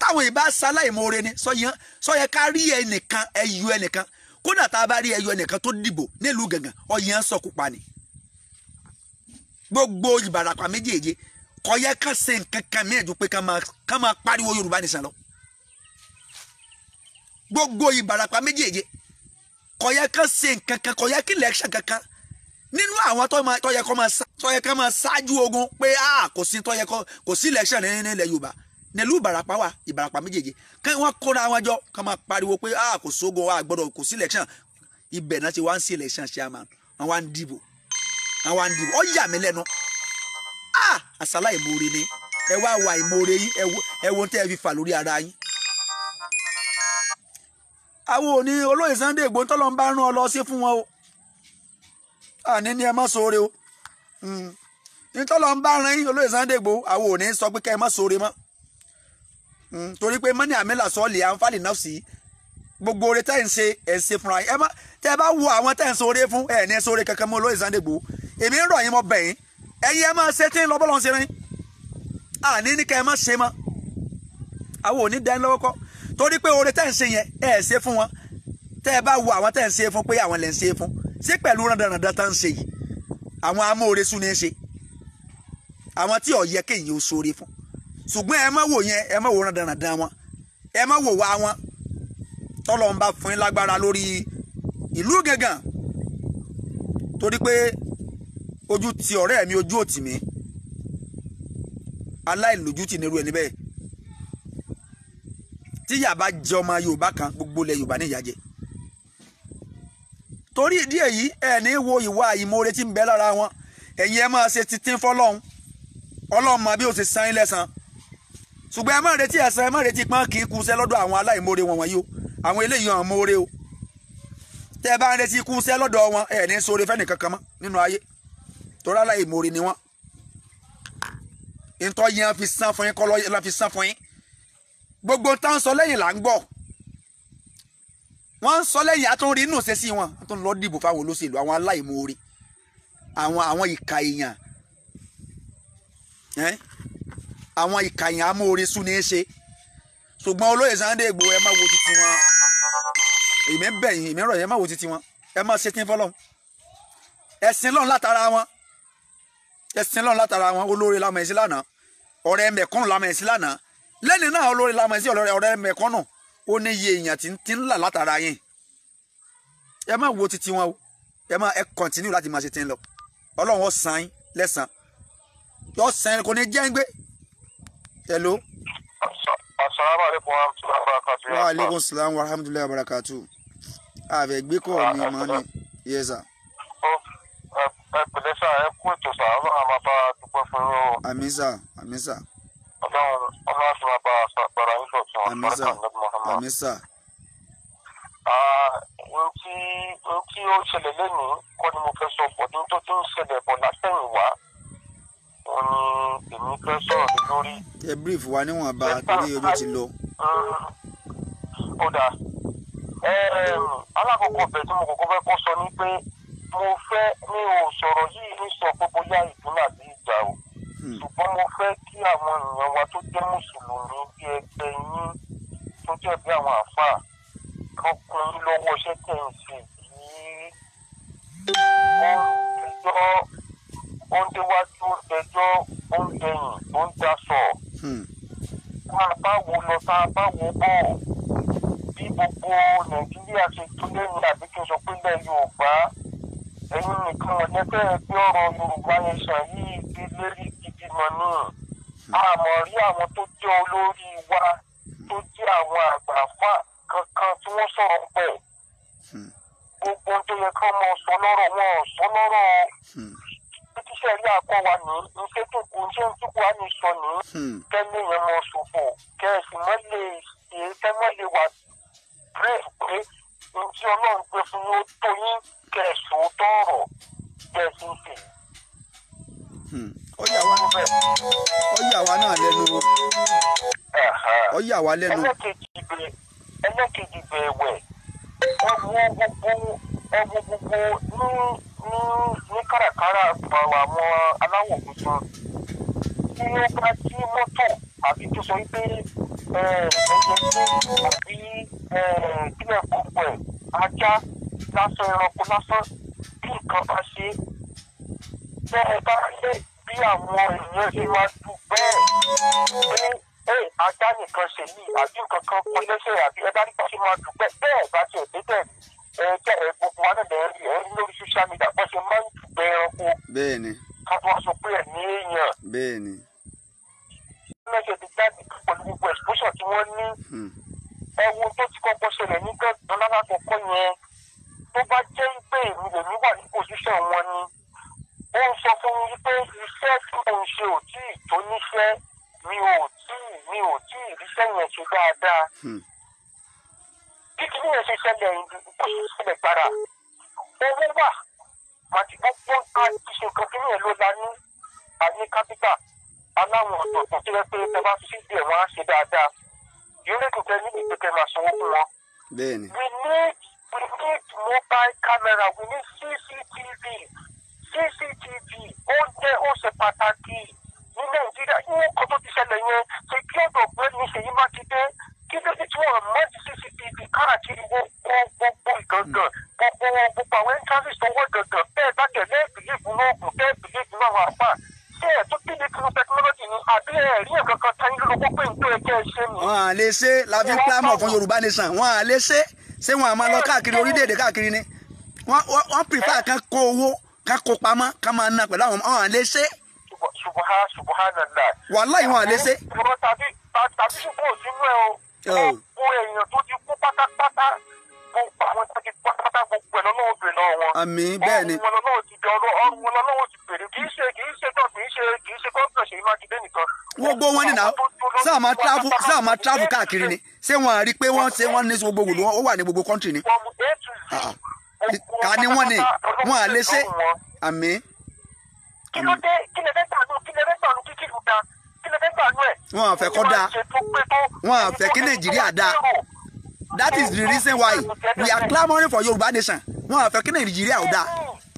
táwọn ìbá ṣaláìmoore ni sọyẹn sọyẹ ká rí ẹnìkan ẹyọ ẹnìkan kódà tá a bá rí ẹyọ ẹnìkan tó dìbò nílùú gàngàn ọyẹn sọkù pa ni gbogbo ìbàràpá méjèèje kò yẹ ká ṣe nǹkan kan mìíràn ju pé ká máa ká máa pariwo yorùbá nìsan lọ gbogbo ìbàràpá méjèèje kò yẹ ká ṣe nǹkan kan kò yẹ kí election kankan nínú àwọn tó máa tó yẹ kó máa ṣá- tó yẹ ká máa ṣáájú ogun pé a kò sí tó yẹ kó kò sí election ní nílẹ̀ yorùbá nílùú ìbàràpá wà ìbàràpá méjèèje kí wọ́n kóra wọn jọ ká máa pariwo pé a kò sógun wa gbọ́dọ̀ kò sí election ibẹ̀ náà ti wá ń sí election chairman wọ́n wá ń dìbò wọ́n wá ń dìbò ó yà mí lẹ́nu ah àsálà ìmoore ni ẹ wá wà ìmoore yín ẹ wo ẹ wo tẹ́ ẹ fi fà lórí ara yín. àwọn òní olóyè Sunday Igboho tọ́lọ́ ń bá rán ọ lọ sí fún wọn o àní ni ẹ má sóore o Mm. ní tọ́lọ́ ń bá rán yín olóyè Sunday Igboho àwọn òní sọ pé kẹ́ ẹ má sóore mọ́ Mm, torí pé mọ́ni àmìlà sọ́ọ̀lì àǹfààní náà sí gbogbo oore tẹ́ ẹ̀ ń ṣe ẹ̀ ń ṣe fúnra yín ẹ má tẹ́ ẹ bá wo àwọn tẹ́ ẹ̀ ń sóore fún ẹ̀ ní sóore kankan mọ́ olóyè Sunday Igboho èmi ń rọ̀ yín mọ́ bẹ̀ yín ẹ̀yin ẹ máa ṣe tí ń lọ bọ́lọ́ ń ṣe rìn àní ní kẹ́ ẹ má ṣe mọ́ àwọn ò ní dání lọ́wọ́ kọ́ torí pé oore tẹ́ ń ṣe yẹn ẹ ẹ̀ ṣe fún wọn tẹ́ ẹ bá wo àwọn tẹ́ ń ṣe fún pé àwọn lè ń ṣe fún ṣé pẹ̀lú randanrandan tá ń ṣe yìí àwọn amóore sún ní í ṣe àwọn tí ò yẹ kéèyàn ó ṣoore fún ṣùgbọ́n ẹ má wò yẹn ẹ má wò randanrandan wọn ẹ má wò wá wọn tọ́lọ́ ń bá fún yín lágbára lórí ìlú gángan torí pé ojú ti ọ̀rẹ́ mi ojú òtì mi aláìlójútì nírú ẹni bẹ́ẹ̀ tí yàbá jẹ ọmọ yorùbá kan gbogbo ilẹ̀ yorùbá ní ìyàjẹ́ torí ìdí èyí ẹ ní wo ìwà ìmoore tí ń bẹ lára wọn ẹ̀yin ẹ máa ṣe titin fọlọ́hún ọlọ́run mọ bí ó ti san yín lẹ́san ṣùgbọ́n ẹ má retí ẹ̀san ẹ má retí pọ́n kì í kúṣẹ́ lọ́dọ̀ àwọn aláìmoore wọn wọ̀nyí o àwọn eléyìí hàn moore o tẹ́ ẹ bá ń retí kúṣẹ́ lọ́dọ̀ wọn ẹ ní sóore fẹ́ni kankan mọ́ nínú ayé torí aláìmoore ni wọ́n ntọ́ yẹn fi san fún yín kọ́ lọ́ fi san fún yín gbogbo tá ń sọ lẹ́yìn là ń gbọ́ wọ́n ń sọ lẹ́yìn àtúnrí inú ṣe sí wọn àtún lọ dìbò fáwọn olóṣèlú àwọn aláìmoore àwọn àwọn ìka èèyàn ẹ́ àwọn ìka èèyàn amóore sún ní í ṣe ṣùgbọ́n olóyè Sunday Igboho ẹ má wo titi wọn èmi ń bẹ̀ yín èmi ń rọ̀ yín ẹ má wo titi wọn ẹ má ṣe tí ń fọlọ́hún ẹ̀sìn lọ́n látara wọn ẹ̀sìn lọ́n látara wọn olóore lamọ̀ ẹ̀sìn lánàá ọ̀rẹ́ mẹ̀kúnnù lamọ̀ ẹ̀sìn lánàá lẹ́ni náà olóore lamọ̀ ẹ̀sìn ọ̀rẹ́ ọ̀rẹ́ mẹ̀kúnnù ó ní iye èèyàn tí ń tí ń là látara yín ẹ má wo titi wọn o ẹ má ẹ kọ̀ntínú láti máa ṣe tí ń lọ ọlọ́run ó san yín lẹ́san yọ san yín kò ní jẹ́ ń gbé hello. asalaamu aleykum wa rahmatulahi wa barakatu. wa aleykum salaam wa rahmatulahi wa barakatu. ààbẹ̀ gbé kọ́ mi mọ́ ni yẹ́sà ẹ pẹ̀lẹ́ sá ẹ kú ètò sá ọlọ́run a máa bá a dúpẹ́ fún yín o àmísà àmísà ọlọ́run ọlọ́run á sì máa bá a sàgbára yín dọ̀tun àmísà àbáríkà ní Muhammad. àmísà ohun tí ohun tí ó ṣẹlẹ̀ lẹ́nu kọ́ ni mo fẹ́ sọ pọ̀ ní tó tó ń ṣẹlẹ̀ bọ̀ látẹ̀yìn wá òun ni èmi fẹ́ sọ̀rọ̀ lé lórí. ẹ brief wa níwọ̀nba torí ojú ti lọ. ó dáa alákọ̀ọ́kọ́ bẹ̀ tí mo kọ́kọ́ fẹ́ kọ́ sọ ni pé mo fẹ́ mi ò sọ̀rọ̀ yìí ní sọ pé bóyá ìpínlẹ̀ àti ìjà o Hmm. ṣùgbọ́n mo fẹ́ kí àwọn èèyàn wa tó jẹ́ mùsùlùmí bí ẹgbẹ́ yín tó jẹ́ bí àwọn àáfàá ọkùnrin lọ́wọ́ iṣẹ́ tẹ̀ ń ṣe yìí wọ́n ń dẹjọ́ ó ń déwájú ó ń dẹjọ́ ó ń dẹyìn ó ń daṣọ Hmm. tá a bá wo lọ tá a bá wo bọ̀ bí gbogbo nàìjíríà ṣe tún lẹ́yìn àbí kí n sọ pé ilẹ̀ yorùbá ẹ̀yin nìkan ọ̀lẹ́fẹ́ gbé ọ̀rọ̀ yorùbá yẹn sàn yìí di lérí gidi mọ́ ní àmọ́ rí àwọn tó jẹ́ olórí wa tó jẹ́ àwọn àgbààfà kankan tí wọ́n sọ̀rọ̀ pẹ̀ Hmm. gbogbo ohun tó yẹ ká mọ sọ lọ́rọ̀ wọn ò sọ lọ́rọ̀ Hmm. títíṣẹ́ rí àkọ́ wa ní iṣẹ́ tó kù iṣẹ́ tó kù á ní sọ ní Hmm. kẹ́lẹ́ yẹn mọ ṣòfò kẹ́ẹ̀sì mọ́ lè ṣe kẹ́mọ́ lè wà brave pé ohun tí ọlọ́run gbé fún yín ó tó yín kẹ́ẹ̀sì ó tọ̀rọ̀ kẹ́ẹ̀sì ń fè. Hmm. ó yà wá ó yà wá náà lẹ́nu ó yà wá lẹ́nu. ẹlẹ́kejì bẹ̀ ẹlẹ́kejì bẹ̀ ẹ̀wẹ̀ ẹ wo gbogbo ẹ wo gbogbo ní ní ní kàràkàrà àwọn aláwọ̀ funfun tí ó bá tí mọ́tò àbí tó sọ pé ẹyẹ tí àbí kílẹ̀ kọ̀ọ̀pọ̀ ẹ̀ ajá lásán ẹranko lásán bí nǹkan bá ṣe bẹ́ ẹ bá ṣe bí àwọn èèyàn ṣe máa dùn bẹ́ẹ̀ pé ẹ ajá nìkan ṣe yìí àbí nǹkan kan kọ lẹ́sẹ̀ àbí ẹ bá nípa ṣe máa dùn bẹ́ẹ̀ bẹ́ẹ̀ bá tiẹ̀ débẹ̀ ẹ jẹ́ ẹ gbogbo wa náà lẹ́yìn rí ẹ rí lórí social media bọ́ ṣe máa ń dùn bẹ́ẹ̀ ẹranko bẹ́ẹ̀ ni ká tó wá sọ pé ẹ̀ ní èèyàn bẹ́ẹ̀ ni mẹ́sẹ̀ ti jáde pẹ̀lú gbogbo exposure tí wọ́n ní hmm, ẹ̀wọ̀n tó ti kọ́kọ́ ṣẹlẹ̀ ní gángan lálákọ̀ọ́kọ́ yẹn tó bá jẹ́ pé èmi lèmi wà ní position wọn ni ó ń sọ fún mi pé iṣẹ́ tí mò ń ṣe ò tí ì tó níṣẹ́ mi ò tí ì mi ò tí ì ríṣẹ́ yẹn ṣe dáadáa hmm, bí kí nìyẹn ṣe ṣẹlẹ̀ ìdí bó ṣe ṣẹlẹ̀ gbára owó wà màtí gbogbo àti ṣe nǹkan kí nìyẹn ló la ní àní kápítà aláwọn ọ̀dọ̀tọ̀ tó yẹ pé ẹ bá fi sí díẹ̀ wọ́n á ṣe dáadáa yóò lè dùn kẹ́ ní ìgbẹ́kẹ̀ máa sanwó fún wọn. bẹ́ẹ̀ ni We need we need mobile camera we need CCTV CCTV ó jẹ́ ó ṣe pàtàkì ní Nàìjíríà ní nǹkan tó ti ṣẹlẹ̀ yẹn ṣe kí ọ̀dọ̀ pé ní Ṣèyí Mákindé kí ló dé tí wọ́n mọ̀ sí CCTV káàkiri gbogbo gbogbo ìgangan gbogbo gbogbo àwọn entrances tó wọ́ gangan bẹ́ẹ̀ bá tẹ̀lé ìbílíìfù náà kù bẹ́ẹ̀ ìbílíìfù náà wà fà ṣé ẹ̀ tó kí ni kí technology ni àbí ẹ̀ rí nǹkan kan tán lóko pé nítorí ẹ̀jẹ̀ ṣe ni. wọn à lè ṣe la fi ń clamor fún Yorùbá nation wọn à lè ṣe ṣé wọn à máa lọ káàkiri orílẹ̀-èdè káàkiri ni wọn wọn- wọn prefer kan kó owó kan kó pamọ́ kan máa ná pẹ̀lú àwọn wọn à lè ṣe subaha subhanallah. wàláhì wọn à lè ṣe. ọ̀rọ̀ tàbí tàbí ṣùgbọ́n òsínú ẹ̀ o. Oh. gbogbo èèyàn tó ti kú pátápátá gbogbo àwọn tó ti kú pátápátá gbogbo ẹ̀ lọ́wọ́ bèrè lọ́wọ́ wọn. àmì bẹ́ẹ̀ ni ọrùn wọn lọ́wọ́ ti dọ̀rọ̀ ọrùn wọn lọ́wọ́ ti bèrè kì í ṣe kì í ṣe tó kì í ṣe kì í ṣe gómìnà Ṣèyí Mákindé nìkan. gbogbo wọn nìyà sáà máa travel sáà máa travel káàkiri ni ṣé wọn à rí i pé wọ́n ṣe wọ́n ní gbogbo wòlú ó wà ní gbogbo country ni From A to Z, Ah, ah. gbogbo ká ní wọ́n ni pátápátá wọn à lè ṣe lọ́wọ́ wọn. àmì kí ló dé kí lè fẹ́ gbànú kí lè fẹ́ gbànú kí kí lù da kí lè fẹ́ gbànú ẹ̀. Wọn à fẹ́ kó dáa. Wọn à fẹ́ kí Nàìjíríà dáa. that is the reason why we are clamouring for Yorùbá nation wọn à fẹ́ kí Nàìjíríà ò dáa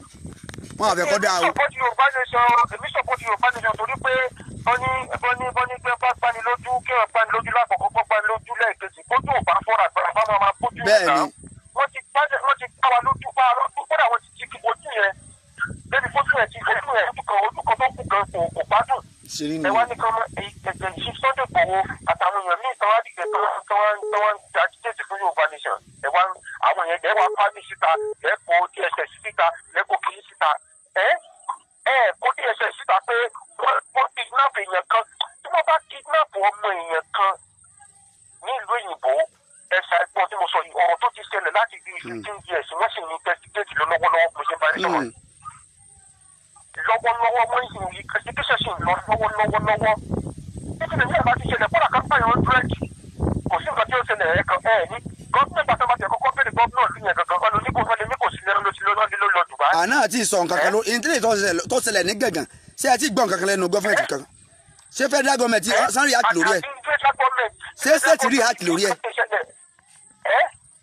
wọn à fẹ́ kó dáa o. èmi sọpọ́tì Yorùbá nation èmi sọpọ́tì Yorùbá nation torí pé bọ́ní bọ́ní bọ́ní pé bá pani lójú kí wọ́n pani lójú lákòókò kó pani lójú lẹ́ẹ̀kejì kójú ò bá fọ́ra àgbàrá bá máa máa kójú Bẹ́ẹ̀ ìgbà. ni. wọ́n ti gbájẹ́ wọ́n ti gbá wa lójú bá wa lójú kódà wọ́n ti ti kí ojú yẹn débi fojú yẹn ti ojú yẹn ojú kan ojú kan tó kù gan kò kò gbádùn ṣeré ẹ wá ni ní kí wọ́n ẹ̀jẹ̀ yìí Sunday Igboho àtàwọn èèyàn míì tán wá dìde tán tán wá tán wá ń agitate fún Yorùbá nation ẹ wá àwọn èèyàn ẹ wá pàmì síta ẹ kó DSS síta ẹ kó kiri síta ẹ ẹ kó DSS síta pé wọ́n wọ́n kidnap èèyàn kan tí wọ́n bá kidnap ọmọ èèyàn kan nílùú òyìnbó ẹ̀sà ẹ̀gbọ́n tí mo sọ yìí ọ̀rọ̀ tó ti ṣẹlẹ̀ láti bí fifteen years wọ́n sì ní investigate lọ lọ́wọ́lọ́wọ́ bó ṣe bá rí sọ̀rọ̀ Mm. lọ́wọ́lọ́wọ́ wọ́n sì ní investigation sì ń lọ lọ́wọ́lọ́wọ́ títí lè ní àbá ti ṣẹlẹ̀ kọ́lá kan pààyàn hundred kò sí nǹkan tí ó ṣẹlẹ̀ ẹ̀ kan ẹ̀ ní gọ́ọ̀mù pàtàkì bá ti kọ́kọ́ bẹ̀rẹ̀ gọ́ọ̀mù náà sí yẹn gangan ọ̀nà oníkó ọ̀nà ní kò sí lẹ́nu ló ti lọ́nà ní ló lọ Dubai. àná àti ìsọ̀ nǹkan kan ló ìdílé tó ṣẹlẹ̀ ní gàngàn ṣé ẹ ti gbọ́ nǹkan kan lẹ́nu gọ́fẹ̀mẹ̀tì kankan ṣé federal government san react lórí ẹ̀ Ṣé state react lórí ẹ̀? ẹ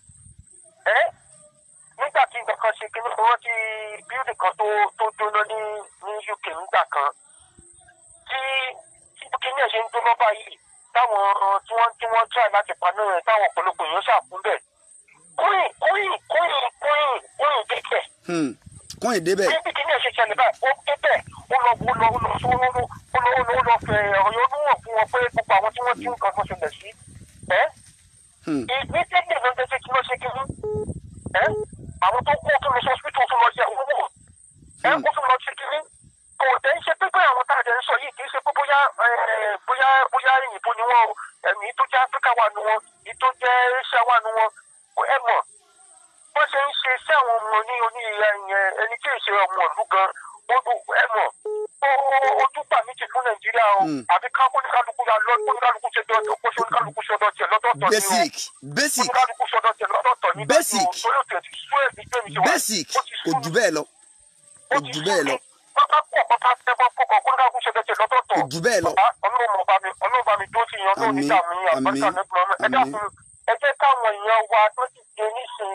ẹ nígbà tí nǹkan kan ṣe kí wọ́n ti bíúdì kan tó tó jóná ní ní UK nígbà kan tí tí kíní ẹ̀ ṣe ń jóná báyìí táwọn tí wọ́n tí wọ́n try láti paná rẹ̀ táwọn ọ̀pọ̀lọpọ̀ èèyàn ṣàkún bẹ̀ kóyìn kóyìn kóyìn kóyìn kóyìn débẹ̀ Hmm, kún ìdébẹ̀ níbi kíní ẹ̀ ṣe ṣẹlẹ̀ báyìí ó débẹ̀ ó lọ ó lọ ó lọ ó lọ ó lọ ó lọ ó lọ fẹ̀ ọ̀yọ́ níwọ̀n fún wọn pé gbogbo àwọn tí wọ́n tí nǹkan kan ṣẹlẹ̀ sí ẹ́ Hmm, immediately ló ń tẹ́sí kí wọ́n ṣe kí wọ́n ẹ́ àwọn tó kó tó lọ sí hospital tó lọ jẹ owó ẹ́ ó tún lọ ṣe kí wọ́n kò tẹ́ ń ṣe pé pé àwọn tá a jẹ ń sọ yìí kì í ṣe pé bóyá ẹ̀, bóyá bóyá ìyìnbó ni wọ́n o ẹ̀mí tó jẹ́ áfíríkà wà nù wọn èyí tó jẹ́ asia wà nù wọn kò ẹ̀ mọ̀ wọ́n ṣe ń ṣe sí àwọn ọmọ ní oní ìyẹn ẹni tí ì ṣe ọmọ ìlú gan ó dùn ẹ̀ mọ̀ ó- ó- ojú gbà mí ti fún nàìjíríà o Mm. àbí ká kóníkálukú ya lọ kóníkálukú ṣe dọ́ọ̀tì kó ṣe oníkálukú ṣe ọdọ̀ tiẹ̀ lọ́tọ̀ọ̀tọ̀ ni o basic basic oníkálukú ṣe ọdọ̀ tiẹ̀ lọ́tọ̀ọ̀tọ̀ ni Basic. torí òtún ẹ̀ ti sú ẹ̀ bí tèmi ṣe wà basic ó ti sú kò mi. jù bẹ́ẹ̀ lọ Ó kò ti jù sú bẹ́ẹ̀ mi. lọ pápá pọ̀ pápá tẹ́ bọ́ kókò kóníkálukú ṣe ọdọ̀ tiẹ̀ lọ́tọ̀ọ̀tọ̀ kò jù bẹ́ẹ̀ lọ Bàbá, Ọlọ́run ọba mi Ọlọ́run ọba mi tó ti yan lóun Àmín, nígbà mi àgbàkà àmín, nípa ọmọ ẹ àmín. dákun ẹ jẹ́ káwọn èèyàn wa tó ti dé nísìnyí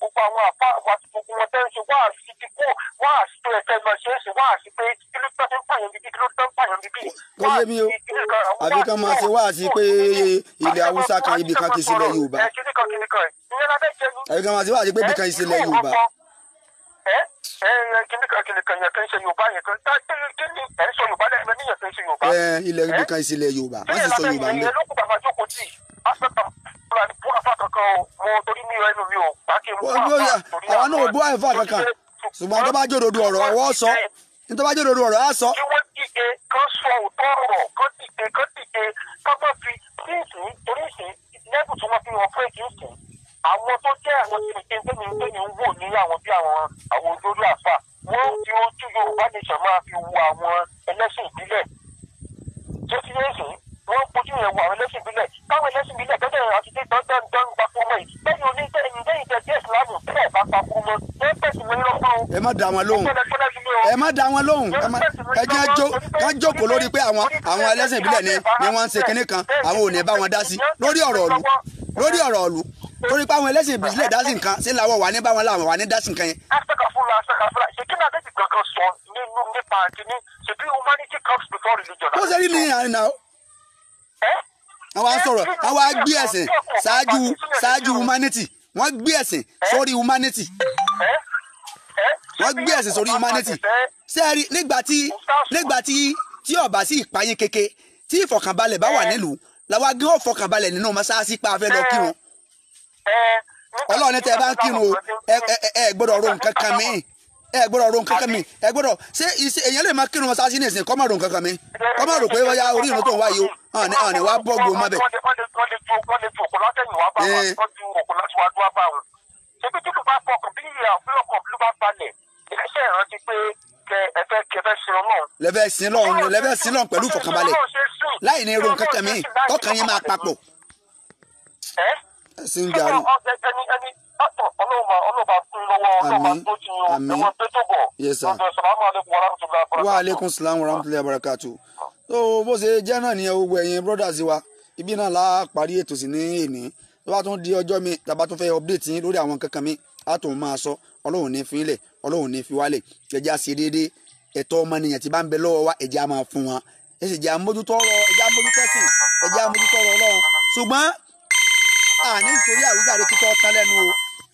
gbogbo àwọn àpá àwọn àti gbogbo wọn tẹ́ ń ṣe wá sí ti kó wá sí tó ẹ̀kẹ́ lọ ṣe é ṣe wá sí pé kí ló tọ́ ń pààyàn bíbí kí ló tọ́ ń pààyàn bíbí. Kò yé mi o. àbí kán máa ṣe wáàsí pé ilẹ̀ haúsá kan ibì kan kì í sílẹ̀ yorùbá kíní kan kíní kan ẹ̀ ìyẹn lábẹ́ jẹ́ ni àbí kán máa ṣe wáàsí pé ibì kan kì í sílẹ̀ yorùbá ẹ ẹ kíní kan kíní kan yẹn kan ṣe yorùbá yẹn kan tá kí ni ẹ ń sọ yorùbá lẹ́yìn ní yẹn kan ṣe yorùbá. ẹ ilẹ̀ ibì kan kì í sílẹ̀ yorùbá wọ́n sì sọ yorùbá ń bẹ̀. ìyẹn ló kú bàbá jókòó tì aspect of fúlàní fún afa kankan o mo torí mi ẹnu mi ò bá kí n mú Ó bí ó yà àwa náà ò bú àìfà kankan ṣùgbọ́n tó bá jòdòdò ọ̀rọ̀ ọwọ́ sọ ní tó bá jòdòdò ọ̀rọ̀ á sọ kí wọ́n dìde kán sọ òótọ́ ọ̀rọ̀ kán dìde kán dìde kán má fi kí ìsìn torí ìsìn lẹ́bù tí wọ́n fi wọ́n fún èkì ìsìn àwọn tó jẹ́ àwọn tí ìpín tẹ́mi tẹ́mi ń wò ní àwọn bí àwọn àwọn olórí àfà wọ́n fi ojú Yorùbá nation máa fi wo àwọn ẹlẹ́sìn ìbílẹ̀ tó ti yé ìsìn wọ́n fojú yẹn wo àwọn ẹlẹ́sìn ìbílẹ̀ táwọn ẹlẹ́sìn ìbílẹ̀ tọ́jú àti tẹ́ dandan dan papọ̀ mọ́ yìí lẹ́yìn oníṣẹ́ ìdẹ́yìn tẹ́ jẹ́ ìsìlámù bẹ́ẹ̀ bá papọ̀ mọ́ ẹ pẹ̀sì wọn lọ́kàn o. ẹ má dá wọn lóhùn ẹ má dá wọn lóhùn ẹ má ẹ jẹ́ jó kán jókòó lórí pé àwọn àwọn ẹlẹ́sìn ìbílẹ̀ ni ni wọ́n ń ṣe kinní kan àwọn ò ní bá wọn dá sí lórí ọ̀rọ̀ ọ̀lú lórí ọ̀rọ̀ ọ̀lú torí pé àwọn ẹlẹ́sìn ìbílẹ̀ dá sí nǹkan sí làwọn wà ní báwọn làwọn wà ní dá sí nǹkan yẹn asakafula asakafula ṣe kí ni adébí kankan sọ nínú nípa kìíní ṣèbí humanity comes before religion. bó ṣe rí ní àárín náà ẹ àwọn á sọ̀rọ̀ àwọn á gbé ẹ̀sìn ṣáájú ṣáájú humanity wọ́n gbé ẹ̀sìn sórí humanity ẹ ẹ wọ́n gbé ẹ̀sìn sórí humanity ṣé ẹ rí nígbà tí nígbà tí tí ọba sí ìpayín keke tí ìfọ̀kànbalẹ̀ bá wà nílùú làwa gé ọ̀fọ̀kànbalẹ̀ nínú mọ́ṣáláṣí pa afẹ́ lọ kírun ọlọ́run ní tẹ́ ẹ bá ń kírun o ẹ ẹ ẹ gbọ́dọ̀ ro nǹkan kan mi ẹ gbọ́dọ̀ ro nǹkan kan mi ẹ gbọ́dọ̀ ṣé ìṣe èèyàn lè máa kírun mọ́ṣáláṣí ní ìsìn kọ́ máa ro nǹkan kan mi kọ́ máa rò pé wọ́n ya orí ìrun tó ń wáyé o hàn ní hàn ní wàá bọ́ gbòó mọ́bẹ̀. wọ́n lè wọ́n lè wọ́n lè ju wọ́n lè ju òkú látẹ̀yìn wá bá wọn Eh. wọ́n ju òkú láti wá dúró bá wọn. ṣebí tí kò bá fọkàn bí ìyá bí ọkàn bí ló bá balẹ̀ ìrẹsẹ̀ ìrántí pé kẹ ẹ fẹ́ kẹ fẹ́ sin ọlọ́run. lẹ́fẹ̀ sin lọ́run lẹ́fẹ̀ sin lọ́run pẹ̀lú ìfọ̀kànbalẹ̀ láì ní ro nǹkan kan mi tọkàn yín máa papọ̀ ẹ ẹ̀sìn ń jarí. ẹni ẹni ọ̀tọ̀ ọlọ́ọ̀bà ọlọ́ọ̀bà fún lọ́wọ́ ọlọ́ọ̀bà Àmín. tó ti yan Àmín. ẹ̀wọ̀n tó tó bọ̀. Yes, sir. Ọ̀dọ̀ sàlámù alẹ́kùn wa rahmatullahi wa wa barakatuh. aleykum salaam wa rahmatulahi wa barakatu. so bó ṣe jẹ́ náà nìyẹn gbogbo ẹ̀yin brothers wa ibi náà la parí ètò sí ní èní tó bá tún di ọjọ́ mi tàbá tún fẹ́ update yín lórí àwọn kankan mi á tún máa sọ ọlọ́run ní fi ilẹ̀ ọlọ́run ní fi wálẹ̀ ẹ̀jẹ̀ á ṣe déédéé ẹ̀tọ́ ọmọnìyàn tí bá ń bẹ lọ́wọ́ wa ẹ̀jẹ̀ á máa fún wọn ẹ sì jẹ́ àmójútó ọ̀rọ̀ ẹ̀jẹ̀ àmójútó ẹ̀sìn ẹ̀jẹ̀ àmójútó ọ̀rọ̀ ọlọ́run ṣùgbọ́n àní nítorí àwùjáde kíkọ́ tán lẹ́nu o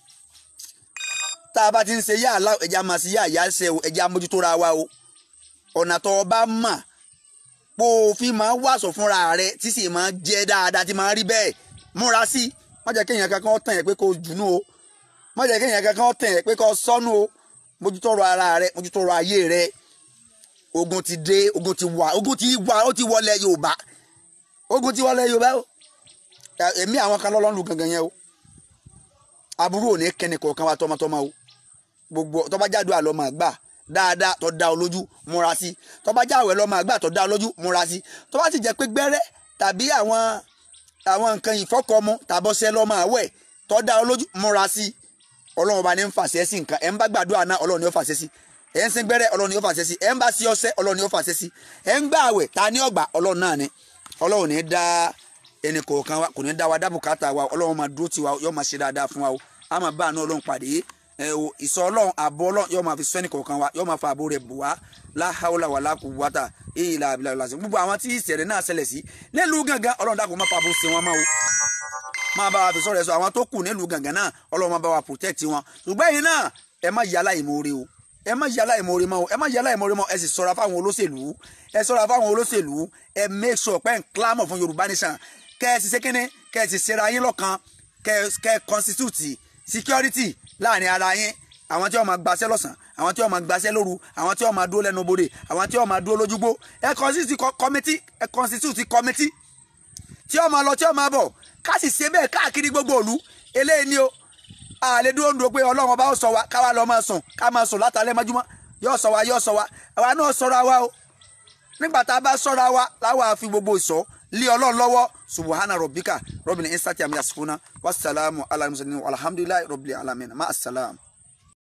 tá a bá ti ń ṣe yá àlá ẹ̀jẹ̀ á máa ṣe yá àyà ṣe o ẹ̀jẹ̀ àmójútó ra wa o ọ̀nà tó o bá mọ̀ pé òfin máa wàṣọ fúnra rẹ tí sì máa jẹ́ dáadáa tí máa rí bẹ́ẹ̀ múra sí i má jẹ́ kéèyàn kankan tàn yẹn pé kó jùnú o má jẹ́ kéèyàn kankan tàn yẹn pé kó sọnù o mójútó ọ̀rọ̀ ara rẹ mójútó ọ̀rọ̀ ayé rẹ ogun ti dé ogun ti wà ogun ti wà ó ti wọlé Yorùbá ogun ti wọlé Yorùbá o èmi àwọn kan lọ́lọ́run lu gangan yẹn o aburú ò ní kẹ́ni kọ̀ọ̀kan wa tọmọtọmọ o gbogbo tọ́ba jáde àlọ́ máa gbà dáadáa tó dá ọ lójú múra sí tọ́ba jáwé lọ́ máa gbà tó dá ọ lójú múra sí tọ́ba sì jẹ́ pé gbẹ́rẹ́ tàbí àwọn àwọn nǹkan ìfọ́kọ̀mú tàbọ̀sẹ̀ lọ́ máa wẹ̀ tó dá ọ lójú múra sí ọlọ́run ọba ní ń fàṣẹ sí nǹkan ẹ̀ ń bá gbàdúrà náà ọlọ́run ni ó fàṣẹ sí ẹ̀ ń sin gbẹ́rẹ́ ọlọ́run ni ó fàṣẹ sí ẹ̀ ń bá sí ọṣẹ ọlọ́run ni ó fàṣẹ sí ẹ̀ ń gbà àwẹ̀ ta ní ọgbà ọlọ́run náà ni ọlọ́run ní dá ẹnì kọ̀ọ̀kan wa kò ní dá wa dá bùkátà wa ọlọ́run máa dúró tiwa yóò máa ṣe dáadáa fún wa o a máa bá àánú ọlọ́run pàdé ẹ o ìsọ ọlọ́run àbọ̀ ọlọ́run yóò máa fi sọ ẹnì kọ̀ọ̀kan wa yóò máa fa àbò rẹ̀ bù wá láhàólà wà lákù wátà èyí là àbílà lásìkò gbogbo àwọn tí ìṣẹ̀lẹ̀ náà ṣẹlẹ̀ sí nílùú gángan ọlọ́run dàkú má fa àbò sí wọn máa o máa bá wa fi sọ̀rọ̀ ẹ̀ sọ àwọn tó kù nílùú gángan náà ọlọ́run máa bá wa protect wọn ṣùgbọ́n ẹ̀yin náà ẹ má yà láìmoore o ẹ má yà láìmoore mọ́ o ẹ má yà láìmoore mọ́ ẹ sì ṣọ́ra fáwọn olóṣèlú ẹ ṣọ́ra fáwọn olóṣèlú ẹ make sure pé ń clamor fún Yorùbá nation kẹ́ ẹ sì ṣe kínní kẹ́ ẹ sì ṣera yín lọ́kan kẹ́ ẹ kẹ́ ẹ constitute security láàrin ara yín àwọn tí wọ́n máa gbaṣẹ́ lọ́sàn àwọn tí wọ́n máa gbaṣẹ́ lóru àwọn tí wọ́n máa dúró lẹ́nu bodè àwọn tí wọ́n máa dúró lójúgbó ẹ constitute committee ẹ constitute committee tí wọ́n máa lọ tí wọ́n máa bọ̀ ká sì ṣe bẹ́ẹ̀ káàkiri gbogbo ìlú eléyìí ni o àlè dúró ń dúró pé ọlọ́run ọba ó sọ wa káwa lọ máa sùn ká máa sùn látàlẹ́ mọ́júmọ́ yóò sọ wa yóò sọ wa àwa náà sọra wa o nígbà tá a bá sọra wa láwa fi gbogbo ìsọ lé ọlọ́run lọ́wọ́ subuhana rabbika rabbil insati àmì àsìkò náà wasalaamu alayhi wa sallam alhamdulilayi rabbil alamin ma asalaam.